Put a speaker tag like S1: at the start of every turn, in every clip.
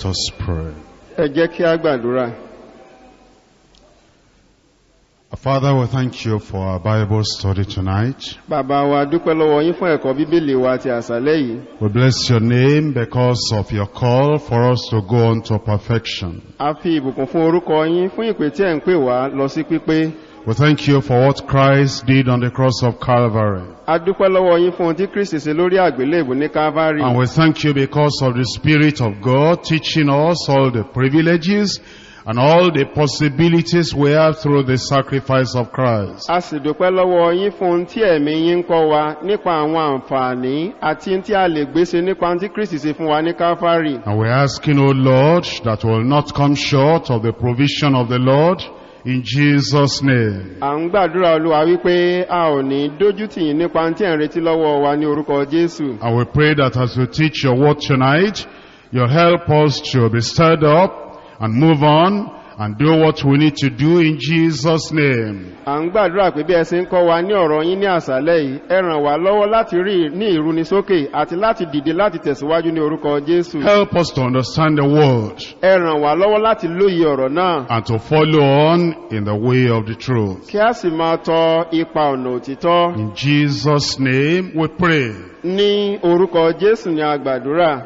S1: Let us pray.
S2: ẹ jẹ́ kí a gbàdúrà
S1: Father, we thank you for our Bible study tonight.
S2: bàbá wa dúpẹ́ lọ́wọ́ yín fún ẹ̀kọ́ bíbélì wa ti àṣálẹ́ yìí
S1: We bless your name because of your call for us to go on to perfection.
S2: a fi ìbùkún fún orúkọ yín fún ìpè tí ẹ̀ ń pè wá lọ sí pípé
S1: We thank you for what Christ did on the cross of Calvary.
S2: a dúpẹ́ lọ́wọ́ yín fún ohun tí kristi ṣe lórí àgbélébù ní calvary
S1: And we thank you because of the Spirit of God teaching us all the privileges and all the possibilities we have through the sacrifice of Christ.
S2: a sì dúpẹ́ lọ́wọ́ yín fún ohun tí ẹ̀mí yín ń kọ́ wa nípa àwọn àǹfààní àti ohun tí a lè gbéṣe nípa ohun tí kristi ṣe fún wa ní calvary
S1: And we're asking, O Lord, that we'll not come short of the provision of the Lord in Jesus' name.
S2: à ń gbàdúrà olúwa wípé a ò ní dójú tì yín nípa ohun tí ẹ̀ ń retí lọ́wọ́ wa ní orúkọ jésù
S1: And we pray that as we teach your word tonight, you'll help us to be stirred up and move on and do what we need to do in Jesus' name.
S2: à ń gbàdúrà pé bí ẹ ṣe ń kọ́ wa ní ọ̀rọ̀ yín ní àṣálẹ́ yìí ẹ ràn wá lọ́wọ́ láti rí ní ìrúnisókè àti láti dìde láti tẹ̀síwájú ní orúkọ jésù
S1: Help us to understand the word
S2: ẹ ràn wá lọ́wọ́ láti lóye ọ̀rọ̀ náà
S1: and to follow on in the way of the truth.
S2: kí a sì máa tọ ipa ọ̀nà òtítọ́
S1: In Jesus' name we pray.
S2: ní orúkọ jésù ní agbàdúrà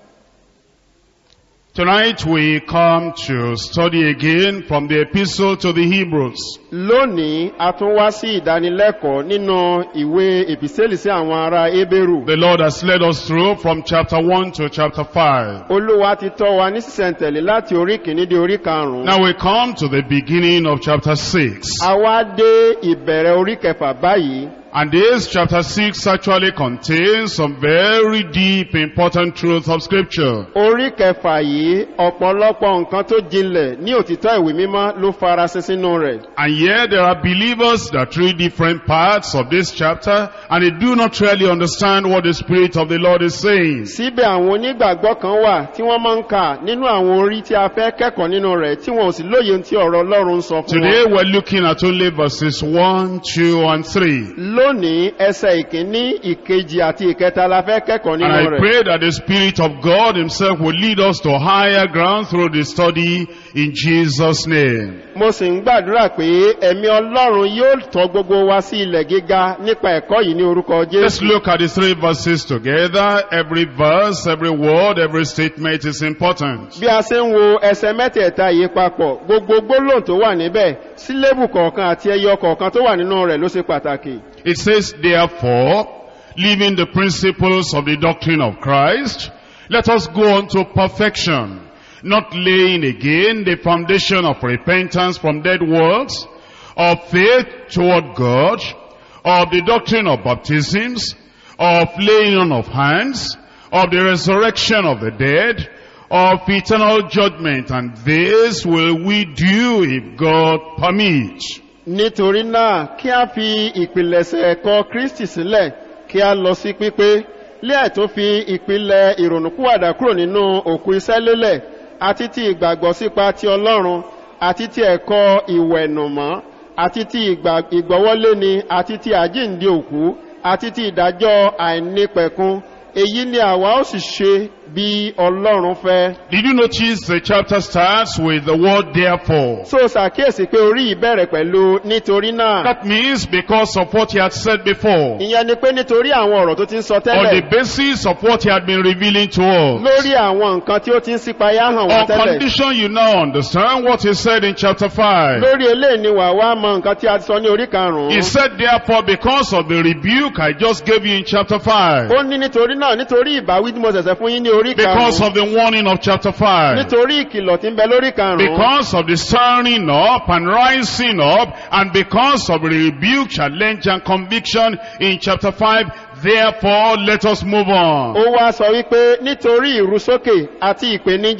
S1: Tonight we come to study again from the epistle to the Hebrews.
S2: lónìí a tún wá sí ìdánilẹ́kọ̀ọ́ nínú ìwé èpìsẹ́lì sí àwọn ará ébérù
S1: The Lord has led us through from chapter 1 to chapter 5.
S2: olúwa ti tọ́ wa ní sísẹ̀ntẹ̀lé láti orí kìíní dé orí karùn-ún
S1: Now we come to the beginning of chapter 6.
S2: a wá dé ìbẹ̀rẹ̀ orí kẹfà báyìí
S1: And this chapter 6 actually contains some very deep important truths of scripture.
S2: orí kẹfà yìí ọ̀pọ̀lọpọ̀ nǹkan tó jinlẹ̀ ní òtítọ́ ìwé mímọ́ ló farasin sínú rẹ̀
S1: And yet there are believers that read different parts of this chapter and they do not really understand what the Spirit of the Lord is saying.
S2: síbẹ̀ àwọn onígbàgbọ́ kan wà tí wọ́n máa ń kà nínú àwọn orí tí a fẹ́ kẹ́kọ̀ọ́ nínú rẹ̀ tí wọn ò sì lóye ohun tí ọ̀rọ̀ ọlọ́run ń sọ fún
S1: Today
S2: wọn
S1: we're looking at only verses 1, 2 and 3.
S2: lónìí ẹsẹ̀ ìkíní ìkejì àti ìkẹta la fẹ́ kẹ́kọ̀ọ́
S1: And
S2: nínú
S1: I
S2: rẹ̀
S1: pray that the Spirit of God Himself will lead us to higher ground through the study in Jesus' name.
S2: mo sì ń gbàdúrà pé ẹ̀mí ọlọ́run yóò tọ́ gbogbo wa sí ilẹ̀ gíga nípa ẹ̀kọ́ yìí ní orúkọ
S1: Let's
S2: jésù
S1: look at the three verses together. Every verse, every word, every statement is important.
S2: bí a ṣe ń wo ẹsẹ̀ mẹ́tẹ̀ẹ̀ta yìí papọ̀ gbogbo gbólóhùn tó wà níbẹ̀ sílébù kọ̀ọ̀kan àti ẹyọ kọ̀ọ̀kan tó wà nínú rẹ̀ ló ṣe pàtàkì
S1: It says, therefore, leaving the principles of the doctrine of Christ, let us go on to perfection, not laying again the foundation of repentance from dead works, of faith toward God, of the doctrine of baptisms, of laying on of hands, of the resurrection of the dead, of eternal judgment, and this will we do if God permits.
S2: nítorí náà kí a fi ìpìlẹ̀ṣẹ̀ ẹ̀kọ́ kristi sílẹ̀ kí a lọ sí pípé lẹ́ẹ̀ tó fi ìpìlẹ̀ ìrònúkúwàdà kúrò nínú òkú iṣẹ́ lélẹ̀ àti ti ìgbàgbọ́ sípa ti ọlọ́run àti ti ẹ̀kọ́ ìwẹ̀nùmọ́ àti ti ìgbà- ìgbọ́wọ́léni àti ti àjíǹde òkú àti ti ìdájọ́ àìnípẹ̀kun èyí ni àwa ó sì ṣe bí ọlọ́run fẹ́.
S1: Did you notice the chapter starts with the word therefore?
S2: so ṣàkíyèsí pé orí ìbẹ̀rẹ̀ pẹ̀lú nítorí náà.
S1: That means because of what he had said before.
S2: ìyẹn ni pé nítorí àwọn ọ̀rọ̀ tó ti ń sọ
S1: On the
S2: tẹ́lẹ̀
S1: basis of what he had been revealing to us.
S2: lórí àwọn nǹkan tí ó ti ń sípayá hàn wá
S1: On
S2: tẹ́lẹ̀
S1: condition you now understand what he said in chapter 5.
S2: lórí eléyìí ni wà wá mọ nǹkan tí a ti sọ ní orí karùn-ún
S1: He said therefore because of the rebuke I just gave you in chapter 5.
S2: ó ní nítorí náà nítorí ìbáwí tí mo ṣẹ̀ṣẹ̀ fún yín ní orí
S1: Because
S2: karùn-ún
S1: of the warning of chapter 5.
S2: nítorí ìkìlọ̀ tí ń bẹ lórí karùn-ún
S1: Because of the stirring up and rising up and because of the rebuke, challenge and conviction in chapter 5, therefore let us move on.
S2: ó wá sọ wípé nítorí ìrúsókè àti ìpèníjà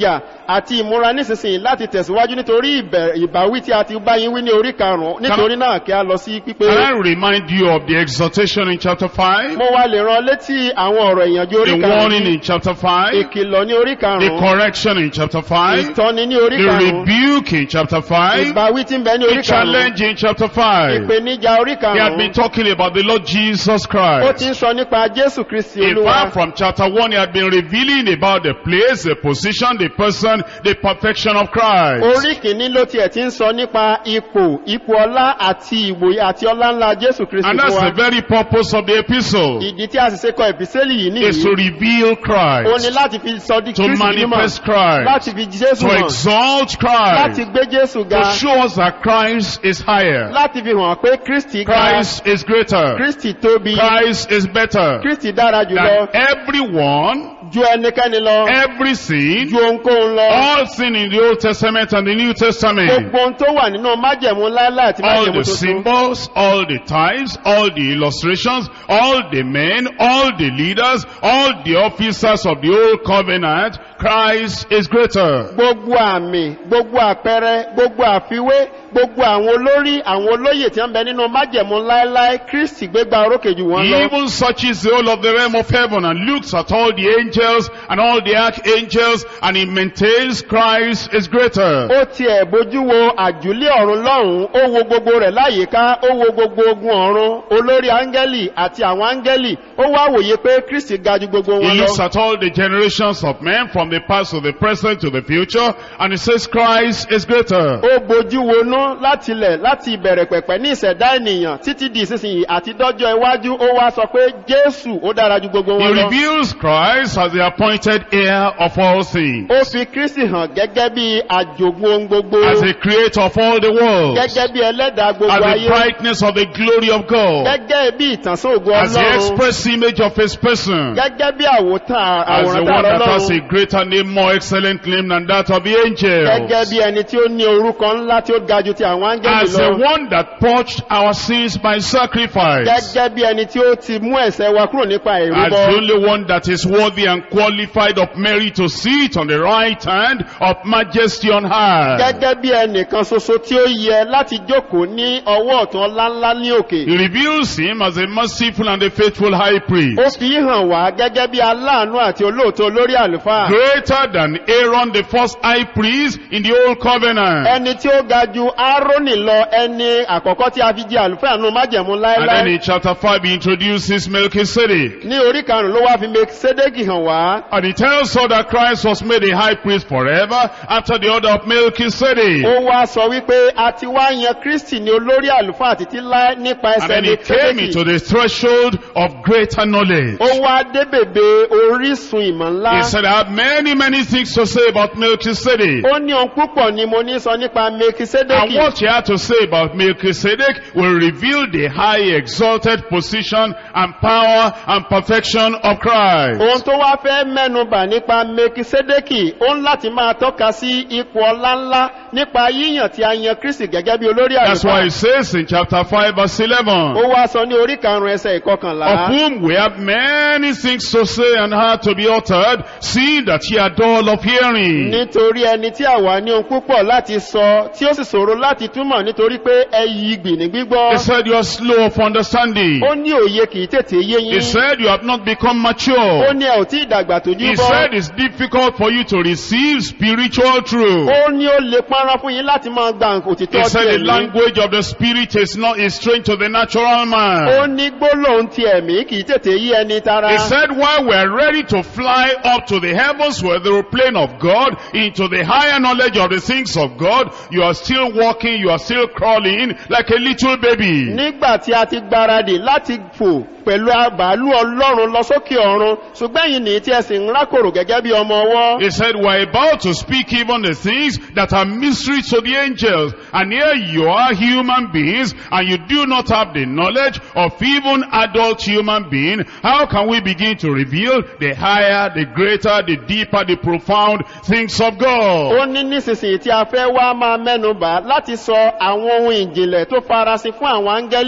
S2: àti ìmúra nísinsìnyí láti tẹ̀síwájú nítorí ìbẹ̀- ìbáwí tí a ti bá yín wí ní orí karùn-ún nítorí náà kí a lọ sí pípé
S1: Can I remind you of the exhortation in chapter 5?
S2: mo wá lè rán létí àwọn ọ̀rọ̀ ìyànjú orí
S1: The warning
S2: karùn-ún
S1: in chapter 5?
S2: ìkìlọ̀ ní orí
S1: The
S2: karùn-ún
S1: correction in chapter 5?
S2: ìtọ́ni ní orí
S1: The
S2: karùn-ún
S1: rebuke in chapter 5?
S2: ìbáwí tí ń bẹ ní
S1: The
S2: orí karùn-ún
S1: challenge in chapter 5?
S2: ìpèníjà orí
S1: He had been
S2: karùn-ún
S1: talking about the Lord Jesus
S2: ó ti
S1: Christ.
S2: ń sọ nípa jésù kristi
S1: In
S2: olúwa
S1: fact, from chapter 1, he had been revealing about the place, the position, the person, the perfection of Christ.
S2: orí kìíní ló tiẹ̀ ti ń sọ nípa ipò ipò ọlá àti ìwòye àti ọlá ńlá jésù kristi
S1: And
S2: fún
S1: that's the
S2: wa
S1: very purpose of the epistle,
S2: ìdí tí a sì ṣe kọ ìpísẹ́lì yìí
S1: is to
S2: nìyí
S1: reveal
S2: ó ní
S1: Christ,
S2: láti fi sọ di
S1: to
S2: kristi mímọ̀
S1: manifest Christ,
S2: láti fi jésù
S1: to
S2: hàn
S1: exalt
S2: láti
S1: Christ,
S2: gbé jésù ga
S1: to show us that Christ is higher,
S2: láti fi hàn pé kristi ga
S1: Christ is greater,
S2: kristi tóbi
S1: Christ is better
S2: kristi dára jùlọ
S1: than everyone,
S2: ju ẹnikẹ́ni lọ
S1: every sin,
S2: ju ohunkóhun lọ
S1: all sin in the Old Testament and the New Testament.
S2: gbogbo ohun tó wà nínú májẹ̀mú láíláí àti
S1: all
S2: májẹ̀mú
S1: the
S2: tuntun
S1: symbols, all the types, all the illustrations, all the men, all the leaders, all the officers of the old covenant, Christ is greater.
S2: gbogbo àmì gbogbo àpẹẹrẹ gbogbo àfiwé gbogbo àwọn olórí àwọn olóyè tí wọ́n bẹ nínú májẹ̀mú láíláí kristi gbégbá orókè jù wọ́n
S1: He
S2: lọ
S1: even searches the whole of the realm of heaven and looks at all the angels and all the archangels and he maintains Christ is greater.
S2: ó tiẹ̀ bójú wo àjùlé ọ̀run lọ́hùn ó wo gbogbo rẹ̀ láyìíká ó wo gbogbo ogun ọ̀run olórí áńgẹ́lì àti àwọn áńgẹ́lì ó wá wòye pé kristi ga ju gbogbo
S1: He
S2: wọn
S1: looks
S2: lọ
S1: at all the generations of men from the past to the present to the future and he says Christ is greater.
S2: ó bójú wonú láti ilẹ̀ láti ìbẹ̀rẹ̀ pẹ̀pẹ̀ ní ìṣẹ̀dá ènìyàn títí di ìsinsìnyí àti dọ́jọ́ iwájú ó wá sọ pé jésù ó dára ju gbogbo
S1: He
S2: wọn lọ
S1: reveals Christ as the appointed heir of all things,
S2: ó fi kristi hàn gẹ́gẹ́ bí àjògùn ohun gbogbo
S1: as the creator of all the world, as
S2: gẹ́gẹ́ bí ẹlẹ́dàá gbogbo
S1: the
S2: ayé
S1: brightness of the glory of God,
S2: gẹ́gẹ́ bí ìtànsán ògo
S1: as the
S2: ọlọ́run
S1: express image of his person,
S2: gẹ́gẹ́ bí àwòtán
S1: as the
S2: àwòrán
S1: one
S2: tààrà
S1: that has a
S2: ọlọ́run
S1: greater name, more excellent name than that of the
S2: gẹ́gẹ́
S1: angels,
S2: bí ẹni tí ó ní orúkọ ńlá tí ó ga ju ti àwọn áńgẹ́lì
S1: as the
S2: lọ
S1: one that purged our sins by sacrifice,
S2: gẹ́gẹ́ bí ẹni tí ó ti mú ẹ̀sẹ̀ wa kúrò nípa
S1: as
S2: ìrúbọ
S1: the only one that is worthy and qualified of merit to sit on the right hand of majesty on high.
S2: gẹ́gẹ́ bí ẹnìkan ṣoṣo tí ó yẹ láti jókòó ní ọwọ́ ọ̀tún ọláńlá ní òkè
S1: He reveals him as a merciful and a faithful high priest.
S2: ó fi hàn wá gẹ́gẹ́ bí aláàánú àti olóòótọ́ olórí àlùfáà
S1: greater than Aaron, the first high priest in the old covenant.
S2: ẹni tí ó ga ju árónì lọ ẹni àkọ́kọ́ tí a fi jẹ àlùfáà nù májẹ̀mú
S1: And then
S2: láéláé
S1: in chapter 5, he introduces Melchizedek.
S2: ní orí karùn-ún ló wá fi mẹkisédékì hàn wá
S1: And he tells us that Christ was made a high priest forever after the order of Melchizedek.
S2: ó wá sọ wípé a ti wá yan kristi ní olórí àlùfáà títí láé nípa
S1: And
S2: ẹsẹ̀
S1: then he came into
S2: mẹkisédékì
S1: the threshold of greater knowledge.
S2: ó wá dé bèbè orísun ìmọ̀ ńlá
S1: He said, I have many, many things to say about Melchizedek.
S2: ó ní ohun púpọ̀ ni mo ní sọ nípa
S1: And
S2: mẹkisédékì
S1: what he had to say about Melchizedek will reveal the high exalted position and power and perfection of Christ.
S2: ohun tó wá fẹ́ mẹ́nubà nípa mẹkisédékì ó ń láti máa tọ́ka sí ipò ọlá ńlá nípa yíyàn tí a yan kristi gẹ́gẹ́ bí olórí
S1: That's why
S2: àlùfáà
S1: it says in chapter 5 verse 11,
S2: ó wá sọ ní orí karùn-ún ẹsẹ̀
S1: of
S2: ìkọkànlá
S1: whom we have many things to say and hard to be uttered, seeing that ye are dull of hearing.
S2: nítorí ẹni tí àwa ní ohun púpọ̀ láti sọ tí ó sì ṣòro láti túmọ̀ nítorí pé ẹyí gbì ní
S1: He
S2: gbígbọ́
S1: said you are slow of understanding.
S2: ó ní òye kìí tètè yé
S1: He
S2: yín
S1: said you have not become
S2: ó
S1: mature.
S2: ní ẹ ò tí ìdàgbà tó
S1: He
S2: jú
S1: said
S2: bọ́
S1: it's difficult for you to receive spiritual truth.
S2: ó ní ó lè pọ́nrán fún yín láti máa gba
S1: He
S2: òtítọ́
S1: said
S2: ti
S1: the
S2: ẹ̀mí
S1: language of the spirit is not is strange to the natural
S2: ó
S1: man.
S2: ní gbólóhùn ti ẹ̀mí kìí tètè yí ẹni tara
S1: He said while we are ready to fly up to the heavens where the plane of God into the higher knowledge of the things of God, you are still walking, you are still crawling like a little baby.
S2: nígbà tí a ti gbáradì láti fò pẹ̀lú àbálù ọlọ́run lọ sókè ọ̀run ṣùgbọ́n yìí ní tí ẹ sì ń rákòrò gẹ́gẹ́ bí ọmọ ọwọ́
S1: He said, we're about to speak even the things that are mysteries to the angels. And here you are human beings and you do not have the knowledge of even adult human being. How can we begin to reveal the higher, the greater, the deeper, the profound things of God?
S2: ó ní nísinsìnyí tí a fẹ́ wá máa mẹ́nubà láti sọ àwọn ohun ìjìnlẹ̀ tó farasin fún àwọn áńgẹ́lì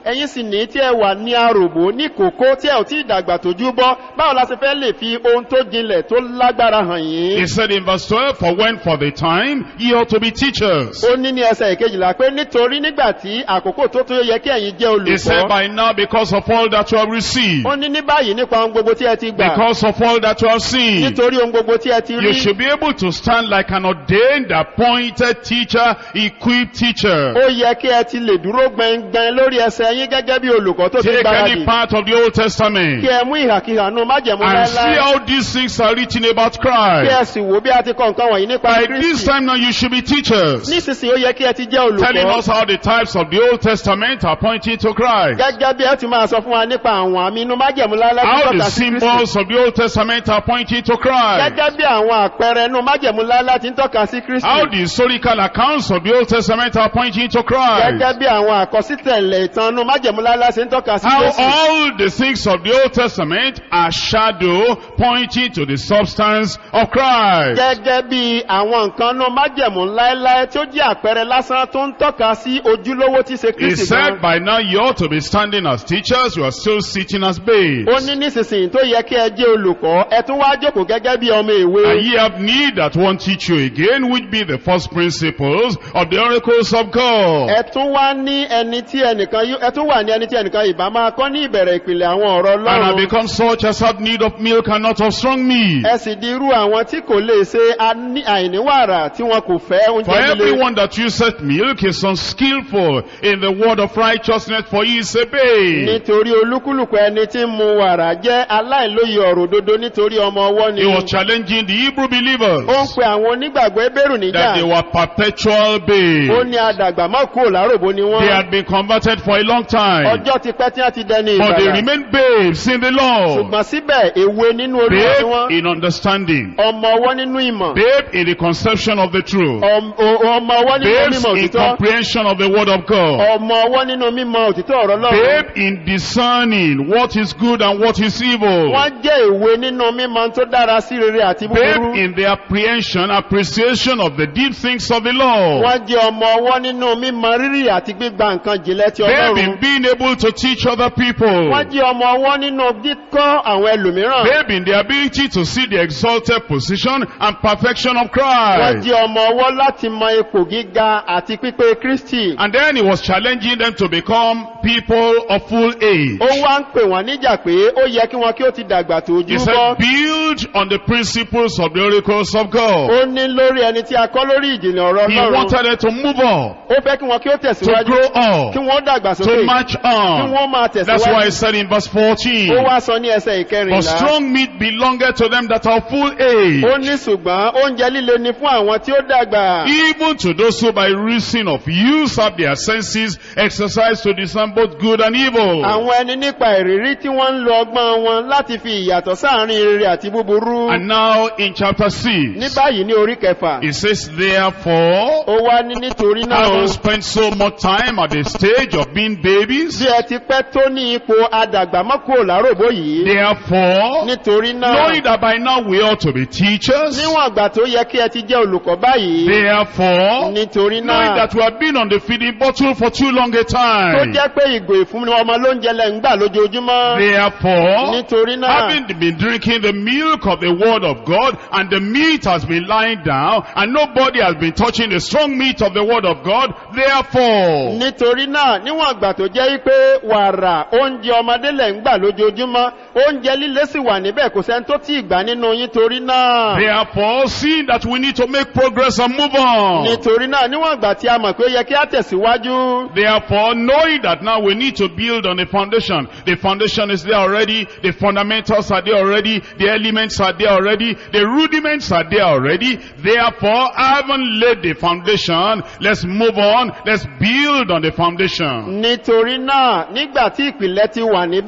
S2: ẹ̀yin sì ní tí ẹ wà ní aròbó ní kòkó tí ẹ ò tí ì dàgbà tójú bọ́ báwo la ṣe fẹ́ lè fi ohun tó jinlẹ̀ tó lágbára hàn
S1: He
S2: yín.
S1: said in verse 12, For when for the time ye ought to be teachers.
S2: ó ní ní ẹsẹ̀ ìkejìlá pé nítorí nígbà tí àkókò tó tó yẹ kí ẹ̀yin jẹ́
S1: He said,
S2: olùkọ́
S1: By now, because of all that you have received,
S2: ó ní ní báyìí nípa ohun gbogbo tí ẹ ti gbà
S1: because of all that you have seen,
S2: nítorí ohun gbogbo tí ẹ ti
S1: you
S2: rí
S1: should be able to stand like an ordained, appointed teacher, equipped teacher.
S2: ó yẹ kí ẹ ti lè dúró gbẹngbẹn lórí ẹsẹ̀ yín gẹ́gẹ́ bí olùkọ́ tó ti
S1: Take
S2: gbáradì
S1: any part of the Old
S2: kí
S1: Testament
S2: ẹ mú ìhàkíhà nù májẹ̀mú
S1: and see
S2: láéláé
S1: how these things are written about
S2: kí ẹ
S1: Christ.
S2: sì wò bí a ti kọ nǹkan wọ̀nyí nípa
S1: By this
S2: kristi
S1: time now, you should be teachers.
S2: nísinsìnyí ó yẹ kí ẹ ti jẹ́
S1: Telling
S2: olùkọ́
S1: us how the types of the Old Testament are pointing to Christ.
S2: gẹ́gẹ́ bí ẹ ti máa sọ fún wa nípa àwọn àmì inú májẹ̀mú láéláé tó
S1: How the
S2: tọ́ka sí kristi
S1: symbols of the Old Testament are pointing to Christ.
S2: gẹ́gẹ́ bí àwọn àpẹẹrẹ inú májẹ̀mú láéláé ti ń tọ́ka sí kristi
S1: How the historical accounts of the Old Testament are pointing to Christ.
S2: gẹ́gẹ́ bí àwọn àkọsítẹ̀lẹ̀ ìtàn inú májẹ̀mú láéláé ti ń tọ́ka sí
S1: How
S2: kristi
S1: all the things of the Old Testament are shadow pointing to the substance of Christ.
S2: gẹ́gẹ́ bí àwọn nǹkan inú májẹ̀mú láéláé tí ó jẹ́ àpẹẹrẹ lásán tó ń tọ́ka sí ojúlówó tí ṣe
S1: He
S2: kristi
S1: said
S2: gan
S1: by now you ought to be standing as teachers, you are still sitting as babes.
S2: ó ní nísinsìnyí tó yẹ kí ẹ jẹ́ olùkọ́ ẹ tún wá jókòó gẹ́gẹ́ bí ọmọ ìwé
S1: And ye have need that one teach you again, which be the first principles of the oracles of God.
S2: ẹ tún wá ní ẹni tí ẹnìkan yó- ẹ tún wà ní ẹni tí ẹnìkan ìbá máa kọ́ ní ìbẹ̀rẹ̀ ìpìlẹ̀ àwọn ọ̀rọ̀
S1: And have
S2: ọlọ́run
S1: become such as have need of milk and not of strong meat.
S2: ẹ sì di irú àwọn tí kò lè ṣe aní- àìníwàrà tí wọn kò fẹ́
S1: For
S2: oúnjẹ líle
S1: everyone that useth milk is unskillful in the word of righteousness, for he is a babe.
S2: nítorí olúkúlùkù ẹni tí ń mu wàrà jẹ́ aláìlóye ọ̀rọ̀ òdodo nítorí ọmọ ọwọ́ ni
S1: He was challenging the Hebrew
S2: ó ń
S1: believers
S2: pe àwọn onígbàgbọ́ ebérù níjà
S1: that they were perpetual
S2: ó
S1: babes.
S2: ní adàgbà mọ́ kúrò láròbó ni
S1: They
S2: wọ́n
S1: had been converted for a long time,
S2: ọjọ́ ti pẹ́ tí wọ́n ti dẹni
S1: but they
S2: ìgbàlà
S1: remained babes in the Lord.
S2: ṣùgbọ́n síbẹ̀ èwe nínú olúwa ni
S1: Babe
S2: wọ́n
S1: in understanding,
S2: ọmọ ọwọ́ nínú ìmọ̀
S1: babe in the conception of the truth,
S2: ọm- o- ọmọ ọwọ́ nínú
S1: babes
S2: mímọ̀
S1: in
S2: òtítọ́
S1: comprehension of the word of God,
S2: ọmọ ọwọ́ nínú mímọ̀ òtítọ́ ọ̀rọ̀ lọ́rùn
S1: babe in discerning what is good and what is evil.
S2: wọ́n jẹ́ ìwé nínú mímọ̀ tó dára sí rere àti
S1: Babe
S2: búburú
S1: in the apprehension, appreciation of the deep things of the Lord.
S2: wọ́n jẹ́ ọmọ ọwọ́ nínú mímọ̀ rírì àti gbígba nǹkan jìnlẹ̀ ti
S1: Babe
S2: ọlọ́run
S1: in being able to teach other people.
S2: wọ́n jẹ́ ọmọ ọwọ́ nínú kíkọ́ àwọn ẹlòmíràn
S1: Babe in the ability to see the exalted position and perfection of
S2: wọ́n
S1: Christ.
S2: jẹ́ ọmọ ọwọ́ láti mọ ipò gíga àti pípé kristi
S1: And then he was challenging them to become people of full age.
S2: ó wá ń pè wọ́n níjà pé ó yẹ kí wọn kí ó ti dàgbà tó
S1: He
S2: ojú
S1: said,
S2: bọ́
S1: build on the principles of the oracles of God.
S2: ó ní lórí ẹni tí a kọ́ lórí ìjìnlẹ̀ ọ̀rọ̀
S1: He
S2: ọlọ́run
S1: wanted them to move on,
S2: ó fẹ́ kí wọn kí ó
S1: to
S2: tẹ̀síwájú
S1: grow
S2: kí
S1: on,
S2: wọ́n dàgbà
S1: to
S2: sókè
S1: march
S2: kí
S1: on.
S2: wọ́n máa
S1: That's why he
S2: tẹ̀síwájú
S1: said in verse
S2: ó
S1: 14,
S2: wá sọ ní ẹsẹ̀
S1: For
S2: ìkẹrìnlá
S1: strong meat belongeth to them that are full age.
S2: ó ní ṣùgbọ́n oúnjẹ líle ni fún àwọn tí ó dàgbà
S1: Even to those who by reason of use have their senses exercised to discern both good and evil.
S2: àwọn ẹni nípa ìrírí tí wọ́n ń lo ọgbọ́n wọn láti fi ìyàtọ̀ sáàrin rere àti búburú
S1: And now in chapter
S2: ní
S1: 6,
S2: báyìí ní orí kẹfà
S1: it says, Therefore,
S2: ó wá ní nítorí náà
S1: having spent so much time at the stage of being babies,
S2: bí ẹ ti pẹ́ tó ní ipò adàgbàmọ́kò láròbó yìí
S1: therefore,
S2: nítorí náà
S1: knowing that by now we ought to be teachers,
S2: níwọ̀n àgbà tó yẹ kí ẹ ti jẹ́ olùkọ́ báyìí
S1: therefore,
S2: nítorí
S1: knowing
S2: náà
S1: that we have been on the feeding bottle for too long a
S2: tó
S1: time,
S2: jẹ́ pé ìgò ìfúnni ọmọ lóúnjẹ lẹ́ ń gbà lójoojúmọ́
S1: therefore,
S2: nítorí náà
S1: Having been drinking the milk of the word of God, and the meat has been lying down, and nobody has been touching the strong meat of the word of God, therefore,
S2: nítorí náà níwọ̀n àgbà tó jẹ́ pé wàrà oúnjẹ ọmọdé lẹ̀ ń gbà lójoojúmọ́ oúnjẹ líle sì wà níbẹ̀ kò sẹ́ni tó tí ì gbà nínú yín torí náà
S1: therefore, seeing that we need to make progress and move on,
S2: nítorí náà níwọ̀n àgbà tí a mọ̀ pé ó yẹ kí á tẹ̀síwájú
S1: therefore, knowing that now we need to build on the foundation, the foundation is there already, the fundamentals are there already, the elements are there already, the rudiments are there already, therefore, having laid the foundation, let's move on, let's build on the foundation.
S2: nítorí náà nígbà tí ìpìlẹ̀ ti wà níbẹ̀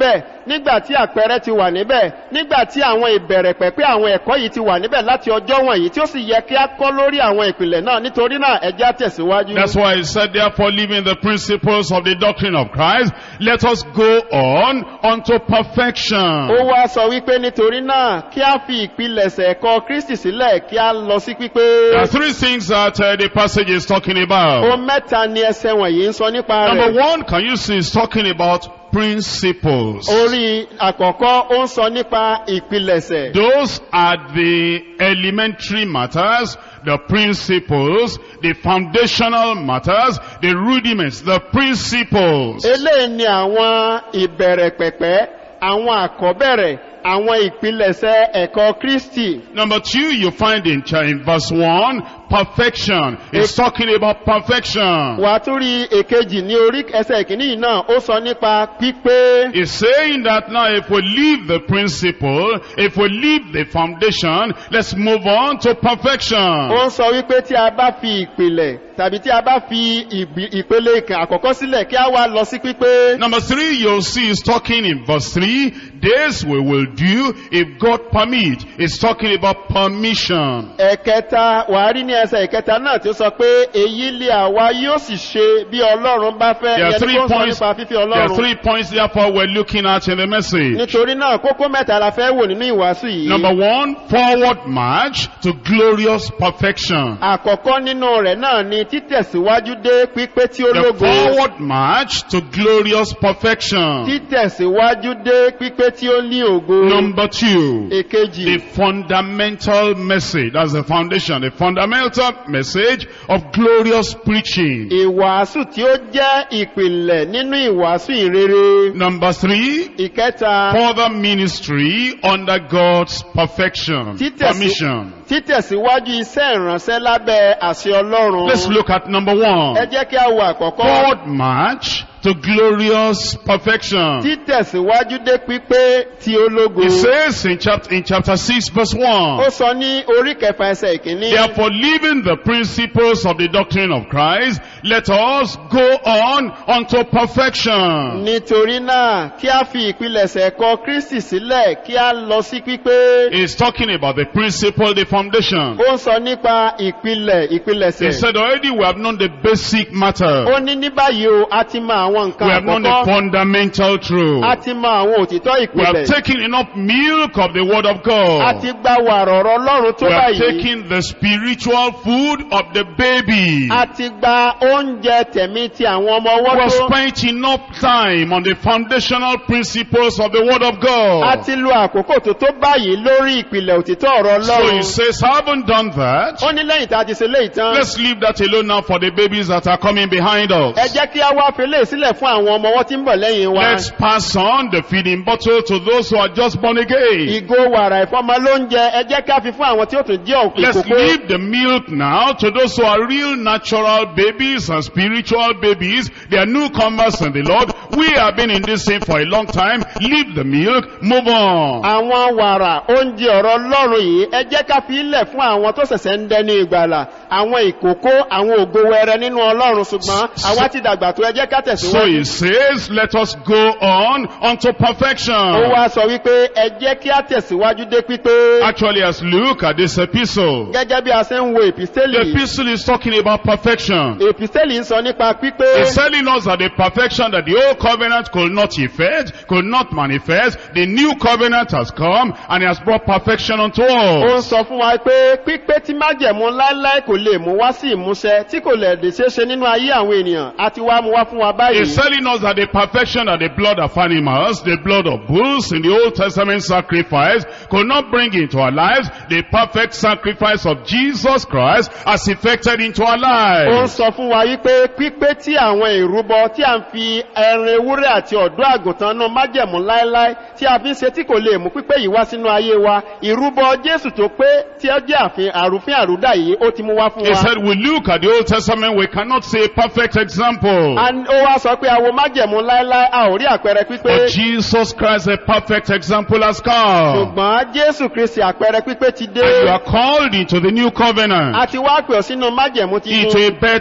S2: nígbà tí àpẹẹrẹ ti wà níbẹ̀ nígbà tí àwọn ìbẹ̀rẹ̀ pẹ̀pẹ́ àwọn ẹ̀kọ́ yìí ti wà níbẹ̀ láti ọjọ́ wọ̀nyí tí ó sì yẹ kí á kọ́ lórí àwọn ìpìlẹ̀ náà nítorí náà ẹjẹ́ á tẹ̀síwájú.
S1: That's why he said, therefore, leaving the principles of the doctrine of Christ, let us go on unto perfection.
S2: ó wá sọ wípé nítorí náà kí á fi ìpilẹ̀ṣẹ̀ ẹ̀kọ́ kristi sílẹ̀ kí á lọ sí pípé.
S1: There are three things that uh, the passage is talking about.
S2: ohun mẹ́ta ni ẹsẹ̀ wọ̀nyí ń sọ nípa
S1: Number
S2: rẹ̀.
S1: one, can you see, it's talking about principles.
S2: orí àkọ́kọ́ ó ń sọ nípa ìpilẹ̀ṣẹ̀.
S1: Those are the elementary matters, the principles, the foundational matters, the rudiments, the principles.
S2: eléyìí ni àwọn ìbẹ̀rẹ̀ pẹ̀pẹ́ àwọn àkọ́bẹ̀rẹ̀ àwọn ìpilẹ̀ṣẹ̀ ẹ̀kọ́ kristi.
S1: Number two, you find in, cha- in verse one, perfection. It's talking about perfection.
S2: wà á tún rí èkejì ní orí ẹsẹ̀ ìkíní yìí náà ó sọ nípa pípé.
S1: It's saying that now if we leave the principle, if we leave the foundation, let's move on to
S2: ó
S1: perfection.
S2: ń sọ wípé tí a bá fi ìpìlẹ̀ tàbí tí a bá fi ìbí- ìpele ìkàn àkọ́kọ́ sílẹ̀ kí a wá lọ sí pípé.
S1: Number three, you'll see is talking in verse three, this we will do if God permit. It's talking about permission.
S2: ẹ̀kẹta wà á rí ní ẹsẹ̀ ìkẹta náà tí ó sọ pé èyí lè àwa yóò sì ṣe bí ọlọ́run bá fẹ́
S1: There are
S2: ìyẹn
S1: three
S2: ni kó ń sọ
S1: points,
S2: nípa fífi
S1: there are
S2: ọlọ́run.
S1: three points therefore we're looking at in the message.
S2: nítorí náà kókó mẹ́ta la fẹ́ wò nínú ìwàásù yìí.
S1: Number one, forward march to glorious perfection.
S2: àkọ́kọ́ nínú rẹ̀ náà ni títẹ̀síwájú dé pípé tí ó
S1: The
S2: lógo.
S1: forward march to glorious perfection.
S2: títẹ̀síwájú dé pípé tí ó ní ògo.
S1: Number two,
S2: èkejì
S1: the fundamental message. That's the foundation. The fundamental message of glorious preaching.
S2: ìwàásù tí ó jẹ́ ìpìlẹ̀ nínú ìwàásù ìrere.
S1: Number three,
S2: ìkẹta
S1: further ministry under God's perfection.
S2: Títẹ̀sí-
S1: Permission.
S2: títẹ̀síwájú iṣẹ́ ìránṣẹ́ lábẹ́ àṣẹ ọlọ́run.
S1: Let's look at number
S2: ẹ
S1: one.
S2: jẹ́ kí a wo àkọ́kọ́.
S1: Forward march to glorious perfection.
S2: títẹ̀síwájú dé pípé tí ó lógo.
S1: It says in chapter, in chapter 6 verse 1.
S2: ó sọ ní orí kẹfà ẹsẹ̀ ìkíní.
S1: Therefore, leaving the principles of the doctrine of Christ, let us go on unto perfection.
S2: nítorí náà kí a fi ìpilẹ̀ṣẹ̀ ẹ̀kọ́ kristi sílẹ̀ kí a lọ sí pípé.
S1: He's talking about the principle, the foundation.
S2: ó ń sọ nípa ìpìlẹ̀
S1: He
S2: ìpilẹ̀ṣẹ̀.
S1: said already we have known the basic matter.
S2: ó ní ní báyìí o a ti mọ àwọn
S1: We
S2: nǹkan
S1: have known the
S2: àkọ́kọ́.
S1: fundamental truth.
S2: a ti mọ àwọn òtítọ́
S1: We have
S2: ìpìlẹ̀.
S1: taken enough milk of the word of
S2: a
S1: God.
S2: ti gba wàrà ọ̀rọ̀ ọlọ́run tó
S1: We have
S2: báyìí.
S1: taken the spiritual food of the baby.
S2: a ti gba oúnjẹ tẹ̀mí ti àwọn ọmọ
S1: We
S2: ọwọ́
S1: have
S2: tó.
S1: spent enough time on the foundational principles of the word of
S2: a
S1: God.
S2: ti lo àkókò tó tó báyìí lórí ìpìlẹ̀ òtítọ́ ọ̀rọ̀
S1: So he
S2: ọlọ́run.
S1: says, I haven't done that.
S2: ó ní lẹ́yìn tá a ti ṣe léyìí tán.
S1: Let's leave that alone now for the babies that are coming behind
S2: ẹ
S1: us.
S2: jẹ́ kí a wá fi léyìí sílẹ̀ fún àwọn ọmọ ọwọ́ tí ń bọ̀ lẹ́yìn wa.
S1: Let's pass on the feeding bottle to those who are just born again.
S2: ìgò wàrà ìfọ́mọ lóúnjẹ ẹ jẹ́ ká fi fún àwọn tí ó tún jẹ́ òkú
S1: Let's
S2: ìkókó.
S1: leave the milk now to those who are real natural babies and spiritual babies. They are newcomers in the Lord. We have been in this thing for a long time. Leave the milk, move on.
S2: àwọn wàrà oúnjẹ ọ̀rọ̀ ọlọ́run yìí ẹ jẹ́ ká fi ilẹ̀ fún àwọn tó ṣẹ̀ṣẹ̀ ń dẹni ìgbàlà àwọn ìkókó àwọn ògo wẹrẹ nínú ọlọ́run ṣùgbọ́n àwa ti dàgbà tó ẹ jẹ́ ká
S1: So
S2: tẹ̀síwájú.
S1: he says, let us go on unto
S2: ó
S1: perfection.
S2: wá sọ wípé ẹ jẹ́ kí á tẹ̀síwájú dé pípé.
S1: Actually, as look at this epistle,
S2: gẹ́gẹ́ bí a ṣe ń wo
S1: the
S2: èpìsẹ́lì
S1: epistle is talking about perfection.
S2: èpìsẹ́lì ń sọ nípa pípé.
S1: It's telling us that the perfection that the old covenant could not effect, could not manifest, the new covenant has come and it has brought perfection unto
S2: ó ń
S1: us.
S2: sọ fún wa pé pípé tí májẹ̀mú láíláí kò lè mú wá sí ìmúṣẹ tí kò lè lè ṣeé ṣe nínú ayé àwọn ènìyàn àti wá mú wá fún wa báyìí.
S1: It's telling us that the perfection that the blood of animals, the blood of bulls in the Old Testament sacrifice could not bring into our lives, the perfect sacrifice of Jesus Christ has effected into our
S2: ó ń
S1: lives.
S2: sọ fún wa wípé pípé tí àwọn ìrúbọ tí a ń fi ẹran ewúrẹ́ àti ọ̀dọ́ àgùntàn náà májẹ̀mú láíláí tí a fi ń ṣe tí kò lè mú pípé yìí wá sínú ayé wa ìrúbọ jésù tó pé tí ó jẹ́ àfin àrùfín àrúdà yìí ó ti mú wá fún
S1: He
S2: wa.
S1: said, we look at the Old Testament, we cannot see a perfect example.
S2: A- ó wá sọ pé àwọn májẹ̀mú láíláí a ò rí àpẹẹrẹ pípé
S1: But Jesus Christ, a perfect example has come.
S2: ṣùgbọ́n jésù kristi àpẹẹrẹ pípé ti dé
S1: And you are called into the new covenant,
S2: a ti wá pè ọ́ sínú májẹ̀mú
S1: into
S2: titun
S1: a better
S2: sínú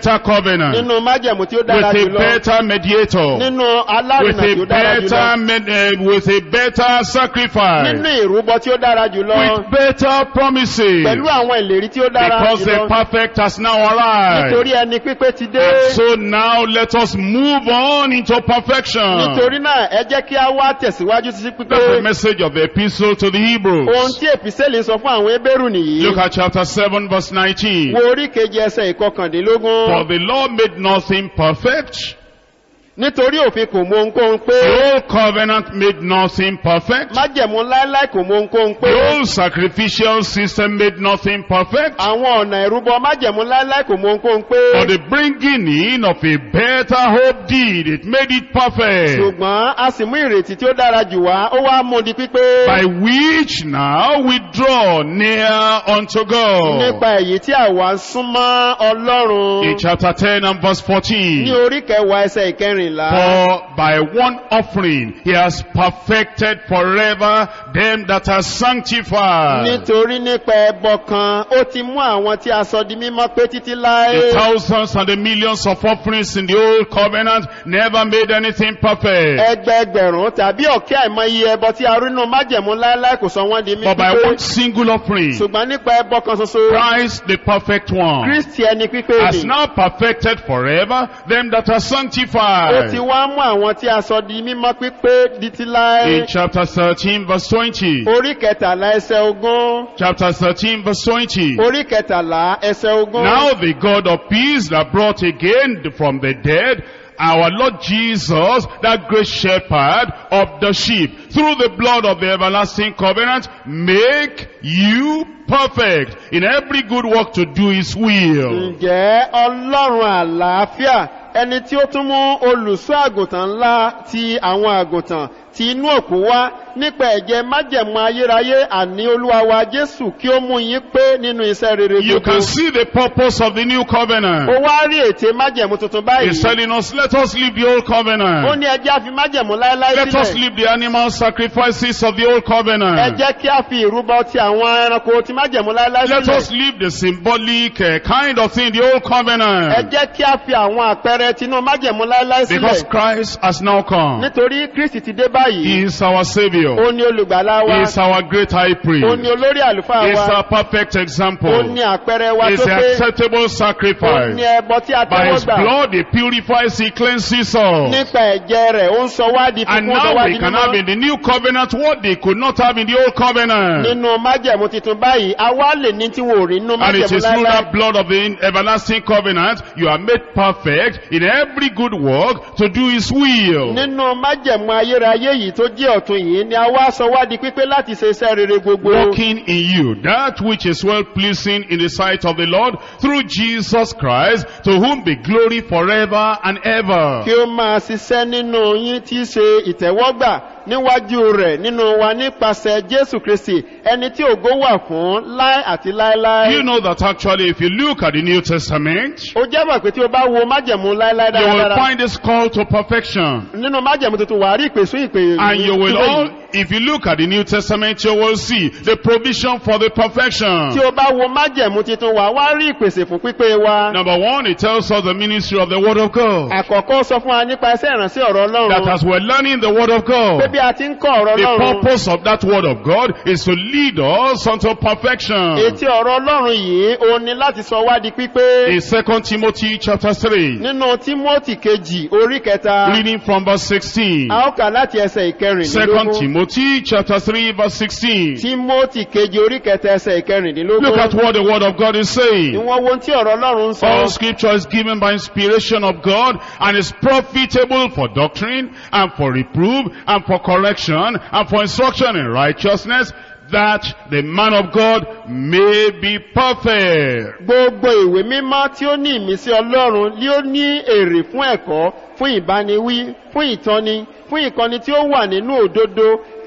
S1: covenant,
S2: nínú májẹ̀mú tí ó dára
S1: with a
S2: jùlọ
S1: better mediator,
S2: nínú
S1: with
S2: alárìnà tí
S1: a
S2: ó dára jùlọ
S1: better, med- uh, with a better sacrifice,
S2: nínú ìrúbọ tí ó dára jùlọ
S1: with better promises,
S2: pẹ̀lú àwọn ìlérí tí ó dára
S1: because the
S2: jùlọ
S1: perfect has now arrived.
S2: nítorí ẹni pípé ti dé
S1: And so now let us move on into perfection.
S2: nítorí náà ẹ jẹ́ kí a wá tẹ̀síwájú sí pípé
S1: That's the message of the epistle to the
S2: ohun
S1: Hebrews.
S2: tí èpìsẹ́lì sọ fún àwọn ebéèrú nìyí
S1: Look at chapter 7 verse 19.
S2: wo orí kejì ẹsẹ̀ ìkọkàndínlógún
S1: For the law made nothing perfect.
S2: nítorí òfin kò mọ ohunkóhun pé
S1: The old covenant made nothing perfect.
S2: májẹ̀mú láéláé kò mọ ohunkóhun pé
S1: The old sacrificial system made nothing perfect.
S2: àwọn ọ̀nà ìrúbọ májẹ̀mú láéláé kò mọ ohunkóhun pé
S1: But the bringing in of a better hope did, it made it perfect.
S2: ṣùgbọ́n a sì mú ìrètí tí ó dára jù wá ó wá mú di pípé
S1: By which now we draw near unto God.
S2: nípa èyí tí àwa ń súnmọ́ ọlọ́run
S1: In chapter 10 and verse 14.
S2: ní orí kẹwàá ẹsẹ̀ ìkẹrìnlá
S1: For by one offering he has perfected forever them that are sanctified.
S2: nítorí nípa ẹbọ kan ó ti mú àwọn tí a sọ di mímọ́ pé títí láé
S1: The thousands and the millions of offerings in the old covenant never made anything perfect.
S2: ẹgbẹẹgbẹ̀rún tàbí ọ̀kẹ́ àìmọye ẹbọ tí a rí nínú májẹ̀mú láéláé kò sọ wọ́n di
S1: But by
S2: mímọ́
S1: one single offering,
S2: ṣùgbọ́n nípa ẹbọ kan ṣoṣo
S1: Christ the perfect one
S2: kristi ẹni pípé
S1: has
S2: ni
S1: now perfected forever them that are
S2: ó ti
S1: sanctified.
S2: wá mú àwọn tí a sọ di mímọ́ pípé di ti láé
S1: In chapter 13 verse 20.
S2: orí kẹtàlá ẹsẹ̀ ogún
S1: Chapter 13 verse 20.
S2: orí kẹtàlá ẹsẹ̀ ogún
S1: Now the God of peace that brought again from the dead our Lord Jesus, that great shepherd of the sheep, through the blood of the everlasting covenant, make you perfect in every good work to do his will.
S2: ǹjẹ́ ọlọ́run àlàáfíà ẹni tí ó tún mú olùṣọ́ àgùntàn ńlá ti àwọn àgùntàn ti inú òkú wá nípa ẹ̀jẹ̀ májẹ̀mú ayérayé àní olúwa wa jésù kí ó mú yín pé nínú iṣẹ́ rere
S1: You
S2: gbogbo
S1: can see the purpose of the new
S2: ó
S1: covenant.
S2: wá rí ète májẹ̀mú tuntun
S1: He's
S2: báyìí
S1: telling us, let us leave the old
S2: ó
S1: covenant.
S2: ní ẹjẹ́ àfi májẹ̀mú láéláé
S1: Let us
S2: sílẹ̀
S1: leave the animal sacrifices of the old
S2: ẹ
S1: covenant.
S2: jẹ́ kí a fi ìrúbọ ti àwọn ẹranko ti májẹ̀mú láéláé
S1: Let us
S2: sílẹ̀
S1: leave the symbolic uh, kind of thing, the old
S2: ẹ
S1: covenant.
S2: jẹ́ kí a fi àwọn àpẹẹrẹ tinú májẹ̀mú láéláé
S1: Because
S2: sílẹ̀
S1: Christ has now come.
S2: nítorí kristi ti dé báyìí
S1: He is our Savior.
S2: ó ní olùgbàlà
S1: He
S2: wa
S1: is our great high
S2: ó ní
S1: priest.
S2: olórí àlùfáà
S1: He is
S2: wa
S1: our perfect
S2: ó
S1: example.
S2: ní àpẹẹrẹ wa
S1: He is
S2: tó
S1: the
S2: pé
S1: acceptable
S2: ó ní
S1: sacrifice.
S2: ẹbọ tí a
S1: By
S2: tẹ́wọ́
S1: His
S2: gbà
S1: blood, He purifies, He cleanses us.
S2: nípa ẹ̀jẹ̀ rẹ̀ ó ń sọ wá di
S1: And
S2: fúnfún ó sọ
S1: now
S2: wá
S1: we
S2: di
S1: can have in
S2: mímọ́
S1: the new covenant what they could not have in the old covenant.
S2: nínú májẹ̀mú tuntun báyìí a wá lè ní tí wọn ò rí nínú
S1: And it
S2: májẹ̀mú
S1: is through
S2: láéláé
S1: that blood of the everlasting covenant you are made perfect in every good work to do His will.
S2: nínú májẹ̀mú ayérayé yìí tó jẹ́ ọ̀tun yìí ni a wá sọ wá di pípé láti ṣe iṣẹ́ rere gbogbo
S1: Working in you that which is well pleasing in the sight of the Lord through Jesus Christ, to whom be glory forever and ever.
S2: kí ó máa ṣiṣẹ́ nínú yín tí í ṣe ìtẹ́wọ́gbà níwájú rẹ̀ nínú wa nípasẹ̀ jésù kristi ẹni tí ògo wà fún láé àti láéláé.
S1: You know that actually if you look at the New Testament,
S2: ó jẹ́ mọ̀ pé tí o bá wo májẹ̀mú láéláé
S1: you will
S2: dáradára
S1: find this call to perfection.
S2: nínú májẹ̀mú tuntun wà á rí ìpèsè ìpè
S1: And you will
S2: ìpè
S1: all,
S2: yìí.
S1: if you look at the New Testament, you will see the provision for the perfection.
S2: tí o bá wo májẹ̀mú tuntun wà á wá rí ìpèsè fún pípé wa.
S1: Number one, it tells us the ministry of the Word of God.
S2: àkọ́kọ́ sọ fún wa nípa iṣẹ́ ìrànṣẹ́ ọ̀rọ̀
S1: That
S2: ọlọ́run
S1: as we're learning the Word of
S2: pé
S1: God,
S2: bí a ti ń kọ́ ọ̀rọ̀
S1: the
S2: ọlọ́run
S1: purpose of that Word of God is to lead us unto perfection.
S2: etí ọ̀rọ̀ ọlọ́run yìí ó ní láti sọ wá di pípé
S1: In 2 Timothy chapter 3,
S2: nínú tímọ́tì kejì orí kẹta
S1: reading from verse 16.
S2: a ó kà láti ẹsẹ̀
S1: 2
S2: ìkẹrìndínlógún
S1: Timothy chapter 3 verse 16.
S2: tímọ́tì kejì orí kẹta ẹsẹ̀ ìkẹrìndínlógún
S1: Look at what the Word of God is saying.
S2: ìwọ̀n wo tí ọ̀rọ̀ ọlọ́run ń sọ
S1: All scripture is given by inspiration of God and is profitable for doctrine and for reproof and for correction and for instruction in righteousness that the man of God may be perfect.
S2: gbogbo ìwé mímọ́ tí ó ní ìmísí ọlọ́run ni ó ní èrè fún ẹ̀kọ́ fún ìbániwí fún ìtọ́ni fún ìkọ́ni tí ó wà nínú òdodo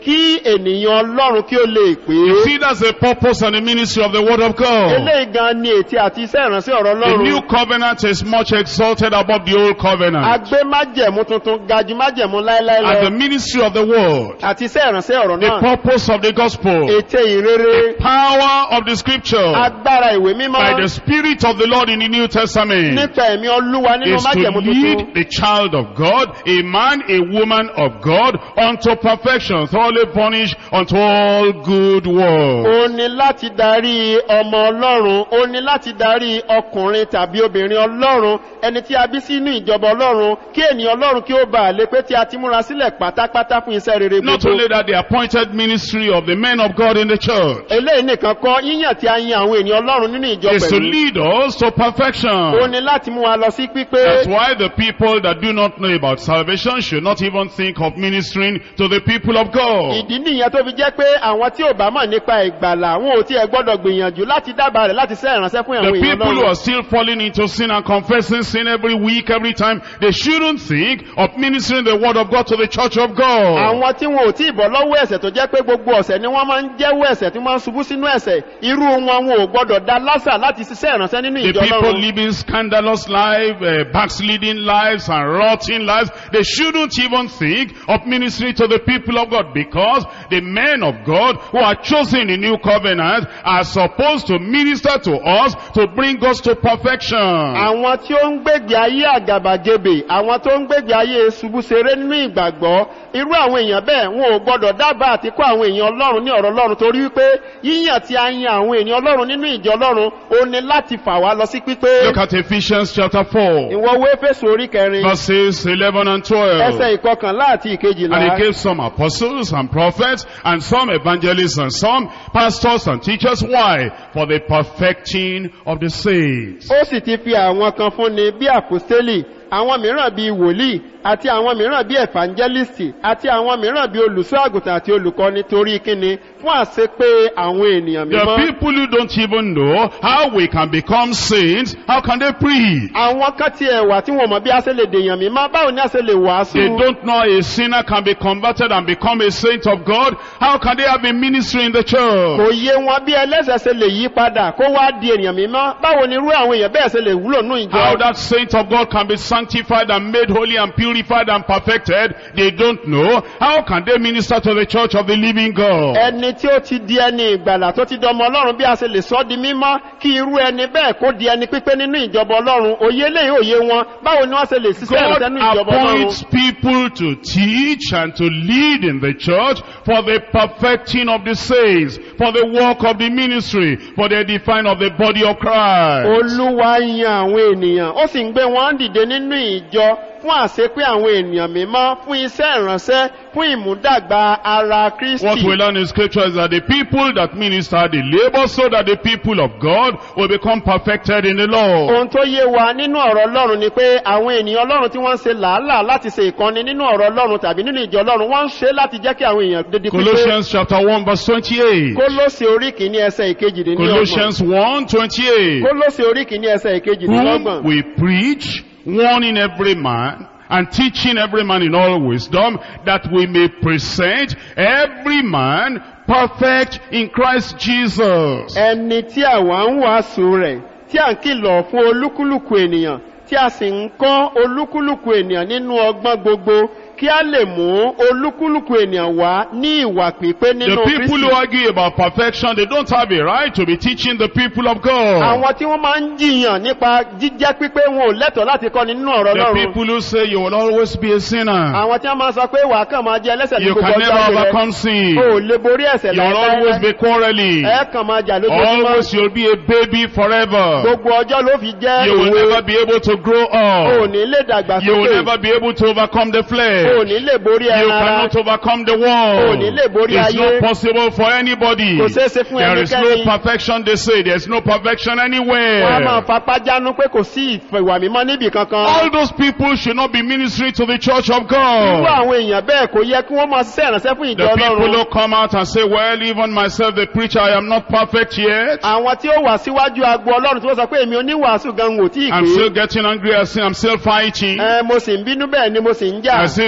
S2: kí ènìyàn ọlọ́run kí ó lè pé
S1: You see, that's the purpose and the ministry of the Word of God.
S2: eléyìí gan ni ètí àti iṣẹ́ ìránṣẹ́ ọ̀rọ̀
S1: The new
S2: ọlọ́run
S1: covenant is much exalted above the old covenant.
S2: agbé májẹ̀mú tuntun ga ju májẹ̀mú láéláé
S1: And the
S2: lọ
S1: ministry of the Word,
S2: àti iṣẹ́ ìránṣẹ́ ọ̀rọ̀
S1: the
S2: náà
S1: purpose of the gospel,
S2: ète ìrere
S1: power of the scripture,
S2: agbára ìwé mímọ́
S1: by the Spirit of the Lord in the New Testament,
S2: nípa ẹ̀mí olúwa nínú
S1: is to
S2: májẹ̀mú tuntun
S1: lead the child of God, a man, a woman of God, unto perfection, thoroughly furnished unto all good works.
S2: ó ní láti darí ọmọ ọlọ́run ó ní láti darí ọkùnrin tàbí obìnrin ọlọ́run ẹni tí a bí sínú ìjọba ọlọ́run kí ènìyàn ọlọ́run kí ó bá a lè pé tí a ti múra sílẹ̀ pátápátá fún iṣẹ́ rere
S1: Not
S2: gbogbo
S1: only that, the appointed ministry of the men of God in the church
S2: eléyìí nìkan kọ́ yíyàn tí a yan àwọn ènìyàn ọlọ́run nínú ìjọ
S1: is to
S2: pẹ̀lú
S1: lead us to
S2: ó
S1: perfection.
S2: ní láti mú wa lọ sí pípé
S1: That's why the people that do not know about salvation should not even think of ministering to the people of God.
S2: ìdí nìyẹn tó fi jẹ́ pé àwọn tí ò bá mọ̀ nípa ìgbàlà wọn ò tiẹ̀ gbọ́dọ̀ gbìyànjú láti dábàá rẹ̀ láti ṣe ìránṣẹ́ fún
S1: The
S2: àwọn èèyàn
S1: people who
S2: ọlọ́run
S1: are still falling into sin and confessing sin every week, every time, they shouldn't think of ministering the word of God to the church of God.
S2: àwọn tí wọn ò tí ì bọ́ lọ́wọ́ ẹ̀sẹ̀ tó jẹ́ pé gbogbo ọ̀sẹ̀ ni wọ́n máa ń jẹ́wọ́ ẹ̀sẹ̀ tí wọ́n máa ń ṣubú sínú ẹ̀sẹ̀ irú wọn wọn ò gbọ́dọ̀ dá lásà láti ṣiṣẹ́ ìránṣẹ́ nínú
S1: The
S2: ìjọ
S1: people
S2: ọlọ́run
S1: living scandalous lives, uh, backsliding lives and rotting lives, they shouldn't even think of ministry to the people of God because the men of God who are chosen in new covenant are supposed to minister to us to bring us to perfection.
S2: àwọn tí ó ń gbègbè ayé àgàbàgebè àwọn tó ń gbègbè ayé ṣubúṣeré nínú ìgbàgbọ́ irú àwọn èèyàn bẹ́ẹ̀ wọn ò gbọ́dọ̀ dábàá àti kó àwọn èèyàn ọlọ́run ní ọ̀rọ̀ ọlọ́run torí wípé yíyàn tí a yan àwọn èèyàn ọlọ́run nínú ìjọ ọlọ́run ó ní láti fà wá lọ sí pípé
S1: Look at Ephesians chapter 4,
S2: ìwọ wo éfésù orí kẹrin
S1: verses 11 and
S2: ẹsẹ̀
S1: 12.
S2: ìkọkànlá àti
S1: And
S2: ìkejìlá
S1: he gave some apostles and prophets and some evangelists and some pastors and teachers. Why? For the perfecting of the saints.
S2: ó sì ti fi àwọn kan fúnni bí àpòstélì àwọn mìíràn bíi wòlíì àti àwọn mìíràn bíi ẹ̀fàǹjẹ́lìsì àti àwọn mìíràn bíi olùṣọ́ àgùntàn àti olùkọ́ni torí kíni fún àṣepé àwọn ènìyàn
S1: There are
S2: mímọ́.
S1: people who don't even know how we can become saints. How can they preach?
S2: àwọn kan ti ẹ̀wà tí wọn mọ̀ bí a ṣe lè dèèyàn mímọ́ báwo ni a ṣe lè
S1: They
S2: wàásù.
S1: don't know a sinner can be converted and become a saint of God. How can they have a ministry in the church?
S2: kò yé wọn bí ẹlẹ́sẹ̀ ṣe lè yí padà kó wá di ènìyàn mímọ́ báwo ni irú àwọn èèyàn bẹ́ẹ̀ ṣe lè wúlò nínú
S1: How
S2: ìjọ.
S1: that saint of God can be sanctified and made holy and purified and perfected, they don't know. How can they minister to the church of the living God?
S2: ẹni tí ó ti di ẹni ìgbàlà tó ti dọmọ ọlọ́run bí a ṣe lè sọ di mímọ́ kí irú ẹni bẹ́ẹ̀ kó di ẹni pípé nínú ìjọba ọlọ́run òye lè òye wọn báwo ni wọ́n ṣe lè ṣiṣẹ́
S1: God
S2: ìrẹsẹ̀ nínú ìjọba ọlọ́run.
S1: appoints people to teach and to lead in the church for the perfecting of the saints, for the work of the ministry, for the edifying of the body of Christ.
S2: olúwa yan àwọn ènìyàn ó sì ń gbé wọn dìde nínú ìjọ fún àṣepé àwọn ènìyàn mímọ́ fún iṣẹ́ ìránṣẹ́ fún ìmúdàgbà ara
S1: What we
S2: kristi.
S1: learn in scripture is that the people that minister, they labor so that the people of God will become perfected in the Lord.
S2: ohun tó yé wa nínú ọ̀rọ̀ ọlọ́run ni pé àwọn ènìyàn ọlọ́run tí wọ́n ń ṣe làálàá láti ṣe ìkọ́ni nínú ọ̀rọ̀ ọlọ́run tàbí nínú ìjọ ọlọ́run wọ́n ń ṣe láti jẹ́ kí àwọn èèyàn dédé pípé.
S1: Colossians chapter 1 verse 28.
S2: kólósè orí kìíní ẹsẹ̀ ìkejìdínlọ́gbọ̀n.
S1: Colossians 1 28.
S2: kólósè orí kìíní ẹsẹ̀ ìkejìdínlọ́gbọ̀n.
S1: whom we preach, warning every man, and teaching every man in all wisdom, that we may present every man perfect in Christ Jesus.
S2: ẹni tí àwa ń wàásù rẹ̀ tí à ń kìlọ̀ fún olúkúlùkù ènìyàn tí a sì ń kọ́ olúkúlùkù ènìyàn nínú ọgbọ́n gbogbo kí a lè mú olúkúlùkù ènìyàn wá ní ìwà pípé
S1: The
S2: nínú
S1: people who
S2: kristi.
S1: argue about perfection, they don't have a right to be teaching the people of God.
S2: àwọn tí wọ́n máa ń jiyàn nípa jíjẹ́ pípé wọn ò lẹ́tọ̀ọ́ láti kọ́ni nínú ọ̀rọ̀
S1: The
S2: lọ́run.
S1: people who say you will always be a sinner.
S2: àwọn tí wọ́n máa sọ pé wà á kàn máa jẹ ẹlẹ́sẹ̀ ní
S1: You
S2: gbogbo
S1: can
S2: ọjọ́
S1: never
S2: ayé rẹ̀.
S1: overcome sin.
S2: o ò lè borí ẹ̀sẹ̀
S1: You will always
S2: láéláé.
S1: be quarreling.
S2: ẹ kàn máa jà lójoojúmọ́.
S1: Always you'll be a baby forever.
S2: gbogbo ọjọ́ ló fi jẹ́
S1: You will
S2: òwe.
S1: never be able to grow
S2: o ò
S1: up.
S2: ní lè dàgbà
S1: You will
S2: sókè.
S1: never be able to overcome the
S2: o ò
S1: flesh.
S2: ní lè borí
S1: You
S2: ẹran ara.
S1: cannot overcome the
S2: O
S1: world.
S2: ní lè borí
S1: It's
S2: ayé.
S1: not possible for anybody.
S2: Kò ṣeé ṣe fún
S1: There is no
S2: ẹnikẹ́ni.
S1: perfection, they say. There's no perfection
S2: wọ́n á máa
S1: anywhere.
S2: fapá jánu pé kò sí ìwà mímọ́ níbì kankan.
S1: All those people should not be ministering to the church of
S2: irú
S1: God.
S2: àwọn èèyàn bẹ́ẹ̀ kò yẹ kí wọ́n máa ṣiṣẹ́ ìrànṣẹ́ fún ìjọ
S1: The people
S2: ọlọ́run.
S1: who come out and say, well, even myself, the preacher, I am not perfect yet.
S2: àwọn tí ó wà síwájú agbo ọlọ́run tí wọ́n sọ pé èmi oníwàásù gan wò tí ì
S1: I'm
S2: pé.
S1: still getting angry. I say, I'm still fighting.
S2: ẹ mo sì ń bínú bẹ́ẹ̀ ni mo sì ń jà.
S1: I still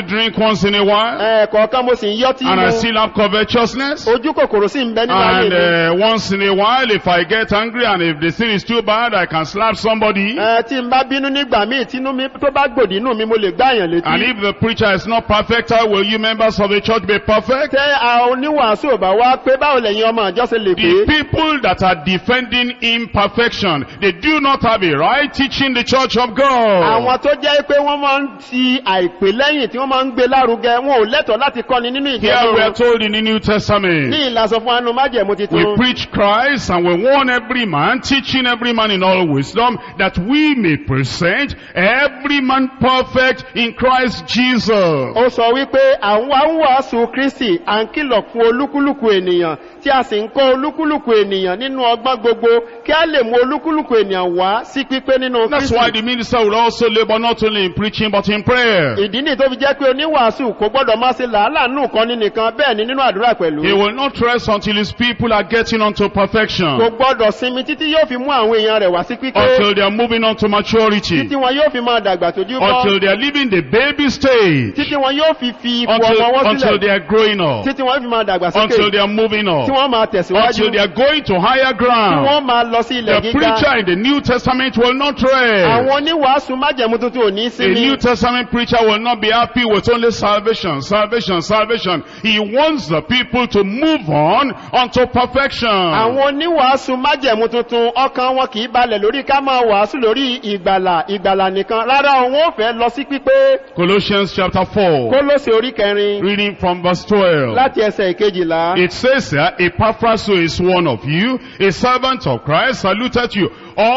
S1: drink once in a while,
S2: ẹ̀ẹ̀kọ̀ọ̀kan mo sì ń yọ́ tí
S1: and I
S2: mo
S1: still have covetousness.
S2: ojú kòkòrò sì ń bẹ nínú ayé
S1: And
S2: mi.
S1: uh, once in a while, if I get angry and if the sin is too bad, I can slap somebody.
S2: Ẹ, tí n bá bínú nígbà míì tínú mi tó bá gbòdì inú mi mo lè gbáyàn
S1: And
S2: létí.
S1: if the preacher is not perfect, how will you members of the church be perfect?
S2: tẹ àwọn oníwàásù ò bá wá pé báwo lẹ̀yin ọmọ àjọ ṣe lè
S1: The
S2: pé.
S1: people that are defending imperfection, they do not have a right teaching the church of God.
S2: àwọn tó jẹ́ pé wọ́n máa ń ti àìpé lẹ́yìn tí wọ́n máa ń gbé lárugẹ wọn ò lẹ́tọ̀ọ́ láti kọ́ni nínú ìjọ
S1: Here we are
S2: náà.
S1: told in the New Testament.
S2: ní ìlàsọ fún anú májẹ̀mú
S1: We
S2: titun.
S1: preach Christ and we warn every man, teaching every man in all wisdom, that we may present every man perfect in Christ Jesus.
S2: ó sọ wípé àwọn wa ń wàásù kristi à ń kìlọ̀ fún olúkúlùkù ènìyàn tí a sì ń kọ́ olúkúlùkù ènìyàn nínú ọgbọ́n gbogbo kí a lè mú olúkúlùkù ènìyàn wá sí pípé nínú
S1: That's why
S2: kristi.
S1: the minister will also labor not only in preaching but in prayer.
S2: ìdí nìyí tó fi jẹ́ pé oníwàásù kò gbọ́dọ̀ máa ṣe làálàá nù kan ní nìkan bẹ́ẹ̀ ni nínú àdúrà pẹ̀lú.
S1: He will not rest until his people are getting unto
S2: kò
S1: perfection,
S2: gbọ́dọ̀ sinmi títí yóò fi mú àwọn èèyàn rẹ̀ wá sí pípé
S1: until they are moving on to maturity,
S2: títí wọn yóò fi máa dàgbà tójú bọ́
S1: until they are leaving the baby stage,
S2: títí wọn yóò fi fi ipò
S1: until,
S2: ọmọ wọn
S1: until they
S2: sílẹ̀
S1: are growing up,
S2: títí wọn fi máa dàgbà
S1: until
S2: sókè
S1: they are moving
S2: tí
S1: up,
S2: wọ́n máa tẹ̀síwájú
S1: until they are going to higher
S2: tí
S1: ground.
S2: wọ́n máa lọ sí ilẹ̀
S1: The
S2: gíga.
S1: preacher in the New Testament will not rest.
S2: àwọn oníwàásù májẹ̀mú tuntun ò ní
S1: A
S2: sinmi.
S1: New Testament preacher will not be happy with only salvation, salvation, salvation. He wants the people to move on unto perfection.
S2: àwọn oníwàásù májẹ̀mú tuntun ọkàn wọn kì í balẹ̀ lórí ká máa wàásù lórí ìgbàlà ìgbàlà nìkan rárá òun ò fẹ́ lọ sí pípé
S1: Colossians chapter 4,
S2: kólósè orí kẹrin
S1: reading from verse 12.
S2: láti ẹsẹ̀ ìkejìlá.
S1: It says here, Epaphras who is one of you, a servant of Christ, saluted you,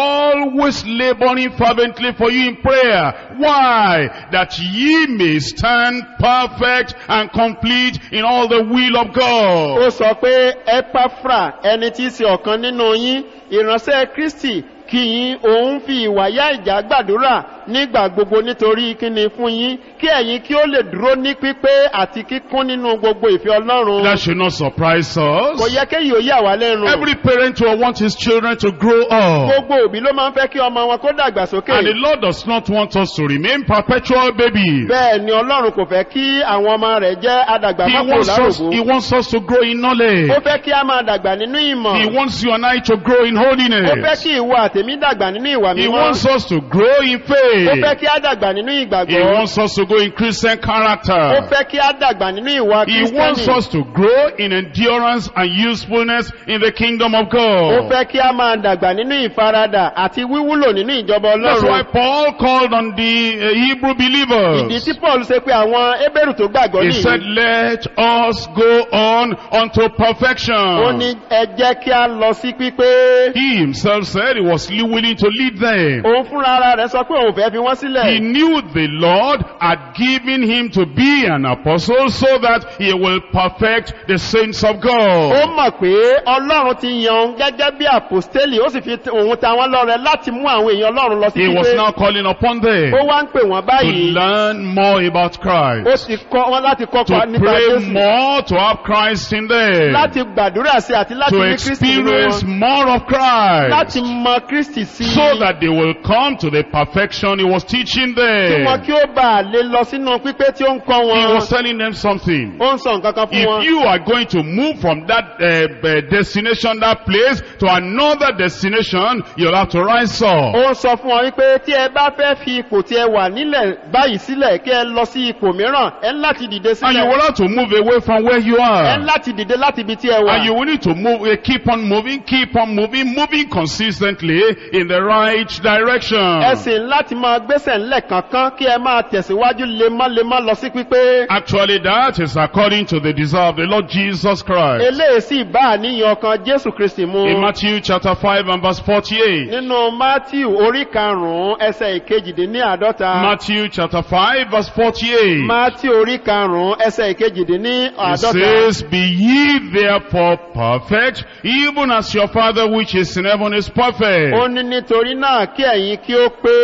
S1: always laboring fervently for you in prayer. Why? That ye may stand perfect and complete in all the will of God.
S2: ó sọ pé epafra ẹni tí í ṣe ọ̀kan nínú yín ìránṣẹ́ kristi kì í òun fi ìwàyà ìjà gbàdúrà nígbà gbogbo nítorí kíni fún yín kí ẹ̀yin kí ó lè dúró ní pípé àti kíkún nínú gbogbo ìfẹ́ ọlọ́run
S1: That should not surprise
S2: kò
S1: us.
S2: yẹ kéyìí ó yà wá lẹ́nu
S1: Every parent will want his children to grow up.
S2: gbogbo òbí ló máa ń fẹ́ kí ọmọ wọn kó dàgbà sókè
S1: And the Lord does not want us to remain perpetual babies.
S2: bẹ́ẹ̀ ni ọlọ́run kò fẹ́ kí àwọn ọmọ rẹ̀ jẹ́ adàgbà
S1: He
S2: mọ́kò
S1: wants us,
S2: lárògbó
S1: he wants us to grow in knowledge.
S2: ó fẹ́ kí a máa dàgbà nínú ìmọ̀
S1: He wants you and I to grow in
S2: ó fẹ́
S1: holiness.
S2: kí ìwọ àtèmi dàgbà nínú ìwà
S1: He
S2: mímọ́
S1: wants us to grow in
S2: ó fẹ́
S1: faith.
S2: kí a dàgbà nínú
S1: He
S2: ìgbàgbọ́
S1: wants us to go in Christian
S2: ó
S1: character.
S2: fẹ́ kí a dàgbà nínú ìwà
S1: He wants
S2: kírísítẹ́nì
S1: us to grow in endurance and usefulness in the kingdom of
S2: ó
S1: God.
S2: fẹ́ kí a máa dàgbà nínú ìfaradà àti wíwúlò nínú ìjọba
S1: That's why
S2: ọlọ́run
S1: Paul called on the uh, Hebrew
S2: ìdí
S1: believers.
S2: tí paul ṣe pé àwọn ebéèrú tó gbàgbọ́
S1: He said,
S2: nìyí
S1: let us go on unto
S2: ó ní
S1: perfection.
S2: ẹ jẹ́ kí a lọ sí pípé
S1: He himself said he was willing to lead them.
S2: òun fúnra ara rẹ̀ sọ pé òun fẹ́ fi wọ́n
S1: He
S2: sílẹ̀
S1: knew the Lord had given him to be an apostle so that he will perfect the saints of
S2: ó
S1: God.
S2: mọ̀ pé ọlọ́run ti yan òun gẹ́gẹ́ bí àpòstélì ó sì fi t- òun ta wọ́n lọ́rẹ láti mú àwọn èèyàn ọlọ́run lọ sí
S1: He was
S2: pípé
S1: now calling upon them
S2: ó wá ń pè wọ́n
S1: to
S2: báyìí
S1: learn more about
S2: ó
S1: Christ,
S2: ti kọ́ wọn láti
S1: to
S2: kọ́kọ́ nípa
S1: pray
S2: jésù
S1: more, to have Christ in them,
S2: láti gbàdúrà sí àti láti
S1: to
S2: ní kristi nínú
S1: experience
S2: wọn
S1: more of Christ,
S2: láti mọ kristi sí
S1: so that they will come to the perfection he was teaching
S2: kí wọn
S1: them.
S2: kí ó bá a lè lọ sínú pípé tí ó ń kọ́
S1: He
S2: wọn
S1: was telling them something.
S2: ó ń sọ nǹkan kan fún
S1: If
S2: wọn
S1: you are going to move from that uh, uh, destination, that place, to another destination, you'll have to rise up.
S2: ó ń sọ fún wọn wípé tí ẹ bá fẹ́ fi ipò tí ẹ wà nílẹ̀ báyìí sílẹ̀ kí ẹ lọ sí ipò mìíràn ẹ ń láti dìde
S1: And you
S2: sílẹ̀
S1: will have to move away from where you
S2: ẹ ń
S1: are.
S2: láti dìde láti ibi tí ẹ wà
S1: And you will need to move, uh, keep on moving, keep on moving, moving consistently in the right direction.
S2: ẹ sì ń láti máa gbésẹ̀ ńlẹ̀ kankan kí ẹ máa tẹ̀síwájú lemọ́lemọ́ lọ sí pípé
S1: Actually, that is according to the desire of the Lord Jesus Christ.
S2: eléyìí sì bá àníyàn ọkàn jésù kristi mu
S1: In Matthew chapter 5 and verse 48.
S2: nínú matthew orí karùnún ẹsẹ̀ ìkejìdínláàdọ́ta
S1: Matthew chapter 5 verse 48.
S2: matthew orí karùnún ẹsẹ̀
S1: It
S2: ìkejìdínláàdọ́ta
S1: says, Be ye therefore perfect, even as your Father which is in heaven is perfect.
S2: ó ní nítorí náà kí ẹ̀yin kí ó pé bí baba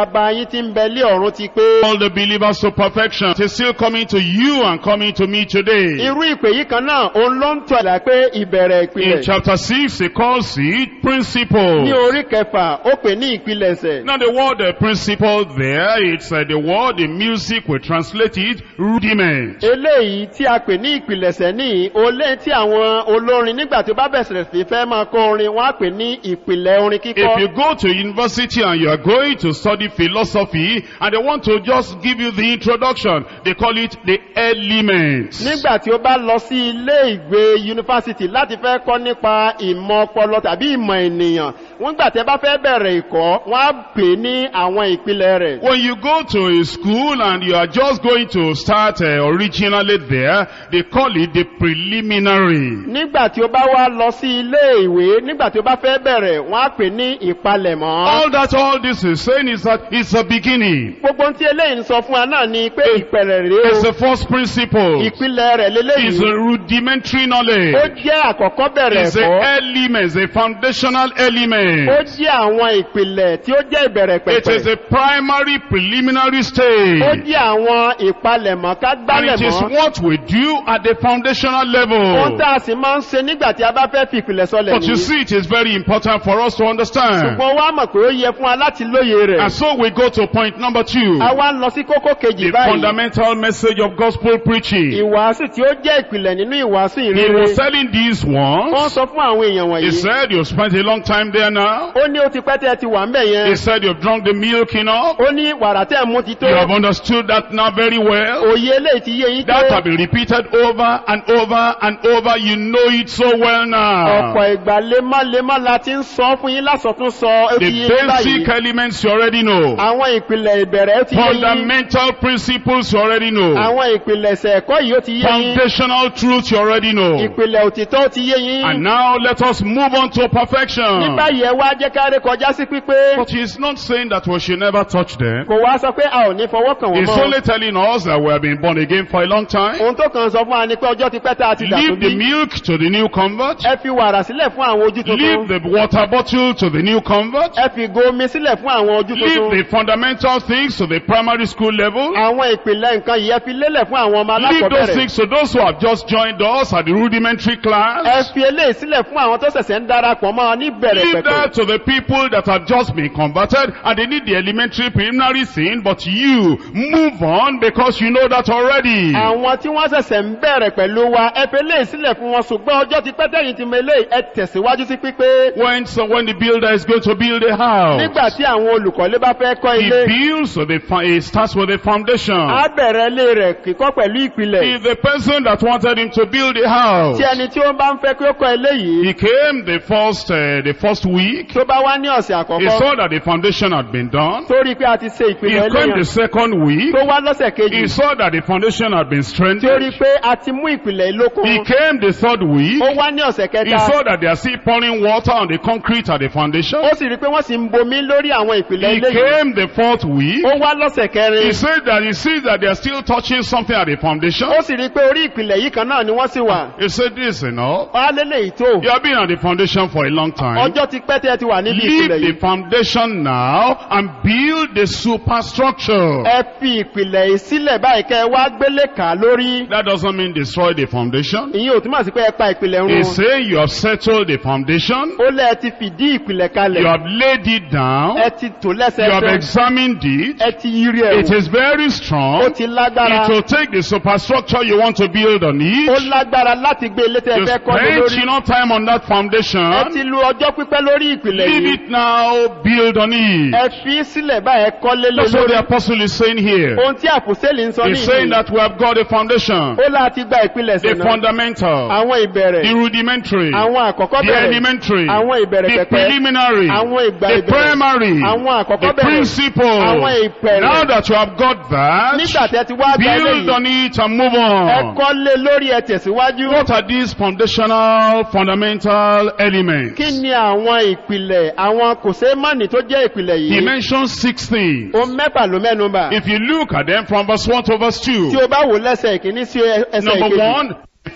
S2: bàbá yín ti ń bẹ lé ọ̀run ti pé
S1: all the believers to perfection. It's still coming to you and coming to me today.
S2: irú ìpè yìí kan náà òun ló ń tọ́ ẹ̀dá pé ìbẹ̀rẹ̀
S1: In
S2: ìpìlẹ̀
S1: chapter 6, he calls it
S2: ní
S1: principles.
S2: orí kẹfà ó pè ní ìpilẹ̀ṣẹ̀
S1: Now the word uh, principle there, it's uh, the word in music, we translate it rudiment.
S2: eléyìí tí a pè ní ìpilẹ̀ṣẹ̀ ní olé tí àwọn olórin nígbà tí ó bá bẹ̀sẹ̀ sí fẹ́ máa kọ orin wọ́n á pè ní ìpìlẹ̀ orin
S1: If
S2: kíkọ́
S1: you go to university and you are going to study philosophy and they want to just give you the introduction, they call it the elements.
S2: nígbà tí ó bá lọ sí ilé ìgbé yunifásitì láti fẹ́ kọ́ nípa ìmọ̀ ọpọlọ tàbí ìmọ̀ ènìyàn wọ́n gbà tẹ́ bá fẹ́ bẹ̀rẹ̀ ìkọ́ wọ́n á pè ní àwọn ìpìlẹ̀ rẹ̀
S1: When you go to a school and you are just going to start uh, originally there, they call it the preliminary.
S2: nígbà tí ó bá wá lọ sí ilé ìwé nígbà tí ó bá fẹ́ bẹ̀rẹ̀ wọ́n á pè ní ìpalẹ̀mọ́
S1: All that all this is saying is that it's a beginning.
S2: gbogbo ohun tí eléyìí ń sọ fún wa náà ni pé ìpẹ̀rẹ̀ rèé
S1: It's
S2: o
S1: the first principle.
S2: ìpìlẹ̀ rẹ̀
S1: It's
S2: leléyìí
S1: a rudimentary
S2: ó
S1: knowledge.
S2: jẹ́ àkọ́kọ́ bẹ̀rẹ̀
S1: It's the
S2: ẹ̀kọ́
S1: elements, the foundational
S2: ó
S1: element.
S2: jẹ́ àwọn ìpìlẹ̀ tí ó jẹ́ ìbẹ̀rẹ̀
S1: It is
S2: pẹ̀pẹ̀
S1: a primary preliminary
S2: ó
S1: stage.
S2: jẹ́ àwọn ìpalẹ̀mọ́ ká
S1: And it is
S2: gbálẹ̀mọ́
S1: what we do at the foundational
S2: ohun
S1: level.
S2: tá a sì máa ń ṣe nígbà tí a bá fẹ́ fi ìpìlẹ̀ sọlẹ̀
S1: But you
S2: nìyí
S1: see, it is very important for us to understand.
S2: ṣùgbọ́n wá mọ̀ pé ó yẹ fún wa láti lóye rẹ̀
S1: And so we go to point number two.
S2: a wá ń lọ sí kókó kejì
S1: The
S2: báyìí
S1: fundamental message of gospel preaching.
S2: ìwàásù tí ó jẹ́ ìpìlẹ̀ nínú ìwàásù
S1: He
S2: ìrere
S1: was telling these
S2: wọ́n
S1: ones.
S2: sọ fún àwọn èèyàn
S1: He
S2: wọ̀nyí
S1: said, you spent a long time there now.
S2: ó ní ó ti pẹ́ tẹ́ ẹ ti wà ń bẹ̀ yẹn
S1: He said, you've drunk the milk enough.
S2: ó ní wàrà tẹ́ ẹ̀ mú ti tó
S1: You have understood that now very well.
S2: òye eléyìí ti yé yín tó
S1: That have been repeated over and over and over. You know it so well now.
S2: ọ̀pọ̀ ìgbà lemọ́lemọ́ la ti ń sọ fún yín lásọtún sọ ó ti
S1: The
S2: yé yín
S1: basic
S2: báyìí
S1: elements you already know.
S2: àwọn ìpìlẹ̀ ìbẹ̀rẹ̀ ó ti yé yín
S1: Fundamental principles you already know.
S2: àwọn ìpìlẹ̀ṣẹ̀ ẹ̀kọ́ yìí ó ti yé yín
S1: Foundational truths you already know.
S2: ìpìlẹ̀ òtítọ́ ó ti yé yín
S1: And now let us move on to
S2: ní
S1: perfection.
S2: báyìí ẹ wá jẹ́ ká ré kọjá sí pípé
S1: But he's not saying that we should never touch them.
S2: kò wá sọ pé a ò ní fọwọ́ kàn wọ́n
S1: He's
S2: mọ́
S1: only telling us that we have been born again for a long time.
S2: ohun tó kàn sọ fún wa ni pé ọjọ́ ti pẹ́ tá a ti dàtún
S1: Leave the
S2: bí
S1: milk to the new convert.
S2: ẹ fi wàrà sílẹ̀ fún àwọn ojú
S1: Leave
S2: tuntun
S1: the water bottle to the new convert.
S2: ẹ fi ìgò omi sílẹ̀ fún àwọn ojú
S1: Leave
S2: tuntun
S1: the fundamental things to the primary school level.
S2: àwọn ìpìlẹ̀ nǹkan yìí ẹ fi lélẹ̀ fún àwọn ọmọ
S1: Leave those
S2: alákọ̀ọ́bẹ̀rẹ̀
S1: things to those who have just joined us at the rudimentary
S2: ẹ
S1: class.
S2: fi eléyìí sílẹ̀ fún àwọn tó ṣẹ̀ṣẹ̀ ń darapọ̀ mọ́ ọ ní bẹ̀rẹ̀
S1: Leave
S2: pẹ̀pẹ̀
S1: that to the people that have just been converted and they need the elementary preliminary thing, but you move on because you know that already.
S2: àwọn tí wọ́n ṣẹ̀ṣẹ̀ ń bẹ̀rẹ̀ pẹ̀lú wa ẹ fi eléyìí sílẹ̀ fún wọn ṣùgbọ́n ọjọ́ ti pẹ́ tẹ̀yìn ti mọ eléyìí ẹ tẹ̀síwájú sí pípé
S1: When so when the builder is going to build a house,
S2: nígbà tí àwọn olùkọ́lé bá fẹ́ kọ́
S1: he
S2: ilé
S1: builds so the fo- he starts with the foundation.
S2: á bẹ̀rẹ̀ ilé rẹ̀ kíkọ́ pẹ̀lú ìpìlẹ̀
S1: If the person that wanted him to build a house,
S2: tí ẹni tí ó bá ń fẹ́ kí ó kọ́ ilé yìí
S1: he came the first uh, the first week,
S2: tó bá wá ní ọ̀sẹ̀
S1: he
S2: àkọ́kọ́
S1: saw that the foundation had been done.
S2: tó rí i pé a ti ṣe
S1: He
S2: ìpìlẹ̀ ilé
S1: came the
S2: yẹn
S1: second week,
S2: tó wá lọ́sẹ̀ kejì
S1: he saw that the foundation had been
S2: tí ó rí i
S1: strengthened.
S2: pé a ti mú ìpìlẹ̀ ìlókun
S1: He came the third week,
S2: ó wá ní ọ̀sẹ̀
S1: he
S2: kẹta
S1: saw that they are still pouring water on the concrete at the foundation.
S2: ó sì rí i pé wọ́n sì ń bomi lórí àwọn ìpìlẹ̀
S1: He
S2: ilé yìí
S1: came the fourth week,
S2: ó wá lọ́sẹ̀ kẹrin
S1: he said that he sees that they are still touching something at the foundation.
S2: ó sì rí i pé orí ìpìlẹ̀ yìí kan náà ni wọ́n sì wà
S1: He said this, you know,
S2: wá lélẹ̀ yìí tó
S1: you have been at the foundation for a long time.
S2: ọjọ́ ti pẹ́ tẹ́ ẹ ti wà níbi
S1: Leave
S2: ìpìlẹ̀
S1: the
S2: yìí
S1: foundation now and build the superstructure.
S2: ẹ fi ìpìlẹ̀ yìí sílẹ̀ báyìí kẹ́ ẹ wá gbélé kà á lórí
S1: That doesn't mean destroy the foundation.
S2: ìyẹn ò túmọ̀ sí pé ẹ pa ìpìlẹ̀ run
S1: He's saying you have settled the foundation.
S2: ó lẹ́ ẹ ti fìdí ìpìlẹ̀
S1: You
S2: kalẹ̀
S1: have laid it down.
S2: ẹ ti tò
S1: You have
S2: lẹ́sẹẹsẹ
S1: examined it.
S2: ẹ ti yiri ẹ̀
S1: It
S2: wò
S1: is very
S2: ó
S1: strong.
S2: ti lágbára
S1: It will take the superstructure you want to build on
S2: ó
S1: it.
S2: lágbára láti gbé ilé tẹ́ ẹ
S1: You
S2: fẹ́ kọ́ lé
S1: spend
S2: lórí
S1: enough time on that
S2: ẹ
S1: foundation.
S2: ti lu ọjọ́ pípẹ́ lórí ìpìlẹ̀
S1: Leave
S2: yìí
S1: it now, build on it.
S2: ẹ fi sílẹ̀ báyìí ẹ kọ́ lé lé
S1: That's what
S2: lórí
S1: the apostle is saying here.
S2: ohun tí àpòsílẹ̀ ń sọ ní
S1: He's saying
S2: ìlú
S1: that we have got a foundation,
S2: ó láti gba ìpìlẹ̀
S1: the
S2: sẹ̀nà
S1: fundamental,
S2: àwọn ìbẹ̀rẹ̀
S1: the rudimentary,
S2: àwọn àkọ́kọ́
S1: the
S2: bẹ̀rẹ̀
S1: elementary,
S2: àwọn ìbẹ̀rẹ̀
S1: the
S2: pẹ̀pẹ́
S1: preliminary,
S2: àwọn ìgbà
S1: the
S2: ìbẹ̀rẹ̀
S1: primary,
S2: àwọn àkọ́kọ́
S1: the
S2: bẹ̀rẹ̀
S1: principle.
S2: àwọn ìpẹ̀rẹ̀
S1: Now that you have got
S2: nígbà
S1: that,
S2: tẹ́ ti wá gba
S1: build
S2: eléyìí
S1: on it and move
S2: ẹ
S1: on.
S2: kọ́ lé lórí ẹ tẹ̀síwájú
S1: What are these foundational, fundamental elements?
S2: kí ni àwọn ìpìlẹ̀ àwọn kò sé mọ́nì tó jẹ́ ìpìlẹ̀
S1: He
S2: yìí
S1: mentions six things.
S2: o mẹ́fà ló mẹ́nu bà
S1: If you look at them from verse 1 to verse
S2: tí
S1: 2,
S2: o bá wò lẹ́sẹ̀ ìkíní sí ẹsẹ̀
S1: number
S2: ìkejì
S1: one,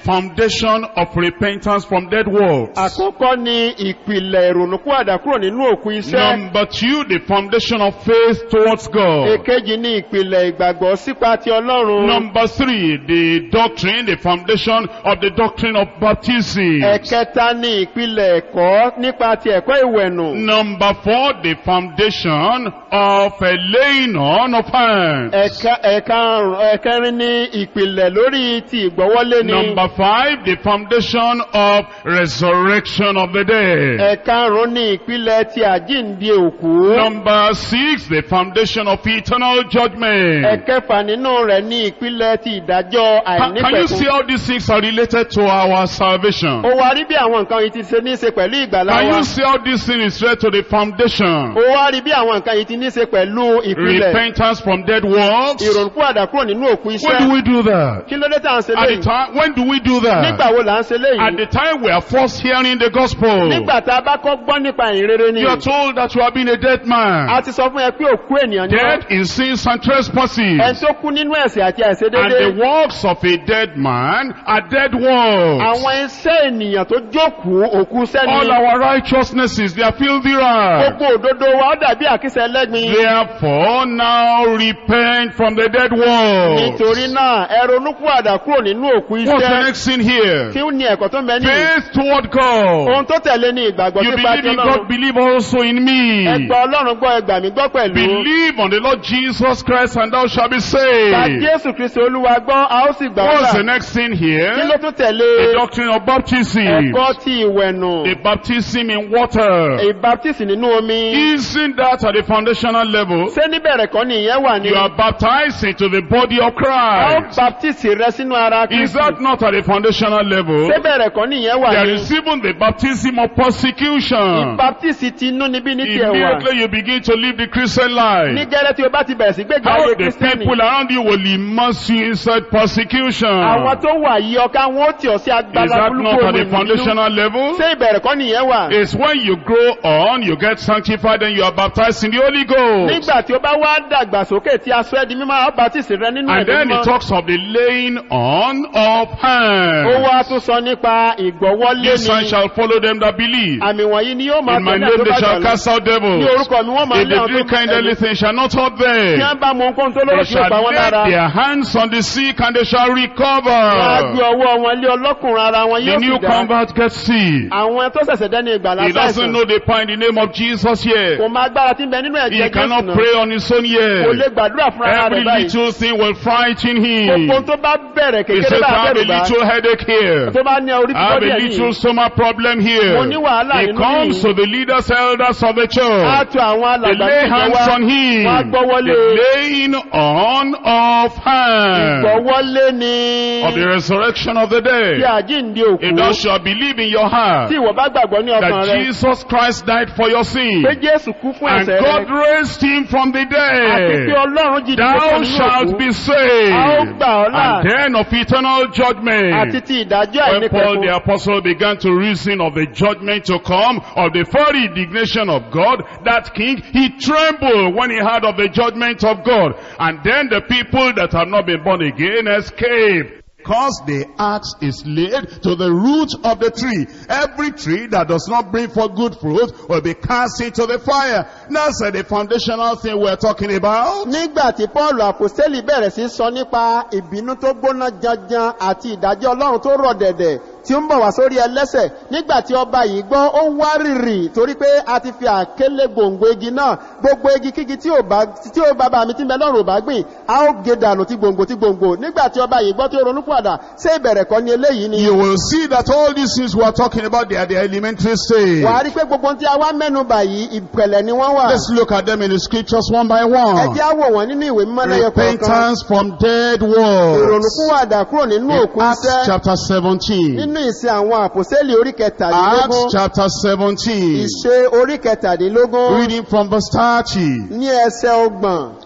S1: foundation of repentance from dead works.
S2: àkọ́kọ́ ni ìpìlẹ̀ ìrònúkúwàdà kúrò nínú òkú iṣẹ́
S1: Number two, the foundation of faith towards God.
S2: èkejì ni ìpìlẹ̀ ìgbàgbọ́ sípa ti ọlọ́run
S1: Number three, the doctrine, the foundation of the doctrine of baptism.
S2: ẹ̀kẹta ni ìpìlẹ̀ ẹ̀kọ́ nípa ti ẹ̀kọ́ ìwẹ̀nù
S1: Number four, the foundation of a laying on of hands.
S2: ẹ̀ka- ẹ̀karùn- ẹ̀kẹrin ni ìpìlẹ̀ lórí ti ìgbọ́wọ́lé ni
S1: Number five, the foundation of resurrection of the dead.
S2: ẹ̀karùn ni ìpìlẹ̀ ti àjíǹde òkú
S1: Number six, the foundation of eternal judgment.
S2: ẹ̀kẹfà nínú rẹ̀ ní ìpìlẹ̀ ti ìdájọ́
S1: Can, can you see
S2: àìnípẹ̀kun
S1: how these things are related to our salvation?
S2: ó wá rí bí àwọn nǹkan yìí ti ṣe ní í ṣe pẹ̀lú ìgbàlá
S1: Can
S2: wa
S1: you see how this thing is related to the foundation?
S2: ó wá rí bí àwọn nǹkan yìí ti ní í ṣe pẹ̀lú ìpìlẹ̀
S1: Repentance from dead works.
S2: ìrònúkú àdàkúrò nínú òkú
S1: When do
S2: iṣẹ́
S1: we do that?
S2: kí ló dé tá à ń ṣe
S1: At the
S2: léyìí
S1: time, when do we do that?
S2: nígbà wo là ń ṣe
S1: At
S2: léyìí
S1: the time we are first hearing the gospel.
S2: nígbà tá a bá kọ́ gbọ́ nípa ìrere ni
S1: You are told that you have been a dead man.
S2: a ti sọ fún ẹ pé òkú ènìyàn ni
S1: Dead in sins and
S2: ẹ
S1: trespasses.
S2: tó kú nínú ẹ̀sẹ̀ àti
S1: And the
S2: àìṣedédé
S1: works of a dead man are dead works.
S2: àwọn iṣẹ́ ènìyàn tó jókòó òkú
S1: All
S2: sẹ́ni
S1: our righteousnesses, they are filthy rags.
S2: gbogbo òdodo wa ó dàbí àkísẹ́ ẹlẹ́gbin
S1: Therefore, now repent from the dead works.
S2: nítorí náà ẹ ronúkú àdà kúrò nínú òkú
S1: What's the
S2: iṣẹ́
S1: next thing here?
S2: kí ó ní ẹ̀kọ́ tó ń bẹ ní
S1: Faith toward God.
S2: ohun tó tẹ̀lé ní ìgbàgbọ́
S1: You
S2: nípa
S1: believe
S2: ti
S1: in
S2: ọlọ́run
S1: God, believe also in me.
S2: ẹgbà ọlọ́run gbọ́ ẹgbà mi gbọ́ pẹ̀lú
S1: Believe on the Lord Jesus Christ and thou shalt be
S2: ta
S1: saved.
S2: jésù kristi olúwa gbọ́ a ó sì gbà
S1: What's the
S2: ọ́lá
S1: next thing
S2: kí
S1: here?
S2: ló tún tẹ̀lé
S1: The doctrine of baptism.
S2: ẹ̀kọ́ ti ìwẹ̀nù
S1: The baptism in water.
S2: ìbáptísì nínú omi
S1: Isn't that at the foundational level?
S2: ṣé níbẹ̀rẹ̀ kọ́ ni ìyẹn wà ní
S1: You are baptized into the body of
S2: a ó
S1: Christ.
S2: baptisi rẹ sínú ara
S1: Is
S2: kristi
S1: that not at the foundational level?
S2: ṣé bẹ̀rẹ̀ kọ́ ni ìyẹn wà
S1: There
S2: ní
S1: is even the baptism of persecution.
S2: ìbáptísì ti inú níbí ní tiẹ̀ wà
S1: Immediately you begin to live the Christian
S2: ní
S1: life.
S2: gẹ́rẹ́ tí o bá ti bẹ̀rẹ̀ sí gbégbé
S1: How
S2: ayé
S1: the
S2: kristiani
S1: people around you will immerse you inside persecution.
S2: àwọn tó wà yí ọká wọn ó tì ọ́ sí
S1: Is
S2: agbára
S1: that
S2: burúkú
S1: not at
S2: omi
S1: the
S2: nínú
S1: foundational level?
S2: ṣé ìbẹ̀rẹ̀ kọ́ ni ìyẹn wà
S1: It's when you grow on, you get sanctified, and you are baptized in the Holy Ghost.
S2: nígbà tí o bá wá dàgbà sókè tí a sọ ẹ́ di mímọ́ a ó baptisi rẹ nínú
S1: And
S2: ẹ̀mí
S1: then it
S2: mímọ́
S1: talks of the laying on of
S2: ó
S1: hands.
S2: wá tún sọ nípa ìgbọ́wọ́lé
S1: These signs
S2: ni
S1: shall follow them that believe.
S2: àmì wọ̀nyí ni yóò máa
S1: In my
S2: tẹ̀lé
S1: name
S2: àti
S1: they
S2: tó bá
S1: shall
S2: gbàgbọ́
S1: cast out
S2: ní
S1: devils.
S2: orúkọ mi wọ́n máa
S1: If
S2: lé
S1: they
S2: àwọn
S1: drink
S2: tó
S1: kind
S2: tẹ̀lé
S1: anything shall not hurt
S2: tí
S1: them.
S2: wọ́n bá mú nǹkan tó
S1: They
S2: lọ́rọ̀ tí ó
S1: shall
S2: pa wọ́n
S1: lay
S2: lára
S1: their hands on the sick and they shall
S2: wọ́n á gbé
S1: recover.
S2: ọwọ́ wọn lé ọlọ́kùnrin ara wọn
S1: The
S2: yóò
S1: new
S2: sì dá
S1: convert gets sick.
S2: àwọn tó ṣẹ̀ṣẹ̀ dẹ́ni ìgbàlá
S1: He doesn't
S2: sáìsàn
S1: know the power in the name of Jesus yet.
S2: kò máa gbára tí ń bẹ nínú
S1: He
S2: ẹ̀jẹ̀ jésù
S1: cannot
S2: náà
S1: pray on his own
S2: kò lè
S1: yet.
S2: gbàdúrà fún ara
S1: Every
S2: rẹ̀ báyìí
S1: little thing will frighten him.
S2: gbogbo tó bá bẹ̀rẹ̀
S1: He
S2: kékeré
S1: says,
S2: bá
S1: I have a
S2: bẹ̀rù bá
S1: little headache here.
S2: tó bá ní orí
S1: I have
S2: fífọ́
S1: a
S2: díẹ̀
S1: little
S2: yìí
S1: stomach problem here.
S2: Mo ní wàhálà
S1: He
S2: nínú
S1: comes
S2: yìí.
S1: to the leaders, elders of the
S2: á
S1: church.
S2: tu àwọn
S1: They
S2: alàgbà
S1: lay
S2: ní
S1: hands
S2: ìjọba
S1: on him.
S2: wọ́n á gbọ́wọ́lé
S1: The laying on of hands
S2: gbọ́wọ́lé ni
S1: of the resurrection of the
S2: tí
S1: dead.
S2: àjíǹde òkú
S1: If thou shalt believe in your heart
S2: tí ìwọ bá gbàgbọ́ ní ọkàn
S1: that
S2: rẹ
S1: Jesus Christ died for your sin
S2: pé jésù kú fún
S1: and
S2: ẹ̀ṣẹ̀
S1: God
S2: rẹ
S1: raised him from the
S2: àti pé
S1: dead,
S2: ọlọ́run jí dìde
S1: thou
S2: kúrò nínú
S1: shalt
S2: òkú
S1: be
S2: a ó
S1: saved.
S2: gbà ọ́ là
S1: And then of eternal
S2: àti
S1: judgment.
S2: ti ìdájọ́
S1: When Paul the
S2: àìnípẹ̀kun
S1: apostle began to reason of the judgment to come, of the fiery indignation of God, that king, he trembled when he heard of the judgment of God. And then the people that have not been born again escape. Cause the axe is laid to the root of the tree. Every tree that does not bring forth good fruit will be cast into the fire. That's uh, the foundational thing we're talking about.
S2: nígbà tí paul àpòstélì bẹ̀rẹ̀ sí sọ nípa ìbínú tó gbóná janjan àti ìdájọ́ ọlọ́run tó rọ̀ dẹ̀dẹ̀ tí ó ń bọ̀ wá sórí ẹlẹ́sẹ̀ nígbà tí ọba yìí gbọ́ ó wá rìrì torí pé a ti fi àkélé gbòǹgbò igi náà gbogbo igi kígi tí ò bá tí ó bàbá mi ti ń bẹ lọ́rùn ò bá gbìn a ó gé dànù ti gbòǹgbò ti gbòǹgbò nígbà tí ọba yìí gbọ́ tí ó ronú padà ṣé ìbẹ̀rẹ̀ kọ́ ni eléyìí ni
S1: You will see that all these things we are talking about, they are the elementary stage.
S2: wàá rí pé gbogbo ohun tí a wá mẹ́nu bà yìí ìpẹ̀lẹ̀ ni wọ́n wà
S1: Let's look at them in the scriptures one by
S2: ẹ
S1: one.
S2: jẹ́ á wò wọ́n nínú ìwé mímọ́ lẹ́yọ kọ̀ọ̀kan
S1: Repentance from dead works.
S2: ìrònúkúwàdà kúrò nínú
S1: In
S2: òkú
S1: Acts
S2: iṣẹ́
S1: chapter 17.
S2: nínú ìsìn àwọn àpòsẹ́lì orí
S1: Acts
S2: kẹtàdínlógún
S1: chapter 17.
S2: ìṣe orí kẹtàdínlógún
S1: Reading from verse 30.
S2: ní ẹsẹ̀ ọgbọ̀n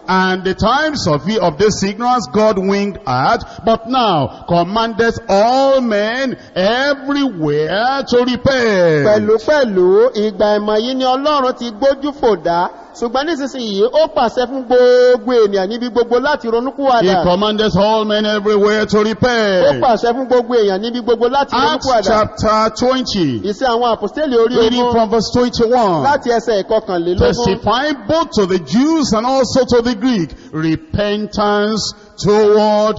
S1: And the times of, of this ignorance God winked at, but now commandeth all men everywhere to repent.
S2: pẹ̀lúpẹ̀lú ìgbà ìmọ̀ yìí ni ọlọ́run ti gbójú fò dá ṣùgbọ́n nísinsìnyí ó pàṣẹ fún gbogbo ènìyàn níbi gbogbo láti
S1: He
S2: ronúkúwàdà
S1: commandeth all men everywhere to
S2: ó
S1: repent.
S2: pàṣẹ fún gbogbo èèyàn níbi gbogbo láti
S1: Acts
S2: ronúkúwàdà
S1: chapter 20,
S2: ìsẹ́ àwọn àpòstélì orí
S1: reading
S2: ogún
S1: from verse 21.
S2: láti ẹsẹ̀ ìkọkànlélógún
S1: testifying both to the Jews and also to the Greek, repentance toward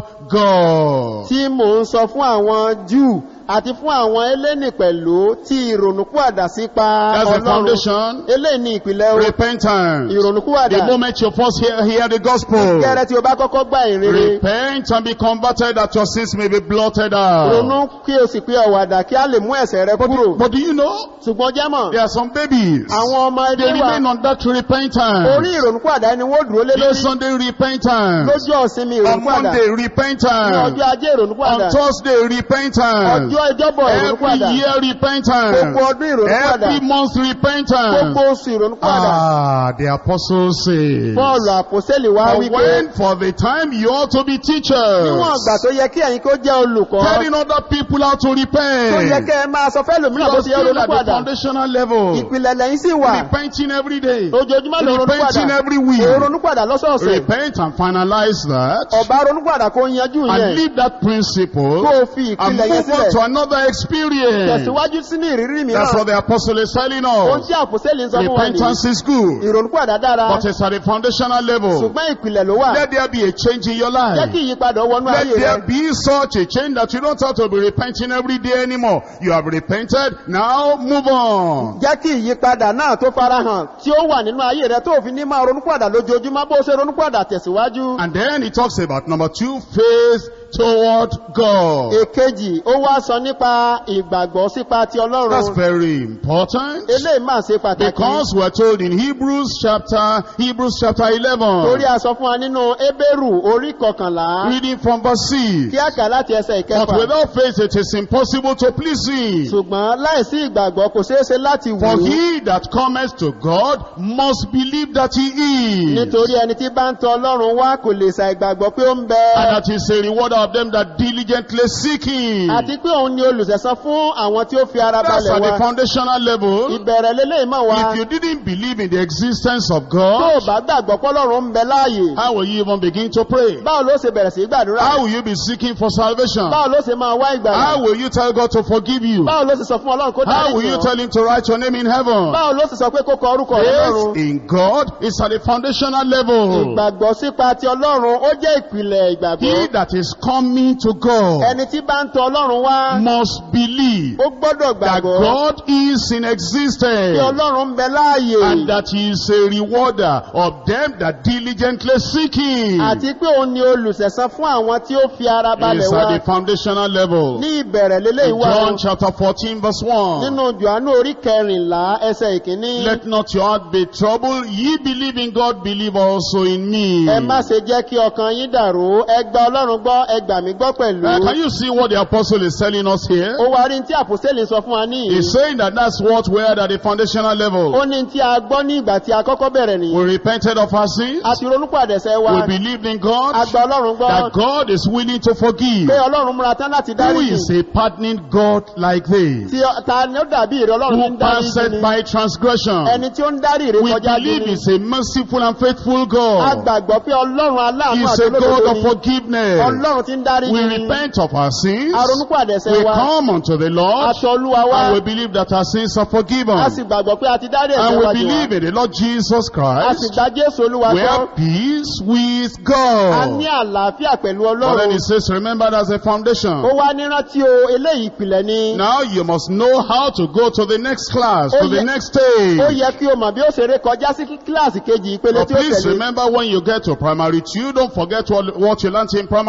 S1: God.
S2: tí mò ń sọ fún àwọn júù àti fún àwọn eléni pẹ̀lú tí ìrònúkúwàdà sí pa
S1: That's the
S2: ọlọ́run
S1: foundation.
S2: eléyìí ni ìpìlẹ̀ o
S1: Repentance.
S2: ìrònúkúwàdà
S1: The moment you first hear, hear the gospel,
S2: gẹ́rẹ́ tí o bá kọ́kọ́ gbà ìrere
S1: repent and be converted that your sins may be blotted out.
S2: ronú kí o sì pé ọ̀wàdà kí a lè mú ẹ̀sẹ̀ rẹ kúrò
S1: But do you know,
S2: ṣùgbọ́n jẹ́mọ̀
S1: there are some babies.
S2: àwọn ọmọ
S1: They
S2: ẹbí wa
S1: remain on that
S2: orí
S1: repentance.
S2: ìrònúkúwàdà ni wọ́n dúró lé
S1: This
S2: lórí
S1: Sunday repentance.
S2: lójú ọ̀sinmi
S1: On
S2: ìrònúkúwàdà
S1: Monday
S2: ní
S1: repentance.
S2: ọjọ́ ajé ìrònúkúwàdà
S1: On Thursday repentance.
S2: ọjọ́ ìjọ́bọ̀
S1: Every
S2: ìrònúkúwàdà
S1: year repentance.
S2: gbogbo ọdún ìrònúkúwàdà
S1: Every month repentance.
S2: gbogbo oṣù ìrònúkúwàdà
S1: Ah, the apostle says.
S2: Pọ́ọ̀lù àpòsẹ́lì wá
S1: For
S2: wípé
S1: when for the time you ought to be teachers.
S2: níwọ̀n ìgbà tó yẹ kí ẹ̀yin kó jẹ́ olùkọ́
S1: Telling other people how to
S2: tó yẹ
S1: repent.
S2: kẹ́ ẹ máa sọ fẹ́ lòmíràn bó
S1: You're
S2: ti yẹ
S1: still at the
S2: ronúkúwàdà
S1: foundational level.
S2: ìpìlẹ̀ lẹ́yìn sì wà
S1: Repenting every day.
S2: ojoojúmọ́ ló
S1: Repenting
S2: ronúkúwàdà
S1: every week.
S2: ó ronúkúwàdà lọ́sọ̀ọ̀sẹ̀
S1: Repent and finalize that.
S2: ọba ronúkúwàdà kó yanjú
S1: And
S2: yẹn
S1: leave that principle.
S2: kó o fi
S1: And
S2: ìpìlẹ̀ yẹn
S1: move on to
S2: sílẹ̀
S1: another experience.
S2: tẹ̀síwájú sínú ìrírí
S1: That's
S2: mìíràn
S1: what the apostle is telling
S2: ohun
S1: us.
S2: tí àpòsẹ́lì ń sọ fún wa nìyí
S1: Repentance is good.
S2: ìrònúkúwàdà dára
S1: But it's at the foundational level.
S2: ṣùgbọ́n ìpìlẹ̀ ló wà
S1: Let there be a change in your
S2: jẹ́
S1: life.
S2: kí ìyípadà wọnú
S1: Let
S2: ayé rẹ
S1: there be such a change that you don't have to be repenting every day anymore. You have repented, now move on.
S2: jẹ́ kí ìyípadà náà tó farahàn tí ó wà nínú ayé rẹ tó fi ní máa ronúkúwàdà lójoojúmọ́ bó ṣe ronúkúwàdà tẹ̀síwájú
S1: And then he talks about number two, faith toward God.
S2: èkejì ó wá sọ nípa ìgbàgbọ́ sípa ti
S1: That's
S2: ọlọ́run
S1: very important.
S2: eléyìí máa ṣe pàtàkì
S1: Because we're told in Hebrews chapter, Hebrews chapter
S2: torí
S1: 11,
S2: a sọ fún wa nínú ebéèrù orí kọkànlá
S1: reading from verse 6.
S2: kí á kà láti ẹsẹ̀
S1: But
S2: ìkẹfà
S1: without faith it is impossible to please him.
S2: ṣùgbọ́n láìsí ìgbàgbọ́ kò ṣeé ṣe láti wù
S1: For
S2: ú
S1: he that cometh to God must believe that he is.
S2: nítorí ẹni tí bá ń tọ ọlọ́run wá kò lè sa ìgbàgbọ́ pé ó ń bẹ
S1: And that is a rewarder of them that diligently seek him.
S2: àti pé òun ni olùsẹ̀sán fún àwọn tí ó fi ara
S1: That's
S2: balẹ̀
S1: at the
S2: wá
S1: foundational level.
S2: ìbẹ̀rẹ̀ lélẹ́yìn mọ̀ wá
S1: If you didn't believe in the existence of
S2: tó o
S1: God,
S2: bá gbàgbọ́ pọ́lọ́run ń bẹ láàyè
S1: how will you even begin to pray?
S2: báwo ló ṣe bẹ̀rẹ̀ sí í gbàdúrà
S1: How will you be seeking for salvation?
S2: báwo ló ṣe máa wá ìgbàlà
S1: How will you tell God to forgive you?
S2: báwo ló ṣe sọ fún ọlọ́run kó dárí
S1: How will you
S2: jìn ọ́?
S1: tell him to write your name in heaven?
S2: báwo ló ṣe sọ pé kó kọ orúkọ rẹ̀
S1: Faith
S2: lọ́run
S1: in God is at the foundational level.
S2: ìgbàgbọ́ sípa ti ọlọ́run ó jẹ́ ìpìlẹ̀ ìgbàgbọ́
S1: He that is coming to God
S2: ẹni tí bá ń tọ ọlọ́run wá
S1: must believe
S2: ó gbọ́dọ̀
S1: that
S2: gbàgbọ́
S1: God is in
S2: pé
S1: existence
S2: ọlọ́run ń bẹ láàyè
S1: and that he is a rewarder of them that diligently seek him.
S2: àti pé òun ni olùsẹ̀sán fún àwọn tí ó fi ara
S1: It
S2: balẹ̀
S1: is
S2: wá
S1: at the foundational level.
S2: ní ìbẹ̀rẹ̀ lélẹ́yìn wá
S1: John chapter 14 verse 1.
S2: nínú johannu orí kẹrìnlá ẹsẹ̀ ìkíní
S1: Let not your heart be troubled. Ye believe in God, believe also in me.
S2: ẹ má ṣe jẹ́ kí ọkàn yín dàrú ẹ gba ọlọ́run gbọ́ ẹ gbà mí gbọ́ pẹ̀lú
S1: Uh, can you see what the apostle is telling us here?
S2: ó wá rí tí àpòsílẹ̀ sọ fún wa ní ìyí
S1: He's saying that that's what we're at the foundational
S2: ó
S1: level.
S2: ní tí a gbọ́ ní ìgbà tí a kọ́kọ́ bẹ̀rẹ̀ nìyí
S1: We repented of our sins.
S2: a ti ronúpàdẹ̀sẹ̀ wa
S1: We believed in
S2: a
S1: God.
S2: gba ọlọ́run gbọ́
S1: That God is willing to forgive.
S2: pé ọlọ́run múra tán láti
S1: Who
S2: dárí
S1: is a pardoning God like this?
S2: tí ọ- ta ni ó dàbí ìrẹ ọlọ́run tí
S1: Who
S2: ń dárí
S1: passed
S2: ni
S1: by transgression?
S2: ẹni tí ó ń dárí ìrẹ
S1: We
S2: kọjá jù
S1: believe
S2: ni
S1: is a merciful and faithful
S2: a
S1: God.
S2: gbàgbọ́ pé ọlọ́run aláàánú
S1: He's
S2: àti
S1: a God
S2: olódodo
S1: of
S2: ni
S1: forgiveness.
S2: ọlọ́run tí ń dárí
S1: We
S2: ni
S1: repent of our sins.
S2: a ronúpàdẹ̀sẹ̀
S1: We
S2: wa
S1: come unto the Lord.
S2: aṣọ olúwa wa
S1: And we believe that our sins are forgiven.
S2: a sì gbàgbọ́ pé a ti dárí
S1: And
S2: ẹ̀ṣẹ̀
S1: we
S2: wa jù
S1: believe
S2: wá
S1: in the Lord Jesus
S2: a sì
S1: Christ.
S2: gba jésù olúwa
S1: We
S2: gbọ́
S1: have peace with
S2: a
S1: God.
S2: ní àlàáfíà pẹ̀lú
S1: But then
S2: ọlọ́run
S1: he says, remember that's a
S2: ó
S1: foundation.
S2: wá nírántí o eléyìí ìpìlẹ̀ ni
S1: Now you must know how to go to the next class,
S2: Oh,
S1: to the
S2: yeah.
S1: next
S2: ó
S1: stage.
S2: yẹ kí o mọ̀ bí ó ṣe ré kọjá sí kíláàsì kejì ìpele
S1: But
S2: tí ó
S1: please
S2: tẹ̀lé
S1: remember when you get to primary two, don't forget what, what you learned in primary one.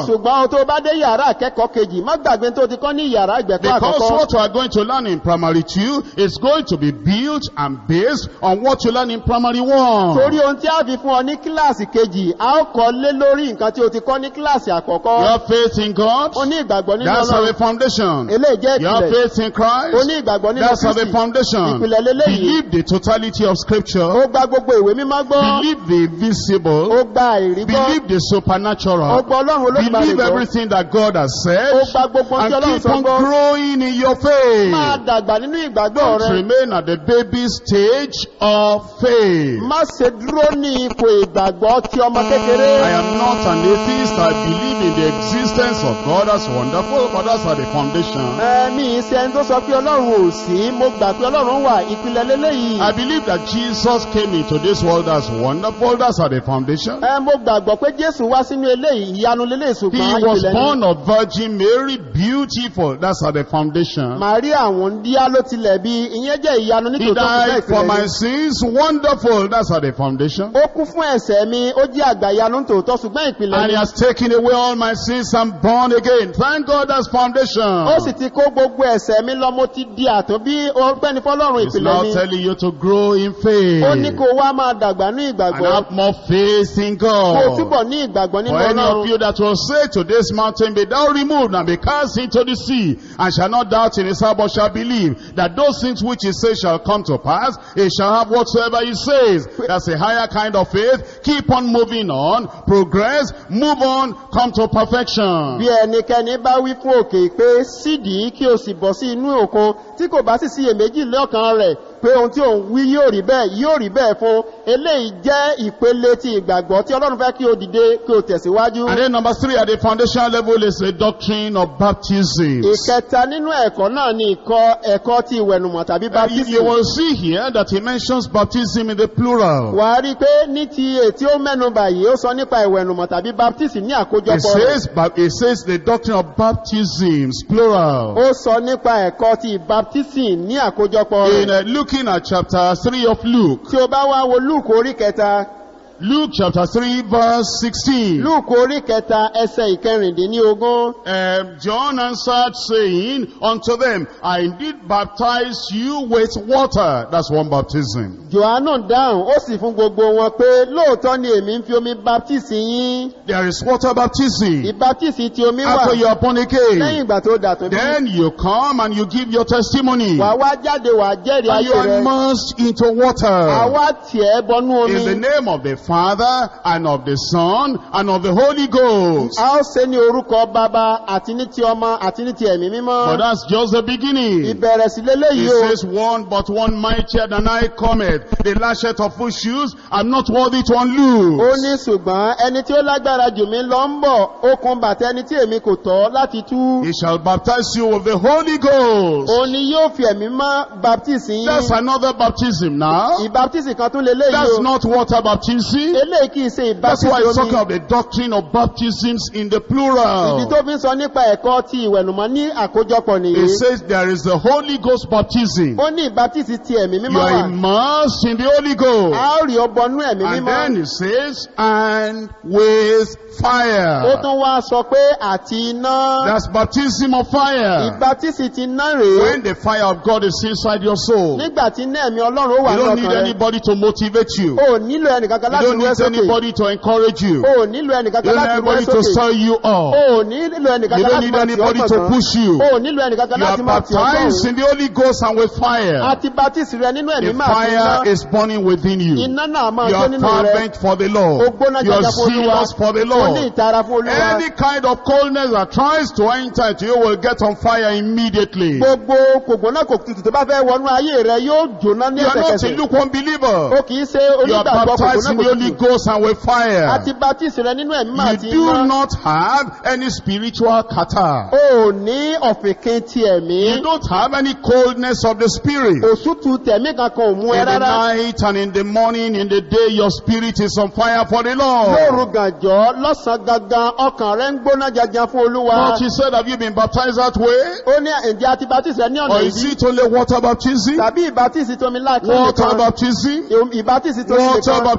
S2: ṣùgbọ́n o tó bá dé yàrá akẹ́kọ̀ọ́ kejì má gbàgbé tó ti kọ́ ní yàrá ìgbẹ̀kọ́
S1: Because
S2: àkọ́kọ́
S1: what you are going to learn in primary two is going to be built and based on what you learn in primary one.
S2: torí ohun tí a fi fún ọ ní kíláàsì kejì a ó kọ́ lé lórí nǹkan tí o ti kọ́ ní kíláàsì
S1: You
S2: àkọ́kọ́
S1: have faith in God.
S2: o ní ìgbàgbọ́ nínú
S1: That's our
S2: ọlọ́run
S1: foundation.
S2: eléyìí jẹ́
S1: You have
S2: ìpìlẹ̀
S1: faith in
S2: o
S1: Christ.
S2: ní ìgbàgbọ́ nínú
S1: That's our
S2: kristi
S1: foundation.
S2: ìpìlẹ̀ lélẹ́yìí
S1: Believe the totality of
S2: ó
S1: scripture.
S2: gba gbogbo ìwé mímọ́ gbọ́
S1: Believe the
S2: ó
S1: visible.
S2: gba ìrí gbọ́
S1: Believe the
S2: ó
S1: supernatural.
S2: gba ọlọ́run olódùmarè
S1: Believe
S2: gbọ́
S1: everything that God has
S2: ó
S1: said.
S2: gba gbogbo ohun tí
S1: And
S2: ọlọ́run
S1: keep
S2: sọ
S1: on
S2: gbọ́
S1: growing in your
S2: máa
S1: faith.
S2: dàgbà nínú ìgbàgbọ́
S1: Don't
S2: rẹ
S1: remain at the baby stage of faith.
S2: má ṣe dúró ní ipò ìgbàgbọ́ ti ọmọ kékeré
S1: I am not an atheist. I believe in the existence of God. That's wonderful, but that's at the foundation.
S2: ẹ̀mí ìṣe ẹni tó sọ pé ọlọ́run ò sí mo gbà pé ọlọ́run wà ìpìlẹ̀ lélẹ́yìí
S1: I believe that Jesus came into this world. That's wonderful. That's at the foundation.
S2: ẹ mo gbàgbọ́ pé jésù wá sínú eléyìí ìyanu lélẹ́yìí
S1: He
S2: ṣùgbọ́n
S1: was
S2: ìpìlẹ̀ ni
S1: born of Virgin Mary, beautiful. That's at the foundation.
S2: màríà àwọn díá ló tilẹ̀ bí ìyẹn jẹ́ ìyanu
S1: He
S2: nítòótọ́ ṣùgbọ́n
S1: died for
S2: ìpìlẹ̀
S1: my
S2: ni
S1: sins. Wonderful. That's at the foundation.
S2: ó kú fún ẹ̀ṣẹ̀ mi ó jẹ́ àgbà ìyanu nítòótọ́ ṣùgbọ́n ìpìlẹ̀
S1: And
S2: ni
S1: he has taken away all my sins. I'm born again. Thank God that's foundation.
S2: ó sì ti kó gbogbo ẹ̀ṣẹ̀ mi lọ mo ti di àtúnbí ọpẹ́ni fọlọ́run
S1: He's
S2: ìpìlẹ̀
S1: now
S2: ni
S1: telling you to grow in faith.
S2: ó ní kó wá máa dàgbà ní
S1: and
S2: ìgbàgbọ́
S1: have more faith in
S2: kó o
S1: God.
S2: túbọ̀ ní ìgbàgbọ́ nínú
S1: For any of
S2: ọlọ́run
S1: you that will say to this mountain, be thou removed and be cast into the sea, and shall not doubt in his heart, but shall believe that those things which he says shall come to pass, he shall have whatsoever he says. That's a higher kind of faith. Keep on moving on, progress, move on, come to perfection.
S2: bí ẹnikẹ́ni bá wí fún òkè pé sídìí kí o sì bọ́ sí inú òkun tí kò bá sì sí iyèméjì lọ́kàn rẹ̀ pé ohun tí òun wí yóò rí bẹ́ẹ̀ yóò rí bẹ́ẹ̀ fún eléyìí jẹ́ ìpele ti ìgbàgbọ́ tí ọlọ́run fẹ́ kí o dìde kí o tẹ̀síwájú.
S1: And then number three at the foundation level is the doctrine of baptism.
S2: ìkẹta nínú ẹ̀kọ́ náà ni ìkọ́ ẹ̀kọ́ ti ìwẹ̀nùmọ̀ tàbí
S1: You
S2: baptism.
S1: will see here that he mentions baptism in the plural.
S2: wà á rí i pé ní ti ètí ó mẹ́nu báyìí ó sọ nípa ìwẹ̀nùmọ̀ tàbí baptism ní
S1: It
S2: àkójọpọ̀ rẹ̀.
S1: says, but it says the doctrine of baptisms, plural.
S2: ó sọ nípa ẹ̀kọ́ ti baptism ní àkójọpọ̀
S1: In
S2: rẹ̀.
S1: uh, looking at chapter 3 of Luke,
S2: tí o bá wá wo lúùkù orí kẹta
S1: Luke chapter 3 verse 16.
S2: lúùkù orí kẹta ẹsẹ̀ ìkẹrìndínlógún.
S1: Um, John answered saying unto them, I indeed baptize you with water. That's one baptism.
S2: Jòhánù dáhùn, ó sì fún gbogbo wọn pé lóòótọ́ ni èmi ń fi omi baptisi yín.
S1: There is water baptism.
S2: Ìbaptisi ti omi wà
S1: After you are born
S2: lẹ́yìn
S1: again,
S2: ìgbà tó dà tó bí.
S1: then you come and you give your testimony.
S2: Wà wá jáde wà jẹ́rìí
S1: And you
S2: ayé
S1: are
S2: rẹ̀.
S1: immersed into water.
S2: Àwa tiẹ̀ bọnú
S1: In the
S2: omi.
S1: name of the Father and of the Son and of the Holy Ghost.
S2: A ó ṣe ní orúkọ bàbá àti ní ti ọmọ àti ní ti ẹ̀mí
S1: But
S2: mímọ́.
S1: that's just the beginning.
S2: Ìbẹ̀rẹ̀ sí
S1: He
S2: léléyìí o.
S1: says, one but one mightier than I cometh. The lashet of whose shoes I'm not worthy to
S2: Ó
S1: unloose.
S2: ní ṣùgbọ́n ẹni tí ó lágbára jù mí lọ ń bọ̀, okùn bàtà ẹni tí èmi kò tọ́ láti tú.
S1: He shall baptize you with the Holy Ghost.
S2: Òun ni yóò fi ẹ̀mí mọ́ baptisi
S1: That's
S2: yín.
S1: another baptism now.
S2: Ìbaptisi kan tún léléyìí
S1: That's
S2: o.
S1: not water baptism.
S2: Eléyìí kìí ṣe
S1: That's why
S2: ìbaptisi
S1: it's talking
S2: omi.
S1: of the doctrine of baptisms in the
S2: Ìdí
S1: plural.
S2: tó fi ń sọ nípa ẹ̀kọ́ ti ìwẹ̀nùmọ́ ní àkójọpọ̀ nìyí.
S1: It says there is the Holy Ghost baptism.
S2: Ó ní ìbaptisi ti ẹ̀mí
S1: You
S2: mímọ́
S1: are
S2: wà.
S1: immersed in the Holy
S2: A
S1: Ghost.
S2: ó rí ọbọnú ẹ̀mí
S1: And
S2: mímọ́.
S1: then it says, and with
S2: Ó
S1: fire.
S2: tún wá sọ pé àti iná.
S1: That's baptism of fire.
S2: Ìbaptisi ti iná rèé.
S1: When the fire of God is inside your soul, you
S2: Nígbà tí iná ẹ̀mí Ọlọ́run ó wà
S1: don't need
S2: lọ́kàn rẹ̀.
S1: anybody to motivate you.
S2: O ò nílò ẹnìkankan
S1: You
S2: láti
S1: don't
S2: wẹ́
S1: need
S2: sókè.
S1: anybody to encourage you.
S2: O ò nílò
S1: You
S2: ẹnìkankan
S1: don't need
S2: láti wẹ́
S1: anybody to
S2: sókè.
S1: stir you
S2: O
S1: up.
S2: ò nílò
S1: You
S2: ẹnìkankan
S1: don't
S2: láti
S1: need
S2: máa tì ọ́
S1: anybody to
S2: gbọ̀ngàn.
S1: push you.
S2: O ò nílò ẹnìkankan
S1: You are
S2: láti máa tì ọ́
S1: baptized
S2: gbọ̀ngàn.
S1: in the Holy Ghost and with fire.
S2: Àti baptisi rẹ nínú ẹ̀mí
S1: The
S2: máa ti iná.
S1: fire is burning within you.
S2: Iná náà máa
S1: You
S2: jó
S1: are
S2: nínú rẹ.
S1: fervent for the
S2: O
S1: Lord.
S2: gbóná
S1: You are
S2: jaja fún Olúwa.
S1: zealous for the
S2: O ní
S1: Lord.
S2: ìtara fún Olúwa.
S1: Any kind of coldness that tries to enter into you will get on fire immediately.
S2: Gbogbo kògbóná kò tutù tó bá fẹ́ wọnú ayé rẹ yóò jóná ní
S1: You are not a
S2: ẹsẹ̀kẹsẹ̀.
S1: lukewarm believer.
S2: O kìí ṣe
S1: You are
S2: onígbàgbọ́
S1: baptized in
S2: kògbóná
S1: the
S2: kò
S1: Holy
S2: tutù.
S1: Ghost and with fire.
S2: Àti baptisi rẹ nínú ẹ̀mí máa ti
S1: You do
S2: iná.
S1: not have any spiritual kata.
S2: O ò ní ọ̀fìnkìn ti ẹ̀mí.
S1: You don't have any coldness of the spirit.
S2: Òsútù tẹ̀mí kankan ò mú ẹ
S1: In the
S2: rárá.
S1: night and in the morning, in the day, your spirit is on fire for the
S2: Lóru
S1: Lord.
S2: gànjọ́ lọ́sàn gangan ọkàn rẹ ń gbóná jajan fún Olúwa.
S1: But he said, have you been baptized that way?
S2: Ó ní ǹjẹ́ àti baptisi rẹ ní ọ̀nà
S1: Or is
S2: ìdí?
S1: it only water baptism?
S2: Tàbí ìbátisi tómi láti
S1: Water
S2: nìkan.
S1: baptism?
S2: Ìbátisi tómi
S1: Water
S2: nìkan.
S1: baptism?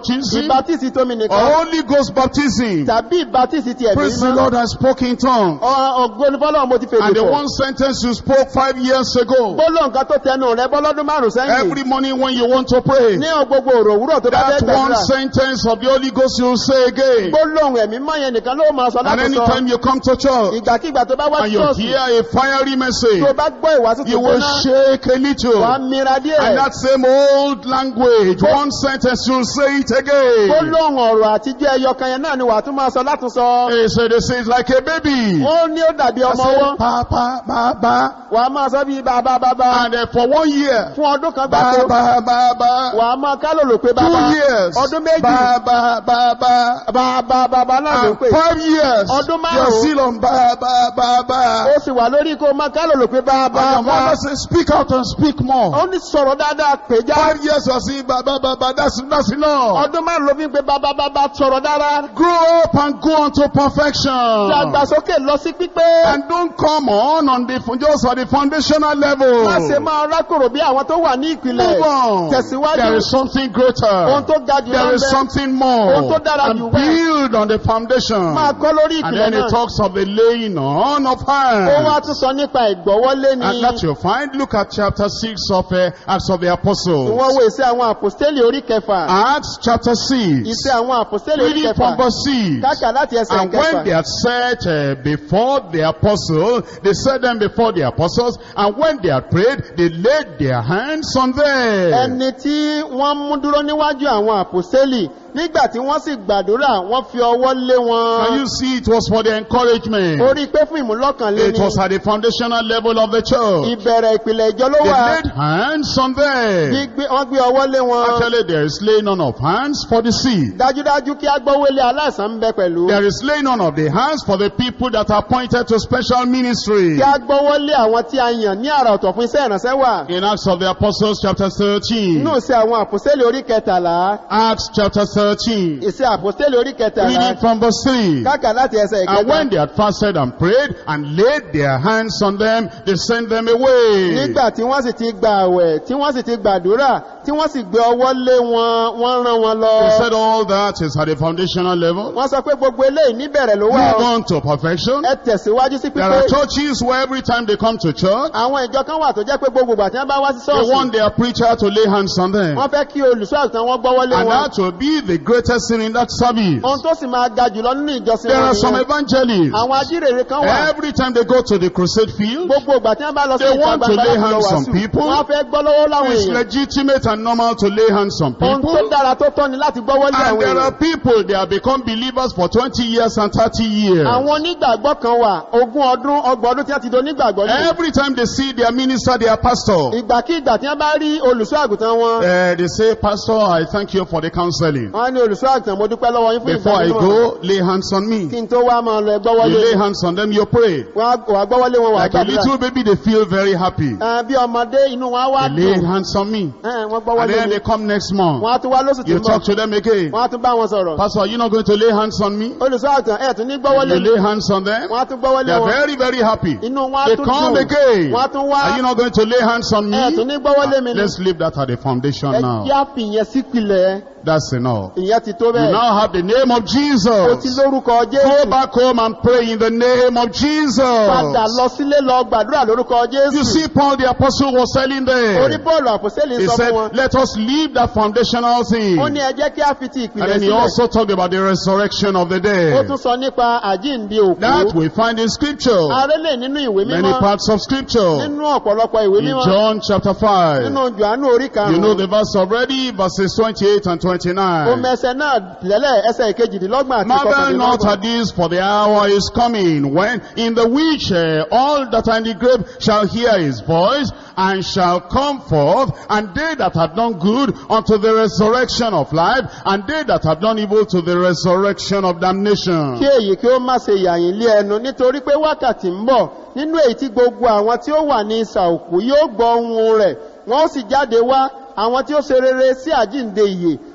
S2: ìbátísì tómi
S1: or
S2: nìkan
S1: Holy Ghost baptism.
S2: tàbí ìbátísì ti ẹ̀mí
S1: Praise the
S2: mímọ́
S1: Lord, I spoke in tongues.
S2: ọgbóni fọlọ́run mo ti fèrè
S1: And the
S2: fọ̀
S1: one sentence you spoke five years ago,
S2: gbólóhùn kan tó tẹnu rẹ bọ́lọ́dún márùn sẹ́yìn
S1: every morning when you want to pray,
S2: ní gbogbo òrò òwúrọ̀ tó bá fẹ́
S1: that one
S2: gbàdúrà
S1: sentence of the Holy Ghost you say again.
S2: gbólóhùn ẹ̀mí mọ́ yẹn nìkan ló máa sọ
S1: And
S2: láti sọ
S1: anytime you come to church
S2: ìgbàkigbà tó bá wá
S1: and you
S2: ṣọ́ọ̀ṣì
S1: hear a fiery message,
S2: tó bá gbọ́ ìwàásù
S1: you
S2: tó
S1: will
S2: gbóná
S1: shake a little.
S2: wàá mira díẹ̀
S1: And that same old language, one sentence, you'll say it again.
S2: gbólóhùn ọ̀rọ̀ àtijọ́ ẹyọ kan yẹn náà ni wàá tún máa sọ látún sọ
S1: He said, they say it's like a baby.
S2: ó ní ó dàbí
S1: I
S2: ọmọ
S1: said,
S2: ọwọ́
S1: ba, ba, ba, ba.
S2: wàá máa sọ bí bàbá bàbá
S1: And uh, for one year,
S2: fún ọdún kan
S1: ba,
S2: gbàgbó
S1: ba, ba, ba.
S2: wàá máa kálòlò pé
S1: Two
S2: bàbá
S1: years,
S2: ọdún méjì
S1: ba, ba, ba, ba.
S2: bàbá bàbá náà ló
S1: And
S2: pè
S1: five years,
S2: Ọdún
S1: you're
S2: márùn-ún.
S1: still on ba, ba, ba, ba.
S2: ó sì wà lórí kó máa kálòlò pé bàbá
S1: And your
S2: bàbá
S1: mother says, speak out and speak more.
S2: ó ní sọ̀rọ̀ dáadáa pè já
S1: Five years, you're saying ba, ba, ba, ba. That's, that's enough.
S2: ọdún márùn ló fi ń pe bàbá bàbá sọ̀rọ̀ dára
S1: Grow up and go on to perfection.
S2: dàgbàsókè lọ sí pípé
S1: And don't come on on the just at the foundational level.
S2: má ṣe máa rákòrò bí àwọn tó wà ní ìpìlẹ̀
S1: Move on.
S2: Tẹ̀síwájú.
S1: There is something
S2: ohun
S1: greater.
S2: tó ga jù
S1: There is
S2: lọ́bẹ̀
S1: something
S2: Ohun
S1: more.
S2: tó dára jù
S1: And
S2: bẹ́ẹ̀.
S1: build on the foundation.
S2: máa kọ́ lórí
S1: And
S2: ìpìlẹ̀
S1: then it
S2: náà
S1: talks of the laying on of
S2: ó wá
S1: hands.
S2: tún sọ nípa ìgbọ́wọ́lé ni
S1: And that you find, look at chapter 6 of uh, Acts of the
S2: wọ́n
S1: Apostles.
S2: wo ìṣe àwọn àpòstélì orí kẹfà
S1: Acts chapter 6.
S2: ìṣe àwọn àpòstélì orí
S1: Reading
S2: kẹfà
S1: from verse 6.
S2: káàkà láti ẹsẹ̀
S1: And when they
S2: kẹfà
S1: had set uh, before the apostles, they set them before the apostles, and when they had prayed, they laid their hands on them.
S2: ẹni tí wọ́n mú dúró níwájú àwọn àpòstélì nígbà tí wọ́n sì gbàdúrà wọ́n fi ọwọ́ lé
S1: Can
S2: wọn
S1: you see it was for the encouragement?
S2: orí pé fún ìmúlọ́kànlé
S1: It
S2: ni
S1: was at the foundational level of the church.
S2: ìbẹ̀rẹ̀ ìpìlẹ̀ ìjọ ló
S1: They
S2: wà
S1: laid hands on them.
S2: gbígbé- wọ́n gbé ọwọ́ lé wọn
S1: Actually, there is laying on of hands for the sick.
S2: dájúdájú kí agbọ́wélé aláìsàn ń bẹ pẹ̀lú
S1: There is laying on of the hands for the people that are appointed to special ministry.
S2: kí agbọ́wọ́lé àwọn tí a yàn ní àrà ọ̀tọ̀ fún iṣẹ́ ìrànṣẹ́ wà
S1: In Acts of the Apostles chapter 13.
S2: inú ìṣe àwọn àpòstélì orí kẹtàlá
S1: Acts chapter 13.
S2: ìṣe àpòstélì orí kẹtàlá
S1: Reading from verse 3.
S2: káàkà láti ẹsẹ̀
S1: And
S2: ìkẹta
S1: when they had fasted and prayed and laid their hands on them, they sent them away.
S2: nígbà tí wọ́n sì ti gba àwẹ̀ tí wọ́n sì ti gbàdúrà tí wọ́n sì gbé ọwọ́ lé wọn wọ́n rán wọn lọ
S1: They said all that is at the foundational level.
S2: wọ́n sọ pé gbogbo eléyìí níbẹ̀rẹ̀ ló wà
S1: Move
S2: ó.
S1: on to perfection.
S2: ẹ tẹ̀síwájú sí
S1: There
S2: pípé
S1: are churches where every time they come to church,
S2: àwọn ìjọ kan wà tó jẹ́ pé gbogbo ìgbà tí wọ́n bá wá sí
S1: they
S2: ṣọ́ọ̀ṣì
S1: want their preacher to lay hands on them.
S2: wọ́n fẹ́ kí olùṣọ́ àgùntàn wọn gbọ́wọ́ lé
S1: And
S2: wọn
S1: that will be the greatest sin in that service.
S2: ohun tó sì máa ga jùlọ nínú ìjọsìn
S1: There
S2: wọn
S1: are some
S2: nìyẹn
S1: evangelists.
S2: àwọn ajírèrè kan wà
S1: Every time they go to the crusade field,
S2: gbogbo ìgbà tí wọ́n bá lọ sí
S1: They
S2: ìta
S1: want to
S2: gbangba
S1: lay
S2: láti lọ
S1: hands on
S2: wàásù
S1: people.
S2: wọ́n fẹ́ gbọ́ lọ́wọ́ láwọn
S1: it's
S2: èèyàn
S1: legitimate and normal to lay hands on
S2: ohun tó
S1: people.
S2: dára tó tọ́ ni láti gbọ́wọ́ lé
S1: And
S2: àwọn
S1: there are
S2: èèyàn
S1: people, they have become believers for 20 years and 30 years.
S2: àwọn onígbàgbọ́ kan wà ogún ọdún ọgbọ̀n ọdún tí wọ́n ti do onígbàgbọ́ ní
S1: Every time they see their minister, their pastor,
S2: ìgbàkígbà tí wọ́n bá rí olùṣọ́ àgùntàn wọn
S1: uh, they say, Pastor, I thank you for the counseling.
S2: wọ́n ní olùṣọ́ àgùntàn mo dúpẹ́ lọ́wọ́ yín fún
S1: Before I
S2: ìgbàgbọ́
S1: go, lay hands on
S2: kí
S1: me.
S2: n tó wá máa lọ ẹgbọ́wọ́
S1: You
S2: lé
S1: lay hands on them, you pray.
S2: wọ́n á wà gbọ́wọ́ lé wọn wà
S1: Like a
S2: gbàdúrà
S1: little baby, they feel very happy.
S2: Ẹ, bí ọmọdé inú wọn á wá
S1: They lay
S2: dùn
S1: hands on me.
S2: Ẹ, wọ́n gbọ́wọ́
S1: And
S2: lé
S1: then
S2: mi
S1: they come next month.
S2: wọ́n á tún wá lóṣù tí
S1: You
S2: ń bọ̀
S1: talk to them again.
S2: wọ́n á tún bá wọn sọ̀rọ̀
S1: Pastor, are you not going to lay hands on me?
S2: olùṣọ́ àgùntàn ẹ̀ tún ní gbọ́wọ́ lé
S1: You
S2: mi
S1: lay hands on them.
S2: wọ́n á tún gbọ́wọ́ lé
S1: They are
S2: wọn
S1: very, very happy.
S2: inú wọn á
S1: They
S2: tún
S1: come
S2: dùn
S1: again.
S2: wọ́n á tún wá
S1: Are you not going to lay hands on me?
S2: ẹ̀ tún ní gbọ́wọ́ lé mi ni
S1: Let's leave that at the foundation
S2: ẹ
S1: now.
S2: jẹ́ àfihàn sípìlẹ̀
S1: That's enough.
S2: ìyẹn ti tó
S1: You
S2: bẹ́ẹ̀
S1: now have the name of
S2: o ti
S1: Jesus.
S2: lórúkọ
S1: Go
S2: jésù
S1: back home and pray in the name of
S2: padà
S1: Jesus.
S2: lọ sílé lọ gbàdúrà lórúkọ
S1: You
S2: jésù
S1: see, Paul the apostle was telling
S2: orí
S1: them.
S2: bọ́ọ̀lù àpòsílẹ̀
S1: He
S2: sọ fún
S1: said,
S2: wọn
S1: let us leave that foundational thing.
S2: ó ní ẹ jẹ́ kí a fi ti
S1: And
S2: ìpìlẹ̀
S1: then he
S2: sílẹ̀
S1: also talked about the resurrection of the
S2: ó
S1: dead.
S2: tún sọ nípa àjíǹde
S1: That
S2: òkú
S1: we find in scripture.
S2: arélè nínú ìwé
S1: Many
S2: mímọ́
S1: parts of scripture.
S2: nínú ọ̀pọ̀lọpọ̀ ìwé
S1: In
S2: mímọ́
S1: John chapter 5.
S2: nínú jòhánù orí
S1: You know
S2: karùn-ún
S1: the verse already, verses 28 and
S2: ó
S1: 29.
S2: mẹsẹ̀ náà lẹ́lẹ̀ ẹsẹ̀ ìkejìdínlọ́gbọ̀n àti
S1: Marvel not
S2: kọkàndínlọ́gbọ̀n
S1: at this, for the hour is coming, when in the which uh, all that are in the grave shall hear his voice, and shall come forth, and they that have done good unto the resurrection of life, and they that have done evil to the resurrection of damnation.
S2: kí èyí kí ó má ṣe yàyìn lé ẹnu nítorí pé wákàtí ń bọ̀ nínú èyí tí gbogbo àwọn tí ó wà ní ìsà òkú yóò gbọ́ ohun rẹ̀ wọ́n ó sì jáde wá àwọn tí ó ṣe rere sí àjíǹde ìyè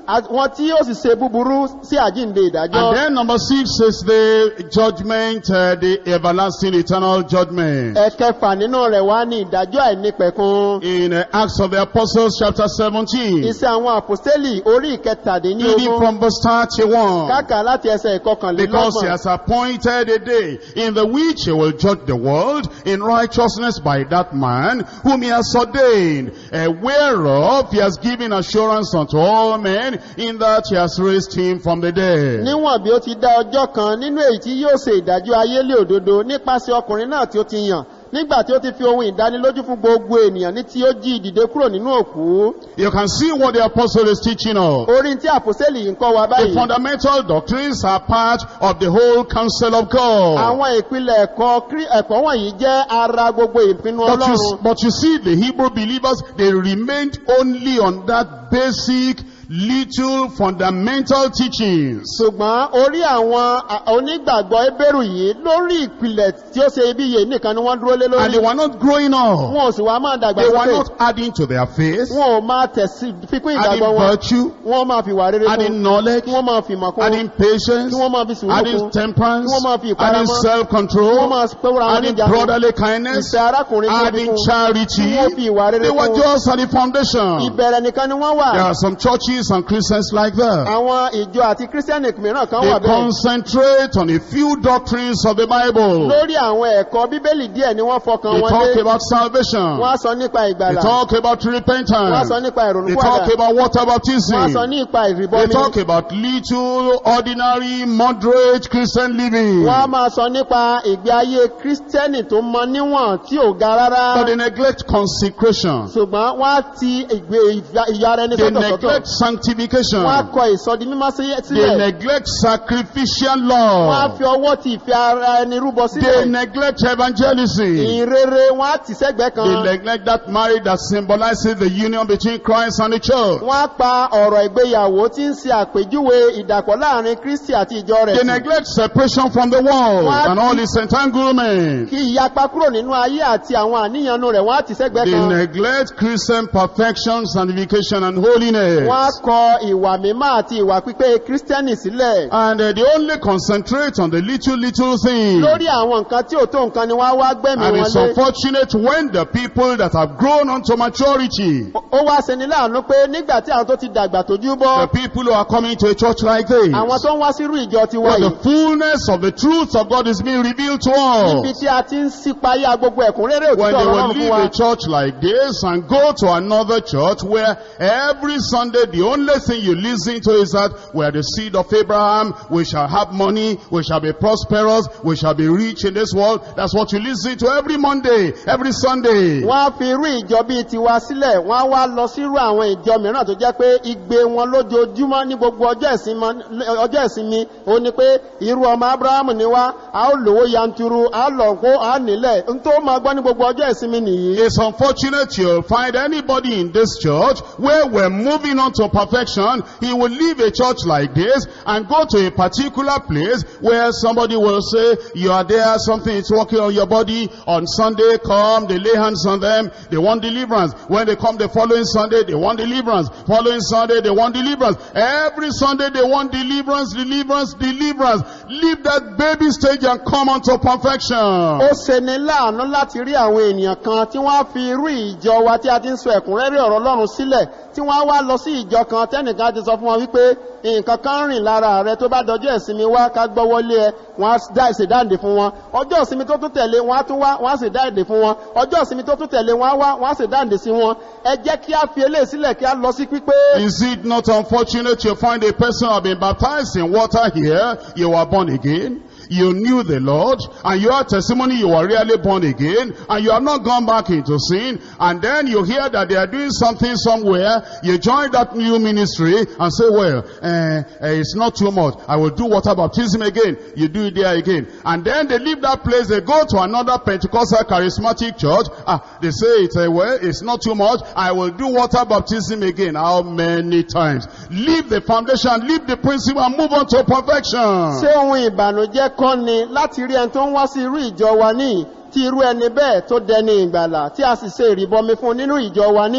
S2: àwọn tí ó sì ṣe búburú sí àjíǹde ìdájọ́
S1: And then number six is the judgment, uh, the everlasting eternal judgment.
S2: ẹ̀kẹfà nínú rẹ̀ wá ní ìdájọ́ àìnípẹ̀kun
S1: In uh, Acts of the Apostles chapter 17,
S2: iṣẹ́ àwọn àpòstélì orí ìkẹtàdínní
S1: reading
S2: ogún
S1: from verse 31.
S2: káàkà láti ẹsẹ̀
S1: Because he
S2: ìkọkànlélọ́gbọ̀n
S1: has appointed a day in the which he will judge the world in righteousness by that man whom he has ordained, uh, whereof he has given assurance unto all men in that he has raised him from the dead.
S2: níwọ̀n bí ó ti dá ọjọ́ kan nínú èyí tí yóò ṣe ìdájọ́ ayé lé òdodo nípasẹ̀ ọkùnrin náà tí ó ti yàn nígbà tí ó ti fi ohun ìdánilójú fún gbogbo ènìyàn ní tí ó jí ìdìde kúrò nínú òkú
S1: You can see what the apostle is teaching of.
S2: orí tí àpòsẹ́lì yìí ń kọ́ wa
S1: The
S2: báyìí
S1: fundamental doctrines are part of the whole counsel of God.
S2: àwọn ìpìlẹ̀ ẹ̀kọ́ Krí- ẹ̀kọ́ wọ̀nyí jẹ́ ara gbogbo ìpinnu
S1: But you,
S2: ọlọ́run
S1: but you see, the Hebrew believers, they remained only on that basic, little, fundamental teachings.
S2: ṣùgbọ́n orí àwọn à- onígbàgbọ́ ebéèrú yìí lórí ìpìlẹ̀ tí ó ṣe ibíye nìkan ni wọ́n dúró lé
S1: And
S2: lórí
S1: they were not growing up.
S2: wọn ò sì wá máa dàgbà
S1: They were
S2: sókè
S1: not adding to their faith,
S2: wọn ò máa tẹ̀sí fikún
S1: adding
S2: ìgbàgbọ́ wọn
S1: virtue,
S2: wọ́n máa fi wà rere
S1: adding
S2: kún
S1: knowledge,
S2: kí wọ́n máa fi mọ̀ kún
S1: adding patience,
S2: kí wọ́n máa fi sùúrù
S1: adding
S2: kún
S1: temperance,
S2: Kí wọ́n máa fi ìpamọ́.
S1: adding
S2: kí wọ́n
S1: self-control,
S2: máa pẹ́wọ́ra wọn
S1: adding
S2: níjànú
S1: brotherly kindness,
S2: ìfẹ́ arákùnrin kí wọ́n fi
S1: adding
S2: kún
S1: charity.
S2: kí wọ́n fi ìwà rere
S1: They were
S2: kún
S1: just at the foundation.
S2: ìbẹ̀rẹ̀ nìkan ni wọ́n wà
S1: There are some churches and Christians like that.
S2: àwọn ìjọ àti kírísítẹ́nì mìíràn kan
S1: They
S2: wà bẹ́ẹ̀
S1: concentrate on a few doctrines of the Bible.
S2: lórí àwọn ẹ̀kọ́ bíbélì díẹ̀ ni wọ́n fọkàn
S1: They
S2: wọn
S1: talk
S2: lé
S1: about salvation.
S2: wọ́n á sọ nípa
S1: They
S2: ìgbàlà
S1: talk about
S2: wọ́n á
S1: repentance.
S2: sọ nípa
S1: They
S2: ìrònúpìwàdà
S1: talk about water
S2: wọ́n á sọ
S1: baptism.
S2: nípa
S1: They
S2: ìrìbọmi
S1: talk about little, ordinary, moderate Christian living.
S2: wọ́n á máa sọ nípa ìgbé ayé kírísítẹ́nì tó mọ níwọ̀n tí ò ga rárá
S1: But they neglect consecration.
S2: ṣùgbọ́n wọ́n á ti ìgbé ìyá- ìyá ara ẹni
S1: They
S2: sọ́tọ̀sọ́tọ̀
S1: neglect sanctification.
S2: wọ́n á kọ ìsọdi mímọ́ sí-
S1: They
S2: sílẹ̀
S1: neglect sacrificial
S2: wọ́n á
S1: law.
S2: fi ọwọ́ ti ìfẹ́ ara ẹni rúbọ
S1: They
S2: sílẹ̀
S1: neglect evangelism.
S2: ìrere wọ́n á tì sẹ́gbẹ́
S1: They
S2: kan
S1: neglect that marriage that symbolizes the union between Christ and the church.
S2: wọ́n á pa ọ̀rọ̀ ìgbéyàwó tí ń ṣe àpèjúwe ìdàpọ̀ láàrin kristi àti ìjọ rẹ̀
S1: They
S2: tì.
S1: neglect separation from the world
S2: What?
S1: and all its entanglement.
S2: kí ìyapa kúrò nínú ayé àti àwọn àníyànú rẹ̀ wọ́n á tì sẹ́gbẹ́
S1: They
S2: kan
S1: neglect Christian perfection, sanctification, and holiness.
S2: wọ́n á kọ ìwà mímọ́ àti ìwà pípé kírísítẹ́nì sílẹ̀
S1: And uh, they only concentrate on the little, little things.
S2: lórí àwọn nǹkan tí ò tó nǹkan ni wọ́n á wá gbẹ̀mí
S1: And
S2: wọn
S1: it's
S2: lé
S1: unfortunate when the people that have grown unto maturity,
S2: ó wá ṣeni láàánú pé nígbà tí àwọn tó ti dàgbà tójú
S1: the
S2: bọ́
S1: people who are coming to a church like this,
S2: àwọn tó ń wá sírú ìjọ ti wá
S1: where
S2: yìí
S1: the fullness of the truth of God is being revealed to
S2: níbi
S1: us.
S2: tí a ti ń sípayá gbogbo ẹ̀kúnrẹ́rẹ́
S1: When
S2: òtítọ́
S1: they will
S2: ọlọ́run fún
S1: leave
S2: wa
S1: a church like this and go to another church where every Sunday the only thing you listen to is that we are the seed of Abraham, we shall have money, we shall be prosperous, we shall be rich in this world. That's what you listen to every Monday, every Sunday.
S2: wọ́n á fi irú ìjọ bíi tiwa sílẹ̀ wọ́n á wá lọ sírú àwọn ìjọ mìíràn tó jẹ́ pé igbe wọn lójoojúmọ́ ní gbogbo ọjọ́ ìsinmi ọjọ́ ìsinmi ó ní pé irú ọmọ abrahamu ni wá a ó lówó yanturu a ó lọ kó a ó nílẹ̀ n tó máa gbọ́ ní gbogbo ọjọ́ ìsinmi nìyí.
S1: It's unfortunate you'll find anybody in this church where we're moving on to perfection. He will leave a church like this and go to a particular place where somebody will say, you are there, something is working on your body. On Sunday, come, they lay hands on them, they want deliverance. When they come the following Sunday, they want deliverance. Following Sunday, they want deliverance. Every Sunday, they want deliverance, deliverance, deliverance. Leave that baby stage and come on to perfection.
S2: ó ṣeni láàánú láti rí àwọn ènìyàn kan tí wọ́n á fi irú ìjọ wa tí a ti ń sọ ẹ̀kúnrẹ́rẹ́ ọ̀rọ̀ ọlọ́run sílẹ̀ tí wọ́n á wá lọ sí ìjọ kan tẹ́nìkan ti sọ fún wọn wípé nǹkan kan rìn lára rẹ tó bá dọjọ́ ìsinmi wá ká gbọ́wọ́lé ẹ wọ́n á dá ìṣèdáǹdè fún wọn ọjọ́ ìsinmi tó tún tẹ̀lé wọ́n á tún wá wọ́n á ṣèdáǹdè fún wọn ọjọ́ ìsinmi tó tún tẹ̀lé wọ́n á wá wọ́n á ṣèdáǹdè sí wọn ẹ jẹ́ kí á fi eléyìí sílẹ̀ kí á lọ sí pípé
S1: Is it not unfortunate you find a person have been baptized in water here, you were born again, you knew the Lord, and you have testimony you were really born again, and you have not gone back into sin, and then you hear that they are doing something somewhere, you join that new ministry and say, well, uh, uh, it's not too much, I will do water baptism again, you do it there again, and then they leave that place, they go to another Pentecostal charismatic church, ah, they say it's, uh, well, it's not too much, I will do water baptism again, how many times? Leave the foundation, leave the principle and move on to perfection.
S2: ṣé ohun ìbànújẹ́ kọ́ ni láti rí ẹni tó ń wá sí irú ìjọ wa ní tí irú ẹni bẹ́ẹ̀ tó dẹni ìgbàlà tí a sì ṣe ìrìbọmi fún nínú ìjọ wa ní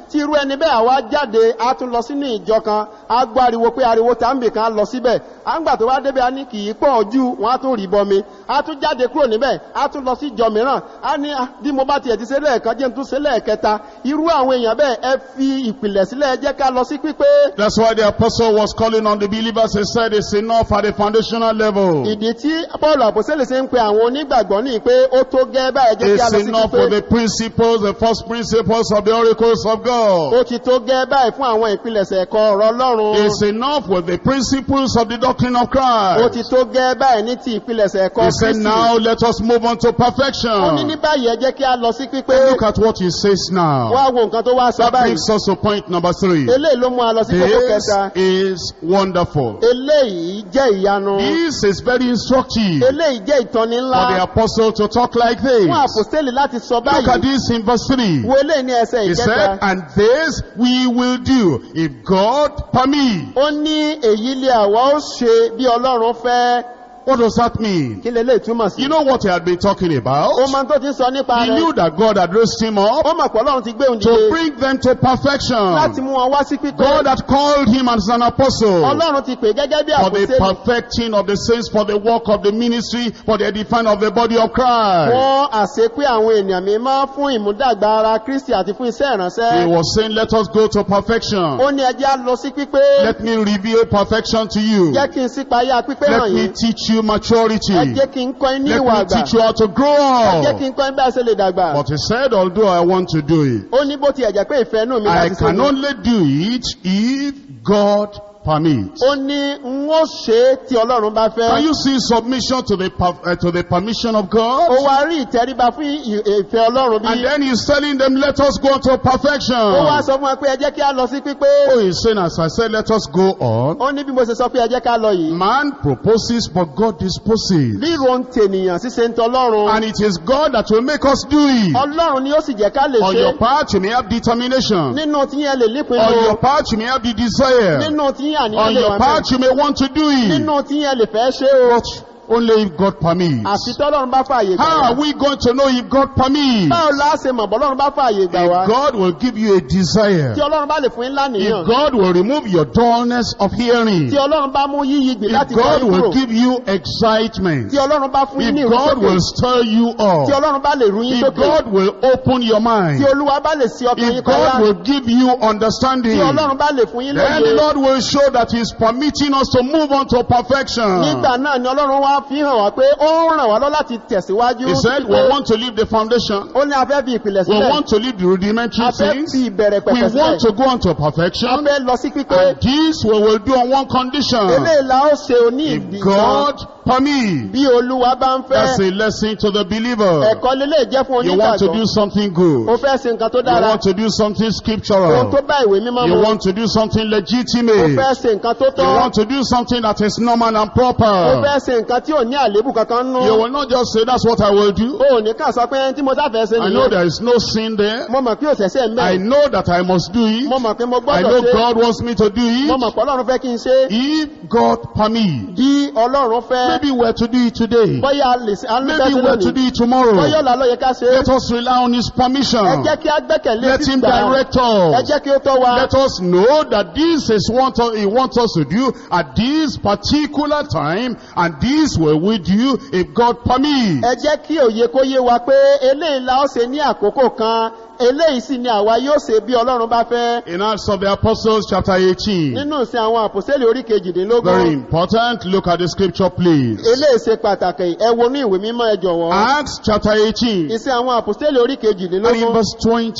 S2: tí irú ẹni bẹ́ẹ̀ àwa jáde á tún lọ sínú ìjọ kan á gbọ́ ariwo pé ariwo tàǹbì kan á lọ síbẹ̀ á ń gbà tó wá débẹ̀ á ní kì í pọ̀ ojú wọn á tún rí bọmi á tún jáde kúrò níbẹ̀ á tún lọ sí ìjọ mìíràn á ní "Ah, bí mo bá tiẹ̀ ti ṣe lẹ́ẹ̀kan jẹ́ n tún ṣe lẹ́ẹ̀kẹta irú àwọn èèyàn bẹ́ẹ̀ ẹ fi ìpìlẹ̀ sílẹ̀ ẹ jẹ́ ká lọ sí pípé
S1: That's why the apostle was calling on the believers. He said it's enough at the foundational level.
S2: ìdí tí paul àpòsílẹ̀ ṣe ń pe àwọn onígbàgbọ́ ní pé ó tó gẹ́ báyìí jẹ́ kí a
S1: It's
S2: lọ sí
S1: enough
S2: pípé
S1: for the principles, the first principles of the oracles of God.
S2: ó ti tó gẹ́ báyìí fún àwọn ìpilẹ̀ṣẹ̀ ẹ̀kọ́ ọ̀rọ̀ ọlọ́run
S1: It's enough with the principles of the doctrine of
S2: ó ti
S1: Christ.
S2: tó gẹ́ báyìí ní ti ìpilẹ̀ṣẹ̀ ẹ̀kọ́
S1: He said,
S2: kristi
S1: now let us move on to
S2: ó ní ní
S1: perfection.
S2: báyìí ẹ jẹ́ kí a lọ sí pípé
S1: And look at what he says now.
S2: wá wo nǹkan tó wá sọ
S1: That
S2: báyìí
S1: brings us to point number three.
S2: eléyìí ló mú a lọ sí kókó
S1: This
S2: kẹta
S1: is wonderful.
S2: eléyìí jẹ́ ìyanu
S1: This is very instructive
S2: eléyìí jẹ́ ìtọ́ni
S1: for
S2: ńlá
S1: the apostle to talk like this.
S2: fún àpòstélì láti sọ
S1: Look at
S2: báyìí
S1: this in verse 3.
S2: wo eléyìí ní ẹsẹ̀
S1: He
S2: ìkẹta
S1: said, and this we will do if God permit.
S2: ó ní èyí lé àwa ó ṣe bí ọlọ́run fẹ́
S1: What does that mean?
S2: kí lè lè túmọ̀ sí
S1: You know what he had been talking about?
S2: ó máa tó ti ń sọ nípa
S1: He
S2: rẹ̀
S1: knew that God had raised him up
S2: ó mọ̀ pé ọlọ́run ti gbé òun
S1: to
S2: dìde
S1: bring them to
S2: láti
S1: perfection.
S2: mú wọn wá sí pípé
S1: God had called him as an apostle
S2: ọlọ́run ti pè gẹ́gẹ́ bí
S1: for the
S2: àpòstélì
S1: perfecting of the saints, for the work of the ministry, for the edifying of the body of Christ.
S2: fún àṣepé àwọn ènìyàn mímọ́ fún ìmúdàgbà ara kristi àti fún iṣẹ́
S1: He
S2: ìránṣẹ́
S1: was saying, let us go to perfection.
S2: ó ní ẹjẹ́ á lọ sí pípé
S1: Let me reveal perfection to you.
S2: jẹ́ kí n sípayá pípé hàn
S1: Let me
S2: yín
S1: teach you maturity.
S2: ẹ jẹ́ kí n kọ́ yín ní
S1: Let
S2: ìwà
S1: me
S2: àgbà
S1: teach you how to grow
S2: ẹ jẹ́ kí
S1: up.
S2: n kọ́ yín bí a ṣe lè dàgbà
S1: But he said, although I want to do it,
S2: ó ní bó ti ẹ̀jẹ̀ pé ìfẹ́ inú mi
S1: I
S2: láti ṣe
S1: can
S2: ni.
S1: only do it if God permits.
S2: ó ní n ó ṣe é tí ọlọ́run bá
S1: Can
S2: fẹ́
S1: you see submission to the per- uh, to the permission of
S2: ó
S1: God?
S2: wá rí ìtẹríba fún ì- ìfẹ́ ọlọ́run bí
S1: And then he's telling them, let us go to perfection.
S2: ó wá sọ fún wa pé ẹ jẹ́ kí a lọ sí pípé
S1: Oh, he's saying, as I said, let us go on.
S2: ó ní bí mo ṣe sọ pé ẹ jẹ́ ká lọ yìí
S1: Man proposes, but God disposes.
S2: ríro ń tènìyàn ṣíṣe ń tọlọ́run
S1: And it is God that will make us do it.
S2: ọlọ́run ni ó sì jẹ́ ká lè
S1: On
S2: ṣe
S1: your part, you may have determination.
S2: nínú tí yẹn lè
S1: On
S2: lípinnu
S1: your part, you may have the desire.
S2: nínú tí yẹn àníyàn
S1: On
S2: lè
S1: your
S2: wà
S1: part, you may want to do it.
S2: nínú tí yẹn lè fẹ́ ṣe o
S1: But only if God permits.
S2: àfi tọ́lọ́run bá fààyè gbà
S1: How
S2: wá
S1: are we going to know if God permits?
S2: báwo la ṣe mọ̀ bọ́lọ́run bá fààyè gbà wá
S1: If God will give you a desire.
S2: tí ọlọ́run bá lè fún yín lánìyàn
S1: If God will remove your dullness of hearing.
S2: tí ọlọ́run bá mú yíyí gbìn
S1: If
S2: láti gbà
S1: God
S2: yín
S1: will
S2: kúrò
S1: give you excitement.
S2: tí ọlọ́run bá fún yín ní
S1: If God
S2: ìrúsókè
S1: will stir you
S2: tí
S1: up.
S2: ọlọ́run bá lè rú yín
S1: If
S2: sókè
S1: God will open your mind.
S2: tí olúwa bá lè sí ọkàn yín
S1: If God
S2: kọjá
S1: will give you understanding.
S2: tí ọlọ́run bá lè fún yín
S1: Then the
S2: lóye
S1: Lord will show that He's permitting us to move on to perfection.
S2: nígbà náà ni ọlọ́run wá fi hàn wá pé ó ń ràn wá lọ láti tẹ̀síwájú
S1: He said, we
S2: pé
S1: want to leave the foundation.
S2: ó ní afẹ́ fi ìpìlẹ̀
S1: We
S2: sílẹ̀
S1: want to leave the rudimentary
S2: afẹ́
S1: things.
S2: fi ìbẹ̀rẹ̀
S1: We
S2: pẹ̀pẹ̀
S1: want
S2: sílẹ̀
S1: to go on to perfection.
S2: afẹ́ lọ sí pípé
S1: And this we will do on one condition.
S2: eléyìí la ó ṣe oní ìdí
S1: If
S2: kan
S1: God permits.
S2: bí olúwa bá ń
S1: That's
S2: fẹ́
S1: a lesson to the believer.
S2: ẹ̀kọ́ lélẹ̀ jẹ́ fún
S1: You want to do
S2: onígbàgbọ́
S1: something
S2: ó
S1: good.
S2: fẹ́ ṣe nǹkan tó
S1: You
S2: dára
S1: want to do something
S2: ohun
S1: scriptural.
S2: tó bá ìwé mímọ́
S1: You
S2: mu
S1: want to do something
S2: ó
S1: legitimate.
S2: fẹ́ ṣe nǹkan tó
S1: You
S2: tọ́
S1: want to do something that is normal and
S2: ó
S1: proper.
S2: fẹ́ ṣe nǹkan tí ò ní àléébù kankan nú
S1: You will not just say, that's what I will do.
S2: ó ní ká sọ pé tí mo sáfẹ́ ṣe
S1: I know
S2: nìyẹn
S1: there is no sin there.
S2: mo mọ̀ pé òṣèṣẹ́ ń
S1: I
S2: bẹ̀
S1: know that I must do it.
S2: mo mọ̀ pé mo
S1: I know
S2: gbọ́dọ̀ ṣe
S1: God wants me to do
S2: mo
S1: it.
S2: mọ̀ pé ọlọ́run fẹ́ kí n ṣe
S1: If God permits,
S2: bí ọlọ́run fẹ́
S1: maybe we're to do it today.
S2: bóyá a lè ṣe a lè fẹ́
S1: Maybe
S2: ṣe
S1: we're to
S2: lónìí
S1: do it tomorrow.
S2: bóyá ọ̀la ló yẹ ká ṣe é
S1: Let us rely on His permission.
S2: ẹ jẹ́ kí a gbẹ́kẹ̀lé
S1: Let Him
S2: sísà
S1: direct
S2: ẹ
S1: us.
S2: jẹ́ kí ó tọ́ wa
S1: Let us know that this is what He wants us to do at this particular time, and this will we do if God permits.
S2: ẹ jẹ́ kí òye kó yé wa pé eléyìí la ó ṣe ní àkókò kan eléyìí sì ni àwa yóò ṣe bí ọlọ́run bá fẹ́
S1: In Acts of the Apostles, chapter 18.
S2: nínú ìsìn àwọn àpòsílẹ̀ orí
S1: Very
S2: kejìdínlógún
S1: important. Look at the scripture, please.
S2: eléyìí ṣe pàtàkì ẹ wọnú ìwé mímọ́ ẹ jọ̀wọ́
S1: Acts chapter 18.
S2: ìsìn àwọn àpòsílẹ̀ orí
S1: And in
S2: kejìdínlógún
S1: verse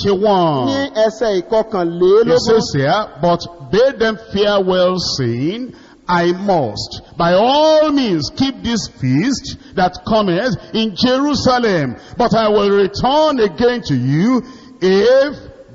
S1: 21.
S2: ní ẹsẹ̀
S1: It
S2: ìkọkànlélógún
S1: says here, but bade them farewell, saying, I must by all means keep this feast that cometh in Jerusalem, but I will return again to you if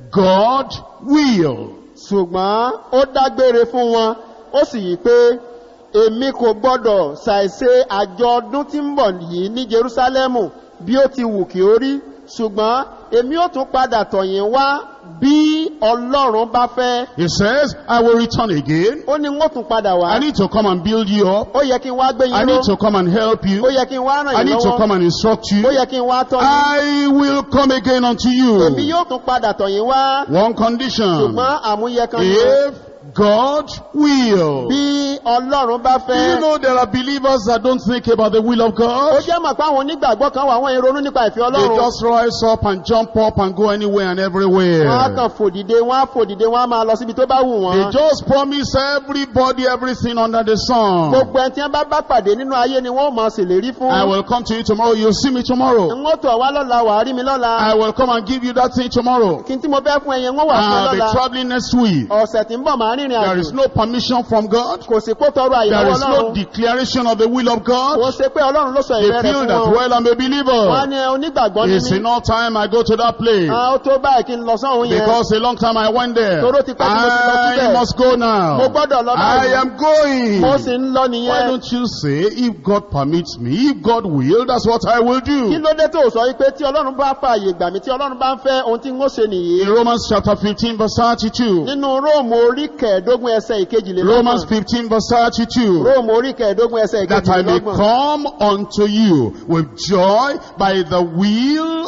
S1: God will.
S2: ṣùgbọ́n ó dágbére fún wọn ó sì yí pé èmi kò gbọ́dọ̀ ṣàìṣe àjọ ọdún tí ń bọ̀ yìí ní jerúsálẹ́mù bí ó ti wù kí ó rí ṣùgbọ́n èmi ó tún padà tọ̀yìn wá bí ọlọ́run bá fẹ́
S1: He says, I will return again.
S2: ó ní wọ́n tún padà wá
S1: I need to come and build you up.
S2: ó yẹ kí n wá gbé
S1: I
S2: yín
S1: need
S2: ró
S1: to come and help
S2: ó
S1: you.
S2: yẹ kí n wá ràn
S1: I
S2: yín
S1: need to
S2: lọ́wọ́
S1: come and instruct
S2: ó
S1: you.
S2: yẹ kí n wá tọ́ yín
S1: I will come again unto
S2: èmi
S1: you.
S2: yóò tún padà tọ̀yìn wá
S1: One condition.
S2: ṣùgbọ́n àmúyẹ kan ní
S1: If God will.
S2: bí ọlọ́run bá
S1: Do you
S2: fẹ́
S1: know there are believers that don't think about the will of
S2: ó
S1: God?
S2: jẹ́ mọ̀ pé àwọn onígbàgbọ́ kan wà wọ́n ń ronú nípa ìfẹ́
S1: They
S2: ọlọ́run
S1: just rise up and jump up and go anywhere and
S2: wọ́n á
S1: everywhere.
S2: kàn fòdìde wọ́n á fòdìde wọ́n á máa lọ síbi tó bá wù
S1: They
S2: wọ́n
S1: just promise everybody everything under the sun.
S2: gbogbo ẹni tí wọ́n bá bá pàdé nínú ayé ni wọ́n ó máa ṣèlérí fún
S1: I will come to you tomorrow. You'll see me tomorrow.
S2: n ó tọ̀ wá lọ́la wàá rí mi lọ́la
S1: I will come and give you that thing tomorrow.
S2: kí n tí mo fẹ́ fún ẹyẹ wọ́n wà fún ẹ
S1: I'll be
S2: lọ́la
S1: traveling next week.
S2: ọ̀sẹ̀ tí ń bọ̀ máa rìnrìn
S1: There is
S2: àjò
S1: no permission from God.
S2: kò sí kó tọrọ
S1: There
S2: àyẹ̀wò
S1: is no
S2: ọlọ́run
S1: declaration of the will of
S2: kò
S1: God.
S2: ṣe pé ọlọ́run ló sọ
S1: They
S2: ìfẹ́ rẹ̀
S1: feel
S2: fún
S1: that,
S2: wọn
S1: well, I'm a
S2: wọ́n á
S1: believer.
S2: ní onígbàgbọ́ ní
S1: It's
S2: mí
S1: enough time I go to that place.
S2: Ah, ó tó báyìí kí n lọ sọ́hun yẹn
S1: Because a long time I went there.
S2: Toró ti pẹ́ tí mo ti lọ
S1: I
S2: síbẹ̀.
S1: must go now.
S2: mo gbọ́dọ̀ lọ
S1: I
S2: báyìí
S1: am going.
S2: mo sì ń lọ
S1: Why
S2: nìyẹn
S1: don't you say, if God permits me, if God will, that's what I will
S2: kí
S1: do.
S2: ló dé tó sọ wípé tí ọlọ́run bá fààyè gbà mí tí ọlọ́run bá ń fẹ́ ohun tí n ó ṣe nìyí
S1: In Romans chapter 15 verse 32.
S2: nínú róòmù orí kẹẹ̀ẹ́dógún ẹsẹ̀
S1: Romans
S2: ìkejìlélọ́gbọ̀n
S1: 15 verse 32.
S2: róòmù orí kẹẹ̀ẹ́dógún ẹsẹ̀
S1: That I may
S2: ìkejìlélọ́gbọ̀n
S1: come unto you with joy by the will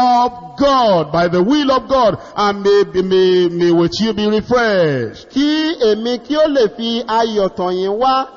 S1: of God, by the will of God, and may, may, may with you be refreshed.
S2: kí èmi kí ó lè fi ayọ̀ tọ̀yìn wá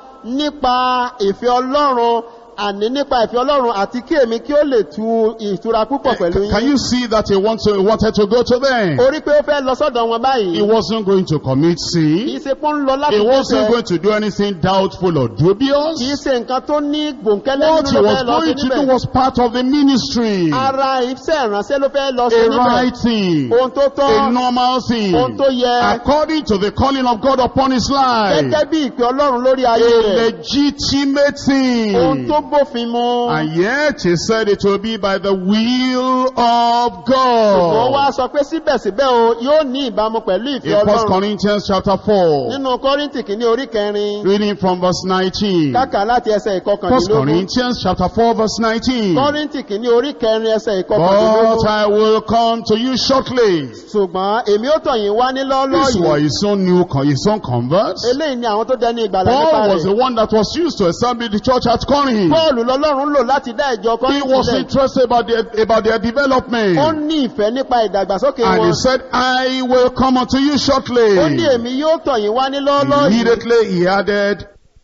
S2: nípa ìfẹ́ ọlọ́run àní nípa ìfẹ́ ọlọ́run àti kí èmi kí ó lè tu ìtura púpọ̀ pẹ̀lú
S1: Can
S2: yín
S1: you see that he, wants to, he wanted to go to them?
S2: orí pé ó fẹ́ lọ sọ́dọ̀ wọn
S1: He
S2: báyìí
S1: wasn't going to commit
S2: kìí
S1: sin.
S2: ṣe pọ́n ń lọ láti
S1: He wasn't
S2: dẹ́ṣẹ̀
S1: going to do anything doubtful or
S2: kìí
S1: dubious.
S2: ṣe nǹkan tó ní gbòǹkẹ́lẹ́
S1: What
S2: nínú
S1: he
S2: ló
S1: was
S2: fẹ́ lọ sí
S1: going to do
S2: níbẹ̀
S1: was part of the ministry.
S2: ara iṣẹ́ ìránṣẹ́ ló fẹ́ lọ sí
S1: A
S2: níbẹ̀
S1: right thing.
S2: ohun tó
S1: A
S2: tọ́
S1: normal thing.
S2: ohun tó yẹ
S1: According to the calling of God upon his life.
S2: gẹ́gẹ́ bí ìpè ọlọ́run lórí ayé
S1: A
S2: rẹ̀
S1: legitimate
S2: ohun
S1: thing.
S2: tó bófin mu
S1: And yet he said it will be by the will of
S2: ṣùgbọ́n wá
S1: God.
S2: sọ pé síbẹ̀síbẹ̀ o yóò ní ìbámu pẹ̀lú
S1: In
S2: ìfẹ́
S1: 1
S2: ọlọ́run
S1: Corinthians chapter 4.
S2: nínú kọ́ríntì kìíní orí kẹrin
S1: Reading from verse 19.
S2: káka láti ẹsẹ̀
S1: 1
S2: ìkọkàndínlógún
S1: Corinthians chapter 4 verse 19.
S2: kọ́ríntì kìíní orí kẹrin ẹsẹ̀
S1: But
S2: ìkọkàndínlógún
S1: I will come to you shortly.
S2: ṣùgbọ́n èmi ó tọ̀yìn wá ní lọ́ọ́lọ́
S1: These were
S2: yìí
S1: his own new, con- his own converts.
S2: eléyìí ni àwọn tó dẹni ìgbàlá nípa
S1: Paul was
S2: rẹ̀
S1: the one that was used to establish the church at Corinth.
S2: Pọ́ọ̀lù lọ́lọ́run lò láti dá ìjọ
S1: He
S2: kọ́ríntì
S1: was
S2: lẹ̀
S1: interested about their, about their
S2: ó
S1: development.
S2: ní ìfẹ́ nípa ìdàgbàsókè
S1: And
S2: wọn
S1: he said, I will come unto you shortly.
S2: ó ní èmi yóò tọ̀yìn wá ní lọ́ọ́lọ́ yìí
S1: Immediately he added,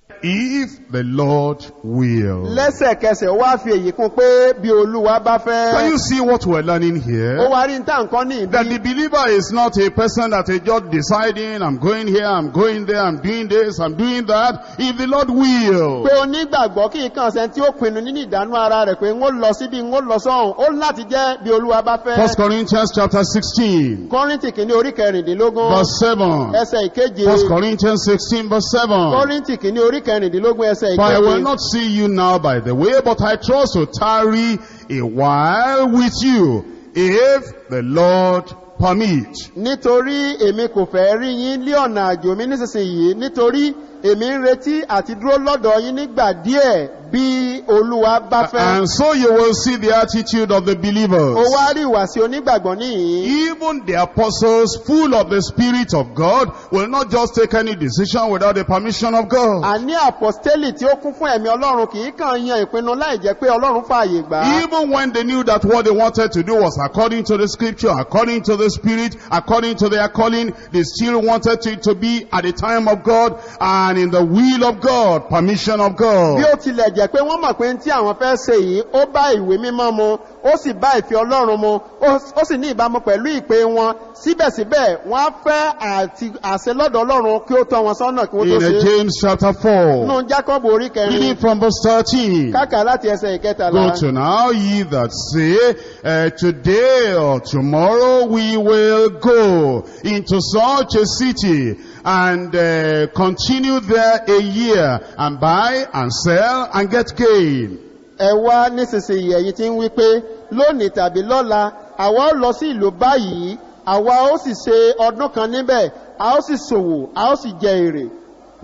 S1: if the Lord will.
S2: lẹ́sẹ̀kẹsẹ̀ ó wá fi èyí kún pé bí olúwa bá
S1: Can
S2: fẹ́
S1: you see what we're learning
S2: ó
S1: here?
S2: wá rí níta nǹkan ní
S1: That
S2: ìbí
S1: the believer is not a person that is just deciding, I'm going here, I'm going there, I'm doing this, I'm doing that. If the Lord will.
S2: pé onígbàgbọ́ kí nǹkan ṣe tí ó pinnu nínú ìdánú ara rẹ̀ pé ń ó lọ síbi ń ó lọ sọ́hùn ó láti jẹ́ bí olúwa bá fẹ́
S1: First Corinthians chapter 16,
S2: kọ́ríntì kìíní orí kẹrìndínlógún
S1: verse 7.
S2: ẹsẹ̀ ìkeje
S1: First Corinthians 16, verse 7.
S2: kọ́ríntì kìíní orí kẹrìndínlógún ẹsẹ̀
S1: For I will
S2: ìkeje
S1: not see you now by the way, but I trust to tarry a while with you, if the Lord permit.
S2: nítorí èmi kò fẹ́ rí yín lé ọ̀nà àjò mi nísinsìnyí nítorí èmi ń retí àti dúró lọ́dọ̀ yín nígbà díẹ̀ bí olúwa bá fẹ́
S1: And so you will see the attitude of the
S2: ó
S1: believers.
S2: wá rí ìwàsí onígbàgbọ́ níyìn
S1: Even the apostles, full of the Spirit of God, will not just take any decision without the permission of God.
S2: àní àpọ́stélì tí ó kún fún ẹ̀mí ọlọ́run kì í kàn yan ìpinnu láì jẹ́ pé ọlọ́run fààyè gbà á
S1: Even when they knew that what they wanted to do was according to the scripture, according to the spirit, according to their calling, they still wanted it to be at the time of God and in the will of God, permission of
S2: bí
S1: God.
S2: ó tilẹ̀ jẹ́ pé wọ́n mọ̀ pé tí àwọn fẹ́ ṣe yìí ó bá ìwé mímọ́ mu ó sì bá ìfẹ́ ọlọ́run mu ó ó sì ní ìbámu pẹ̀lú ìpè wọn síbẹ̀síbẹ̀ wọ́n á fẹ́ àti àṣẹ lọ́dọ̀ ọlọ́run kí ó tọ́ wọn sọ́nà kí wọ́n tó
S1: In
S2: ṣe
S1: uh, James chapter 4,
S2: nínú jákọ́bù orí kẹrin
S1: reading from verse 13.
S2: káàkà láti ẹsẹ̀ ìkẹtàlá
S1: Go to now, ye that say, uh, today or tomorrow we will go into such a city and uh, continue there a year and buy and sell and get gain.
S2: ẹ wá nísinsìnyí ẹ̀yin tí ń wí pé lónìí tàbí lọ́la àwa ó lọ sí ìlú báyìí àwa ó sì ṣe ọdún kan níbẹ̀ a ó sì ṣòwò a ó sì jẹ èrè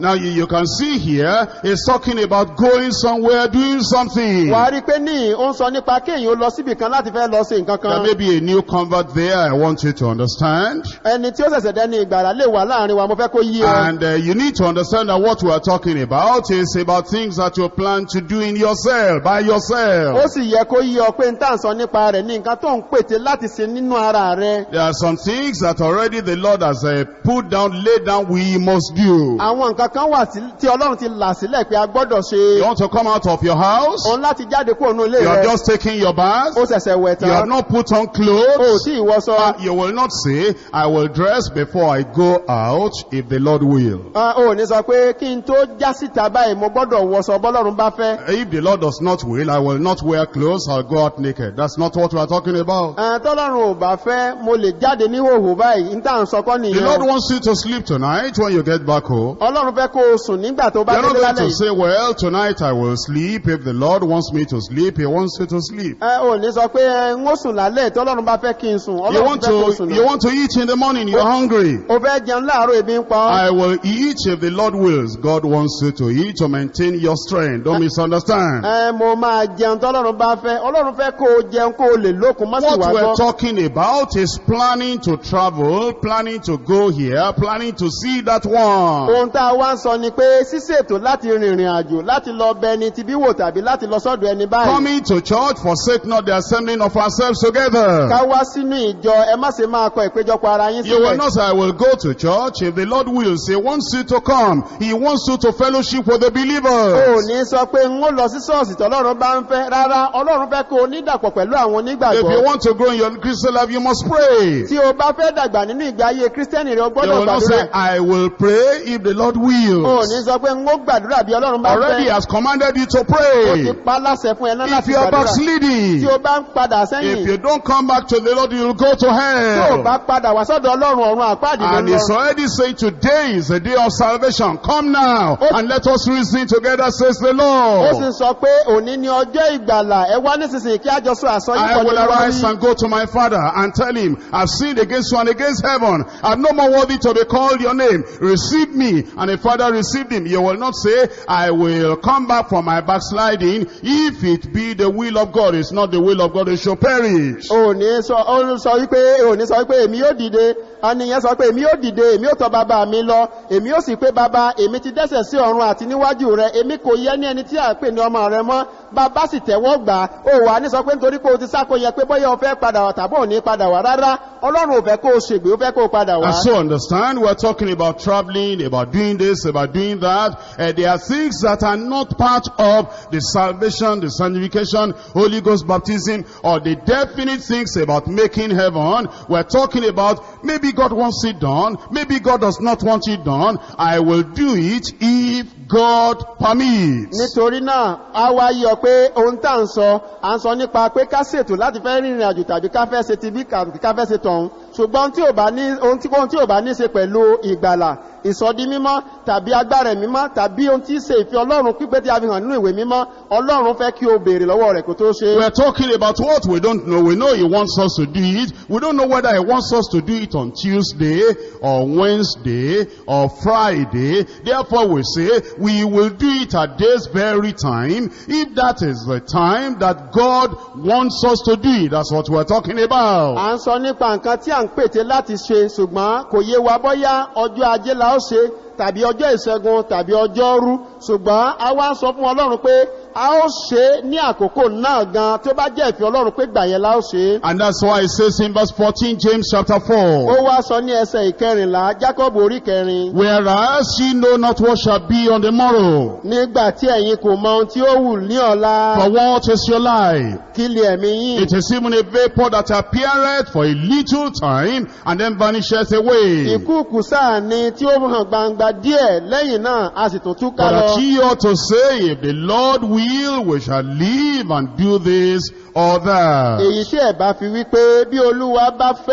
S1: Now you, you can see here, it's talking about going somewhere, doing something.
S2: wà á rí i pé ní ó ń sọ nípa kéèyàn ó lọ síbì kan láti fẹ́ lọ sí nǹkan
S1: There
S2: kan
S1: may be a new convert there, I want you to understand.
S2: ẹni tí ó ṣẹ̀ṣẹ̀ dẹ́ni ìgbàlá lè wà láàrin wa mo fẹ́ kó yí ọ
S1: And uh, you need to understand that what we are talking about is about things that you plan to do in yourself, by
S2: ó
S1: yourself.
S2: sì yẹ kó yí ọ pé n tá à ń sọ nípa rẹ̀ ní nǹkan tó ń pète láti ṣe nínú ara rẹ̀
S1: There are some things that already the Lord has uh, put down, laid down, we must do.
S2: àwọn nǹkan kan wà tí- tí ọlọ́run ti là sílẹ̀ pé a gbọ́dọ̀ ṣe
S1: You want to come out of your house?
S2: òun láti jáde kúrò ní ilé
S1: You have
S2: rẹ̀
S1: just taken your bath?
S2: ó ṣẹ̀ṣẹ̀ wẹ̀
S1: You have
S2: tán
S1: not put on
S2: ó
S1: clothes?
S2: tí ìwọṣọ
S1: Uh, you will not say, I will dress before I go out if the Lord will.
S2: Ah, ó ní sọ pé kí n tó já síta báyìí mo gbọ́dọ̀ wọṣọ bọ́lọ́run bá fẹ́
S1: If the Lord does not will, I will not wear clothes, I'll go out naked. That's not what we are talking about.
S2: Ah, tọ́lọ́run ò bá fẹ́ mo lè jáde ní hòhò báyìí ní tá à ń sọkọ́
S1: The Lord
S2: nìyẹn
S1: wants you to sleep tonight when you get back home.
S2: ọlọ́run fẹ́ kó o sùn nígbà tó bá
S1: You're not
S2: délé
S1: going
S2: lálẹ́
S1: to
S2: yìí
S1: say, well, tonight I will sleep. If the Lord wants me to sleep, He wants you to sleep.
S2: ẹ ò ní sọ pé ẹ, n ó sùn lálẹ́ tọ́lọ́run bá fẹ́ kí n sùn
S1: You
S2: ọlọ́run
S1: want
S2: fẹ́ kó o
S1: to,
S2: sùn
S1: you
S2: náà
S1: want to eat in the morning, you're hungry.
S2: o fẹ́ jẹun láàárọ̀ ebi ń pa ọ́
S1: I will eat if the Lord wills. God wants you to eat to maintain your strength. Don't misunderstand.
S2: ẹ mo máa jẹun tọ́lọ́run bá fẹ́ ọlọ́run fẹ́ kó o jẹun kó o lè lókun má sì
S1: What
S2: wá
S1: we're
S2: gbọ́
S1: talking about is planning to travel, planning to go here, planning to see that one.
S2: ohun tá a wá ń sọ ni pé ṣíṣètò láti rìnrìn àjò láti lọ bẹ ẹni tí bí wò tàbí láti lọ sọ́dọ̀ ẹni báyìí
S1: Coming to church, forsake not the assembling of ourselves together.
S2: ká wá sínú ìjọ ẹ má ṣe máa kọ ìpéjọpọ̀ ara yín
S1: You will
S2: sílẹ̀
S1: not say, I will go to church. If the Lord wills, He wants you to come. He wants you to fellowship with the
S2: o ò
S1: believers.
S2: ní sọ pé n ó lọ sí ṣọ́ọ̀ṣì tọ́lọ́run bá ń fẹ́ rárá ọlọ́run fẹ́ kó o nídàpọ̀ pẹ̀lú àwọn
S1: If you
S2: onígbàgbọ́
S1: want to grow in your Christian life, you must pray.
S2: tí o bá fẹ́ dàgbà nínú ìgbé ayé kírísítẹ́nì rẹ o
S1: You
S2: gbọ́dọ̀
S1: will not
S2: gbàdúrà
S1: say, I will pray if the Lord
S2: o ò
S1: wills.
S2: ní sọ pé n ó gbàdúrà bí ọlọ́run bá
S1: Already
S2: fẹ́
S1: has commanded you to
S2: o ti
S1: pray.
S2: pa láṣẹ fún ẹ náà
S1: If
S2: láti
S1: you are
S2: gbàdúrà tí
S1: backsliding,
S2: o bá ń padà
S1: if
S2: sẹ́yìn
S1: you don't come back to the Lord, you will go to
S2: tí o
S1: hell.
S2: bá padà wá sọ́dọ̀ ọlọ́run ọ̀run àpáàdì ló
S1: And
S2: ń
S1: he's
S2: lọ
S1: already saying today is the day of salvation. Come now and let us reason together, says the
S2: ó sì
S1: Lord.
S2: sọ pé òní ni ọjọ́ ìgbàlà ẹ wá nísinsìnyí kí àjọ sọ
S1: I
S2: àsọyípọ̀
S1: will
S2: nínú
S1: arise
S2: wáyé
S1: and go to my father and tell him, I've sinned against you and against heaven. I'm no more worthy to be called your name. Receive me. And the father received him. You will not say, I will come back from my backsliding. If it be the will of God, it's not the will of God, it shall perish.
S2: òní sọ ó sọ wípé òní sọ wípé èmi yóò dìde àníyàn sọ pé èmi yóò dìde èmi yóò tọ bàbá mi lọ èmi yóò sì pé bàbá èmi ti dẹ́sẹ̀ sí ọ̀run àti níwájú rẹ èmi kò yẹ ní ẹni tí à ń pè ní ọmọ rẹ mọ́ bàbá sì tẹ̀wọ́ gbà á ó wà ní sọ pé nítorí pé o ti sáko yẹ pé bóyá o fẹ́ padà wá tàbí ò ní padà wá rárá ọlọ́run ò fẹ́ kó o ṣègbè ó fẹ́ kó o padà wá.
S1: And so understand, we're talking about traveling, about doing this, about doing that. Uh, there are things that are not part of the salvation, the sanctification, Holy Ghost baptism, or the definite things about making heaven. We're talking about maybe God wants it done, maybe God does not want it done. I will do it if God permits.
S2: nítorí náà a wá yọ pé ohun tá à ń sọ à ń sọ nípa pé ká ṣètò láti fẹ́ rìnrìn àjò tàbí ká fẹ́ ṣe tibí tàbí ká fẹ́ ṣe tọ̀hún ṣùgbọ́n ohun tí ò bá ní ohun tí ohun tí ò bá ní ṣe pẹ̀lú ìgbàlà ìsọdí mímọ́ tàbí agbára ẹ̀mí mímọ́ tàbí ohun tí í ṣe ìfẹ́ ọlọ́run pípé tí a fi hàn nínú ìwé mímọ́ ọlọ́run fẹ́ kí o béèrè lọ́wọ́ rẹ̀ kó tó ṣe
S1: We're talking about what we don't know. We know He wants us to do it. We don't know whether He wants us to do it on Tuesday or Wednesday or Friday. Therefore we say we will do it at this very time. If that is the time that God wants us to do it, that's what we're talking about.
S2: à ń sọ nípa nǹkan tí à ń pète láti ṣe ṣùgbọ́n kò yé wa bọ́yá ọjọ́ ajé la ó ṣe tàbí ọjọ́ ìṣẹ́gun tàbí ọjọ́ rú ṣùgbọ́n a wá ń sọ fún ọlọ́run pé a ó ṣe é ní àkókò náà gan tí ó bá jẹ́ ìfẹ́ ọlọ́run pé gbà yẹn la ó ṣe é.
S1: And that's why it says in verse 14, James chapter 4.
S2: ó wá sọ ní ẹsẹ̀ ìkẹrìnlá jacob orí kẹrin
S1: Whereas ye know not what shall be on the morrow.
S2: nígbà tí ẹ̀yin kò mọ ohun tí ó wù ní ọ̀la
S1: For what is your life?
S2: kí lè ẹ̀mí yín
S1: It is even a vapor that appeareth for a little time and then vanisheth away.
S2: ìkúùkù sáà ni tí ó hàn gbangba díẹ̀ lẹ́yìn náà a sì tún túká
S1: But
S2: lọ
S1: that ye ought to say, if the Lord will, we shall live and do this or that.
S2: èyí tí ẹ̀ bá fi wí pé bí olúwa bá fẹ́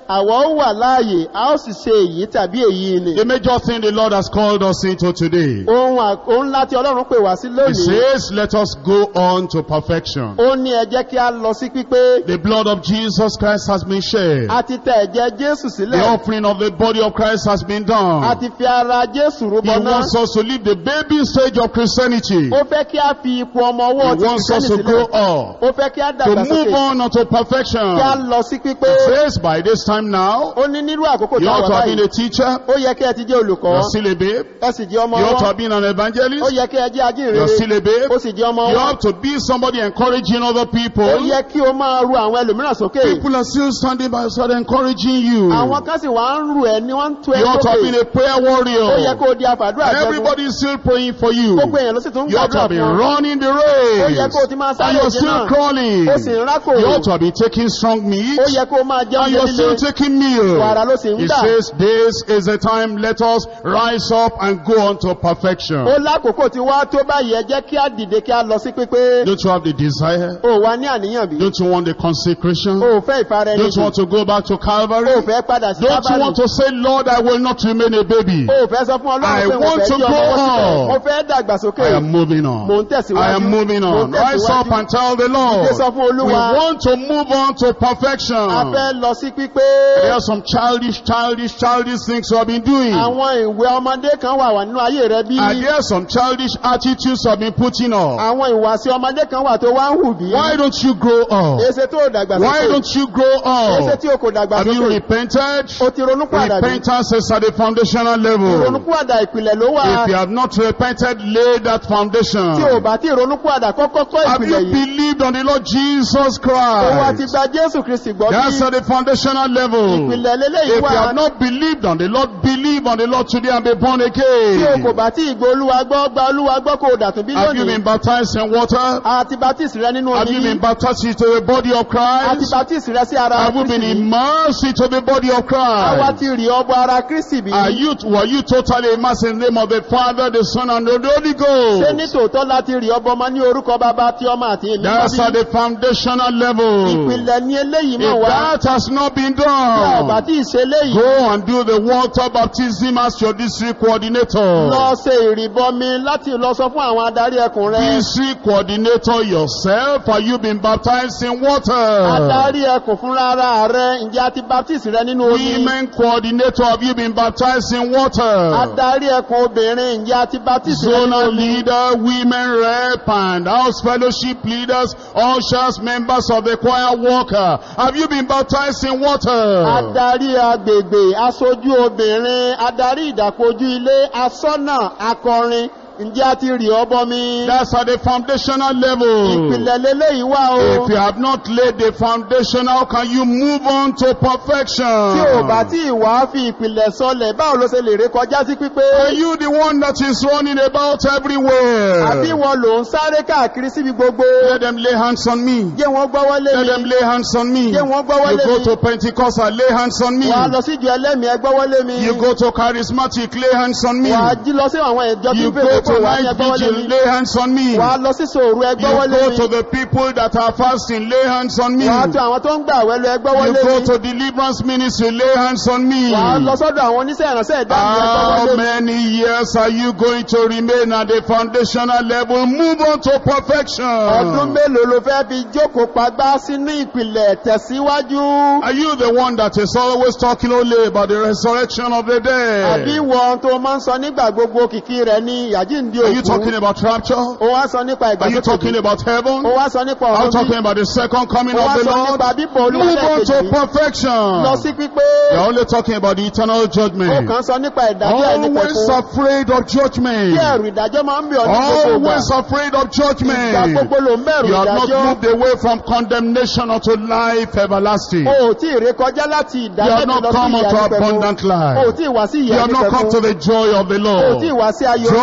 S2: àwọ̀ ó wà láàyè a ó sì ṣe èyí tàbí èyí ni
S1: The major thing the Lord has called us into today.
S2: ohun à- ohun ńlá tí ọlọ́run pè wá sí
S1: He
S2: lónìí
S1: says, let us go on to perfection.
S2: ó ní ẹ jẹ́ kí a lọ sí pípé
S1: The blood of Jesus Christ has been shed.
S2: a ti tẹ ẹ̀jẹ̀ jésù
S1: The
S2: sílẹ̀
S1: offering of the body of Christ has been
S2: a
S1: done.
S2: ti fi ara jésù
S1: He
S2: rúbọ náà
S1: wants us to leave the baby stage of Christianity.
S2: ó fẹ́ kí a fi ipò ọmọ
S1: He
S2: ọwọ́ ti
S1: wants us
S2: kìrìsìtẹ́nì
S1: to grow
S2: sílẹ̀
S1: up,
S2: ó fẹ́ kí a
S1: to
S2: dàgbà
S1: move
S2: sókè
S1: on unto
S2: kí a
S1: perfection.
S2: lọ sí pípé
S1: He says, by this time now,
S2: ó ní nírú àkókò
S1: you
S2: tí a
S1: ought
S2: wà
S1: to have been
S2: báyìí
S1: a teacher,
S2: ó yẹ kí ẹ ti jẹ́ olùkọ́
S1: you're still a babe.
S2: ẹ sì jẹ́ ọmọ
S1: You ought to
S2: ọwọ́
S1: have been an
S2: ó
S1: evangelist,
S2: yẹ kí ẹ jẹ́
S1: you're
S2: ajínrere
S1: still a babe.
S2: ó sì jẹ́ ọmọ
S1: You
S2: ọwọ́
S1: have to be somebody encouraging other people.
S2: ó yẹ kí o máa ru àwọn ẹlòmíràn sókè
S1: People are still standing by your side encouraging you.
S2: àwọn kan sì wá ń rù ẹ ní wọ́n ń tú ẹ
S1: You ought to have been
S2: sókè
S1: a prayer
S2: ó yẹ
S1: warrior.
S2: kó o di àfàdúrà jẹun
S1: Everybody is still praying for you.
S2: gbogbo èèyàn ló sì tún ń
S1: You ought to
S2: gbàdúrà
S1: have been
S2: fún ọ
S1: running the
S2: ó yẹ
S1: race.
S2: kó o ti máa
S1: And
S2: sáré
S1: you're
S2: ìje
S1: still
S2: náà
S1: crawling.
S2: ó sì ń rákò
S1: You ought to have been taking strong meat.
S2: ó yẹ kó o máa jẹun
S1: And you're still
S2: líle
S1: taking meal.
S2: wàrà ló sì ń
S1: He
S2: dà
S1: says, this is the time, let us rise up and go on to perfection.
S2: ó lákòókò tí wá tó báyìí ẹ jẹ́ kí á dìde kí á lọ sí pípé
S1: Don't you have the desire?
S2: ó wà ní àníyàn bí
S1: Don't you want the consecration?
S2: ó fẹ́ ìfara ẹni
S1: Don't you
S2: jù
S1: want to go back to Calvary?
S2: ó fẹ́ padà sí
S1: Don't you
S2: kábàlì
S1: want to say, Lord, I will not remain a baby.
S2: ó fẹ́ sọ fún
S1: I
S2: ọlọ́run pé mo
S1: want
S2: fẹ́
S1: to
S2: jí ọmọ
S1: go
S2: wọ́n sílẹ̀
S1: on.
S2: mo fẹ́ dàgbà sókè
S1: I am moving
S2: mo
S1: on.
S2: ń
S1: I
S2: tẹ̀síwájú
S1: am moving
S2: mo
S1: on.
S2: ń
S1: Rise up
S2: tẹ̀síwájú
S1: and tell the Lord.
S2: Dìde sọ fún
S1: We
S2: Olúwa.
S1: want to move on to perfection.
S2: a fẹ́ lọ sí pípé
S1: There are some childish, childish, childish things you have been doing.
S2: àwọn ìwé ọmọdé kan wà wà nínú ayé rẹ bí
S1: And there are some childish attitudes you have been putting on.
S2: àwọn ìwàsí ọmọdé kan wà tó wá ń hù bí
S1: Why don't you grow up?
S2: èsè tó dàgbà
S1: Why
S2: sókè
S1: don't you grow
S2: èsè
S1: up?
S2: tí o kò dàgbà
S1: Have you
S2: sókè
S1: repented?
S2: o ti ronú padà bí
S1: Repentance is at the foundational level.
S2: ronú padà ìpìlẹ̀ ló wà
S1: If you have not repented, lay that foundation.
S2: tí o bá ti ronú padà kọ́kọ́ kọ́
S1: Have
S2: ìpìlẹ̀
S1: you
S2: yìí
S1: believed on the Lord Jesus
S2: o wá ti
S1: Christ?
S2: gba jésù kristi gbọ́
S1: That's
S2: bí
S1: at the foundational level.
S2: ìpìlẹ̀ lélẹ́yìí
S1: If
S2: wà
S1: you have not believed on the Lord, believe on the Lord today and be born
S2: tí o kò
S1: again.
S2: bá tí ìgbó olúwa gbọ́ gba olúwa gbọ́ kó o dàtún bí
S1: Have you
S2: lónìí
S1: been baptized in water?
S2: àti baptist rẹ nínú
S1: Have
S2: omi
S1: you been
S2: yìí
S1: baptized into the body of
S2: àti
S1: Christ?
S2: baptist rẹ sí ara
S1: Have you been
S2: kristi yìí
S1: immersed into the body of
S2: àwa
S1: Christ?
S2: ti rí ọgbọ ara kristi bí
S1: Are you, were you totally immersed in the name of the Father, the Son, and the Holy
S2: ṣé ní
S1: Ghost?
S2: tòótọ́ láti rí ọbọ ọmọ ní orúkọ bàbá tí ọmọ àti èmi mọ́
S1: That's at
S2: bí
S1: the foundational level.
S2: ìpìlẹ̀ ní eléyìí mọ̀
S1: If
S2: wá
S1: that has not been
S2: tí a ò bá
S1: done,
S2: tí ì ṣe eléyìí
S1: go and do the water baptism as your district coordinator.
S2: lọ ṣe ìrìbọmi láti lọ sọ fún àwọn adarí ẹkùn rẹ
S1: District coordinator yourself, have you been baptized in water?
S2: adarí ẹkùn fúnra ara rẹ ǹjẹ́ a ti baptist rẹ nínú omi
S1: Women coordinator, have you been baptized in water?
S2: adarí ẹkùn obìnrin ǹjẹ́ a ti baptist rẹ nínú
S1: Zonal
S2: omi
S1: leader, women rep, and house fellowship leaders, ushers, members of the choir worker. Have you been baptized in water?
S2: adarí agbègbè aṣojú obìnrin adarí ìdàkojú ilé asọ́nà akọrin ǹjẹ́ a ti rí ọbọ mi
S1: That's at the foundational level.
S2: ìpìlẹ̀ lélẹ́yìí wà o
S1: If you have not laid the foundation, how can you move on to perfection?
S2: tí ò bá tí ìwà fi ìpìlẹ̀ sọlẹ̀ báwo ló ṣe lè ré kọjá sí pípé
S1: Are you the one that is running about everywhere?
S2: àbí wọn ló ń sáré káàkiri síbi gbogbo
S1: Let them lay hands on me.
S2: jẹ́ wọ́n gbọ́wọ́lé
S1: Let
S2: mi
S1: them lay hands on me.
S2: jẹ́ wọ́n gbọ́wọ́lé
S1: You go
S2: mi
S1: to Pentecost and lay hands on me.
S2: wà á lọ sí ìjọ ẹlẹ́mìí ẹ gbọ́wọ́lé mi
S1: You go to charismatic, lay hands on me.
S2: wà á jí lọ sí àwọn ìjọ tí
S1: You
S2: ń
S1: go
S2: fèrè
S1: to
S2: pé wà á ní ẹ
S1: night
S2: gbọ́wọ́lé
S1: vigil,
S2: mi
S1: lay hands on me.
S2: wà á lọ sí sòrò ẹ
S1: You
S2: gbọ́wọ́lé
S1: go
S2: mi
S1: to the people that are fasting, lay hands on me.
S2: wà á tó àwọn tó ń gbà wẹ́lú ẹ
S1: You
S2: gbọ́wọ́lé
S1: go
S2: mi
S1: to deliverance ministry, lay hands on me.
S2: wà á lọ sọ́dọ̀ àwọn oníṣẹ́ ìránṣẹ́ ìdáhùn ẹ
S1: How
S2: gbọ́wọ́lé mi
S1: many years are you going to remain at the foundational level? Move on to perfection.
S2: ọdún mélòó ló fẹ́ fi jókòó pagbá sínú ìpìlẹ̀ tẹ̀síwájú
S1: Are you the one that is always talking only about the resurrection of the
S2: àbí
S1: dead?
S2: wọn tó máa ń sọ nígbà gbogbo kìkì rẹ̀ ní ìyàjíǹde
S1: Are you talking
S2: òkú
S1: about rapture?
S2: ó wá sọ nípa
S1: Are you talking
S2: ìgbàsókè
S1: about heaven?
S2: ó wá sọ nípa
S1: Are you
S2: ọ̀run
S1: talking
S2: bí
S1: about the second coming
S2: ó
S1: of
S2: wá
S1: the
S2: sọ
S1: Lord?
S2: nípa bíbọ̀
S1: Move on
S2: olúwalẹ̀
S1: to
S2: kejì
S1: perfection.
S2: lọ sí pípé
S1: You're only talking about the eternal
S2: ó
S1: judgment.
S2: kàn sọ nípa ìdájọ́
S1: Always
S2: ẹnìkẹ̀kún
S1: afraid of judgment.
S2: kí ẹ̀rù ìdájọ́ máa ń bẹ̀ ọ́ ní gbogbo ìgbà
S1: Always afraid of
S2: ìgbà
S1: judgment.
S2: gbogbo ló ń bẹ̀rù
S1: You have not
S2: ìdájọ́
S1: moved away from condemnation unto life everlasting.
S2: o ò tí ì ré kọjá láti
S1: You have
S2: ìdájọ́
S1: not
S2: lọ sí
S1: come
S2: ìyà
S1: unto
S2: nípẹ̀kún
S1: abundant
S2: o ò
S1: life.
S2: tí ì wá sí
S1: You
S2: ìyà
S1: have not come to
S2: nípẹ̀kún
S1: the joy of the
S2: o ò tí ì
S1: Lord.
S2: wá sí ayọ̀
S1: Joy
S2: Olúwa.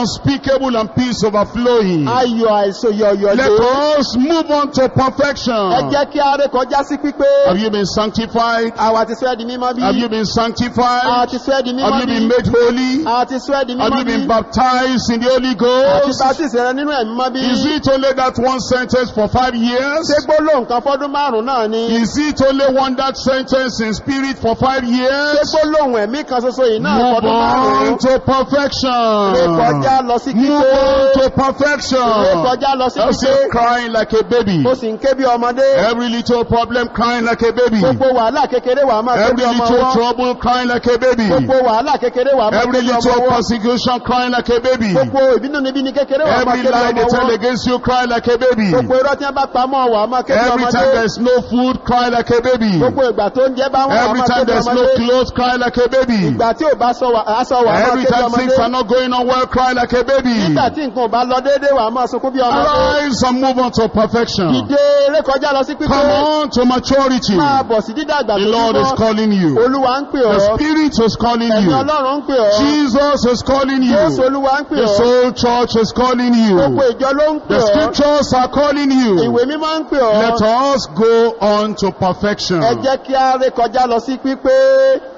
S1: unspeakable and peace overflowing.
S2: ayọ̀ àìsòyọ̀yọ̀
S1: Let
S2: lé
S1: us move on to
S2: ẹ
S1: perfection.
S2: jẹ́ kí a ré kọjá sí pípé
S1: Have you been sanctified?
S2: àwa ti sọ ẹ́ di mímọ́ bí
S1: Have you been
S2: àwa
S1: sanctified?
S2: ti sọ ẹ́ di
S1: Have
S2: mímọ́
S1: you
S2: bí
S1: been made holy?
S2: àwa ti sọ ẹ́ di
S1: Have
S2: mímọ́
S1: you
S2: bí
S1: been baptized in the Holy
S2: àti
S1: Ghost?
S2: baptist rẹ nínú ẹ̀mí mọ́ bí
S1: Is it only that one sentence for five years?
S2: ṣé gbólóhùn kan fọ́dún márùn-ún náà ni
S1: Is it only one that sentence in spirit for five
S2: ṣé
S1: years?
S2: gbólóhùn ẹ̀mí kan ṣoṣo yìí náà
S1: Move
S2: fọ́dún
S1: on
S2: márùn-ún
S1: to perfection.
S2: ré kọjá lọ sí
S1: Move
S2: kíké
S1: on to
S2: ré
S1: perfection.
S2: kọjá lọ sí
S1: That's
S2: kíké
S1: it, crying like a baby.
S2: ó sì ń ké bí ọmọdé
S1: Every little problem crying like a baby.
S2: gbogbo wàhálà kékeré wàá máa ké
S1: Every
S2: bí ọmọ
S1: little
S2: ọwọ́
S1: trouble crying like a baby.
S2: gbogbo wàhálà kékeré wàá máa ké
S1: Every
S2: bí ọmọ
S1: little
S2: ọwọ́
S1: persecution crying like a baby.
S2: gbogbo ìbínú níbi ní kékeré wàá máa
S1: Every
S2: ké bí
S1: lie
S2: ọmọ
S1: they tell
S2: ọwọ́
S1: against you crying like a baby.
S2: gbogbo irọ́ tí wọ́n bá pamọ́ wàá máa ké bí
S1: Every
S2: ọmọdé
S1: time there's no food cry like a baby.
S2: gbogbo ìgbà tó ń jẹ́ bá wọn wàá
S1: Every
S2: máa ké
S1: time
S2: bí
S1: there's no
S2: ọmọdé
S1: clothes cry like a baby.
S2: ìgbà tí ò bá sọ wà- aṣọ wàá máa
S1: Every
S2: ké bí
S1: time things are
S2: ọmọdé
S1: not going on well cry like a baby.
S2: nígbà tí nǹkan ò bá lọ déédéé wàá máa sunkún bí ọmọdé
S1: Arise and move on to perfection.
S2: dìde eré kọjá lọ sí pípé
S1: Come on to maturity.
S2: máa bọ̀ sí dídàgbà
S1: The
S2: tó
S1: Lord is
S2: túbọ̀
S1: calling you.
S2: olúwa ń pè
S1: The
S2: ọ́
S1: Spirit is calling
S2: ẹ̀mí
S1: you.
S2: ọlọ́run ń pè ọ́
S1: Jesus is calling
S2: jésù
S1: you.
S2: olúwa ń pè
S1: The
S2: ọ́
S1: soul church is calling
S2: gbogbo
S1: you.
S2: ìjọ ló ń pè
S1: The
S2: ọ́
S1: scriptures are calling
S2: ìwé
S1: you.
S2: mímọ́ ń pè ọ́
S1: Let us go on to perfection.
S2: ẹ jẹ́ kí a ré kọjá lọ sí pípé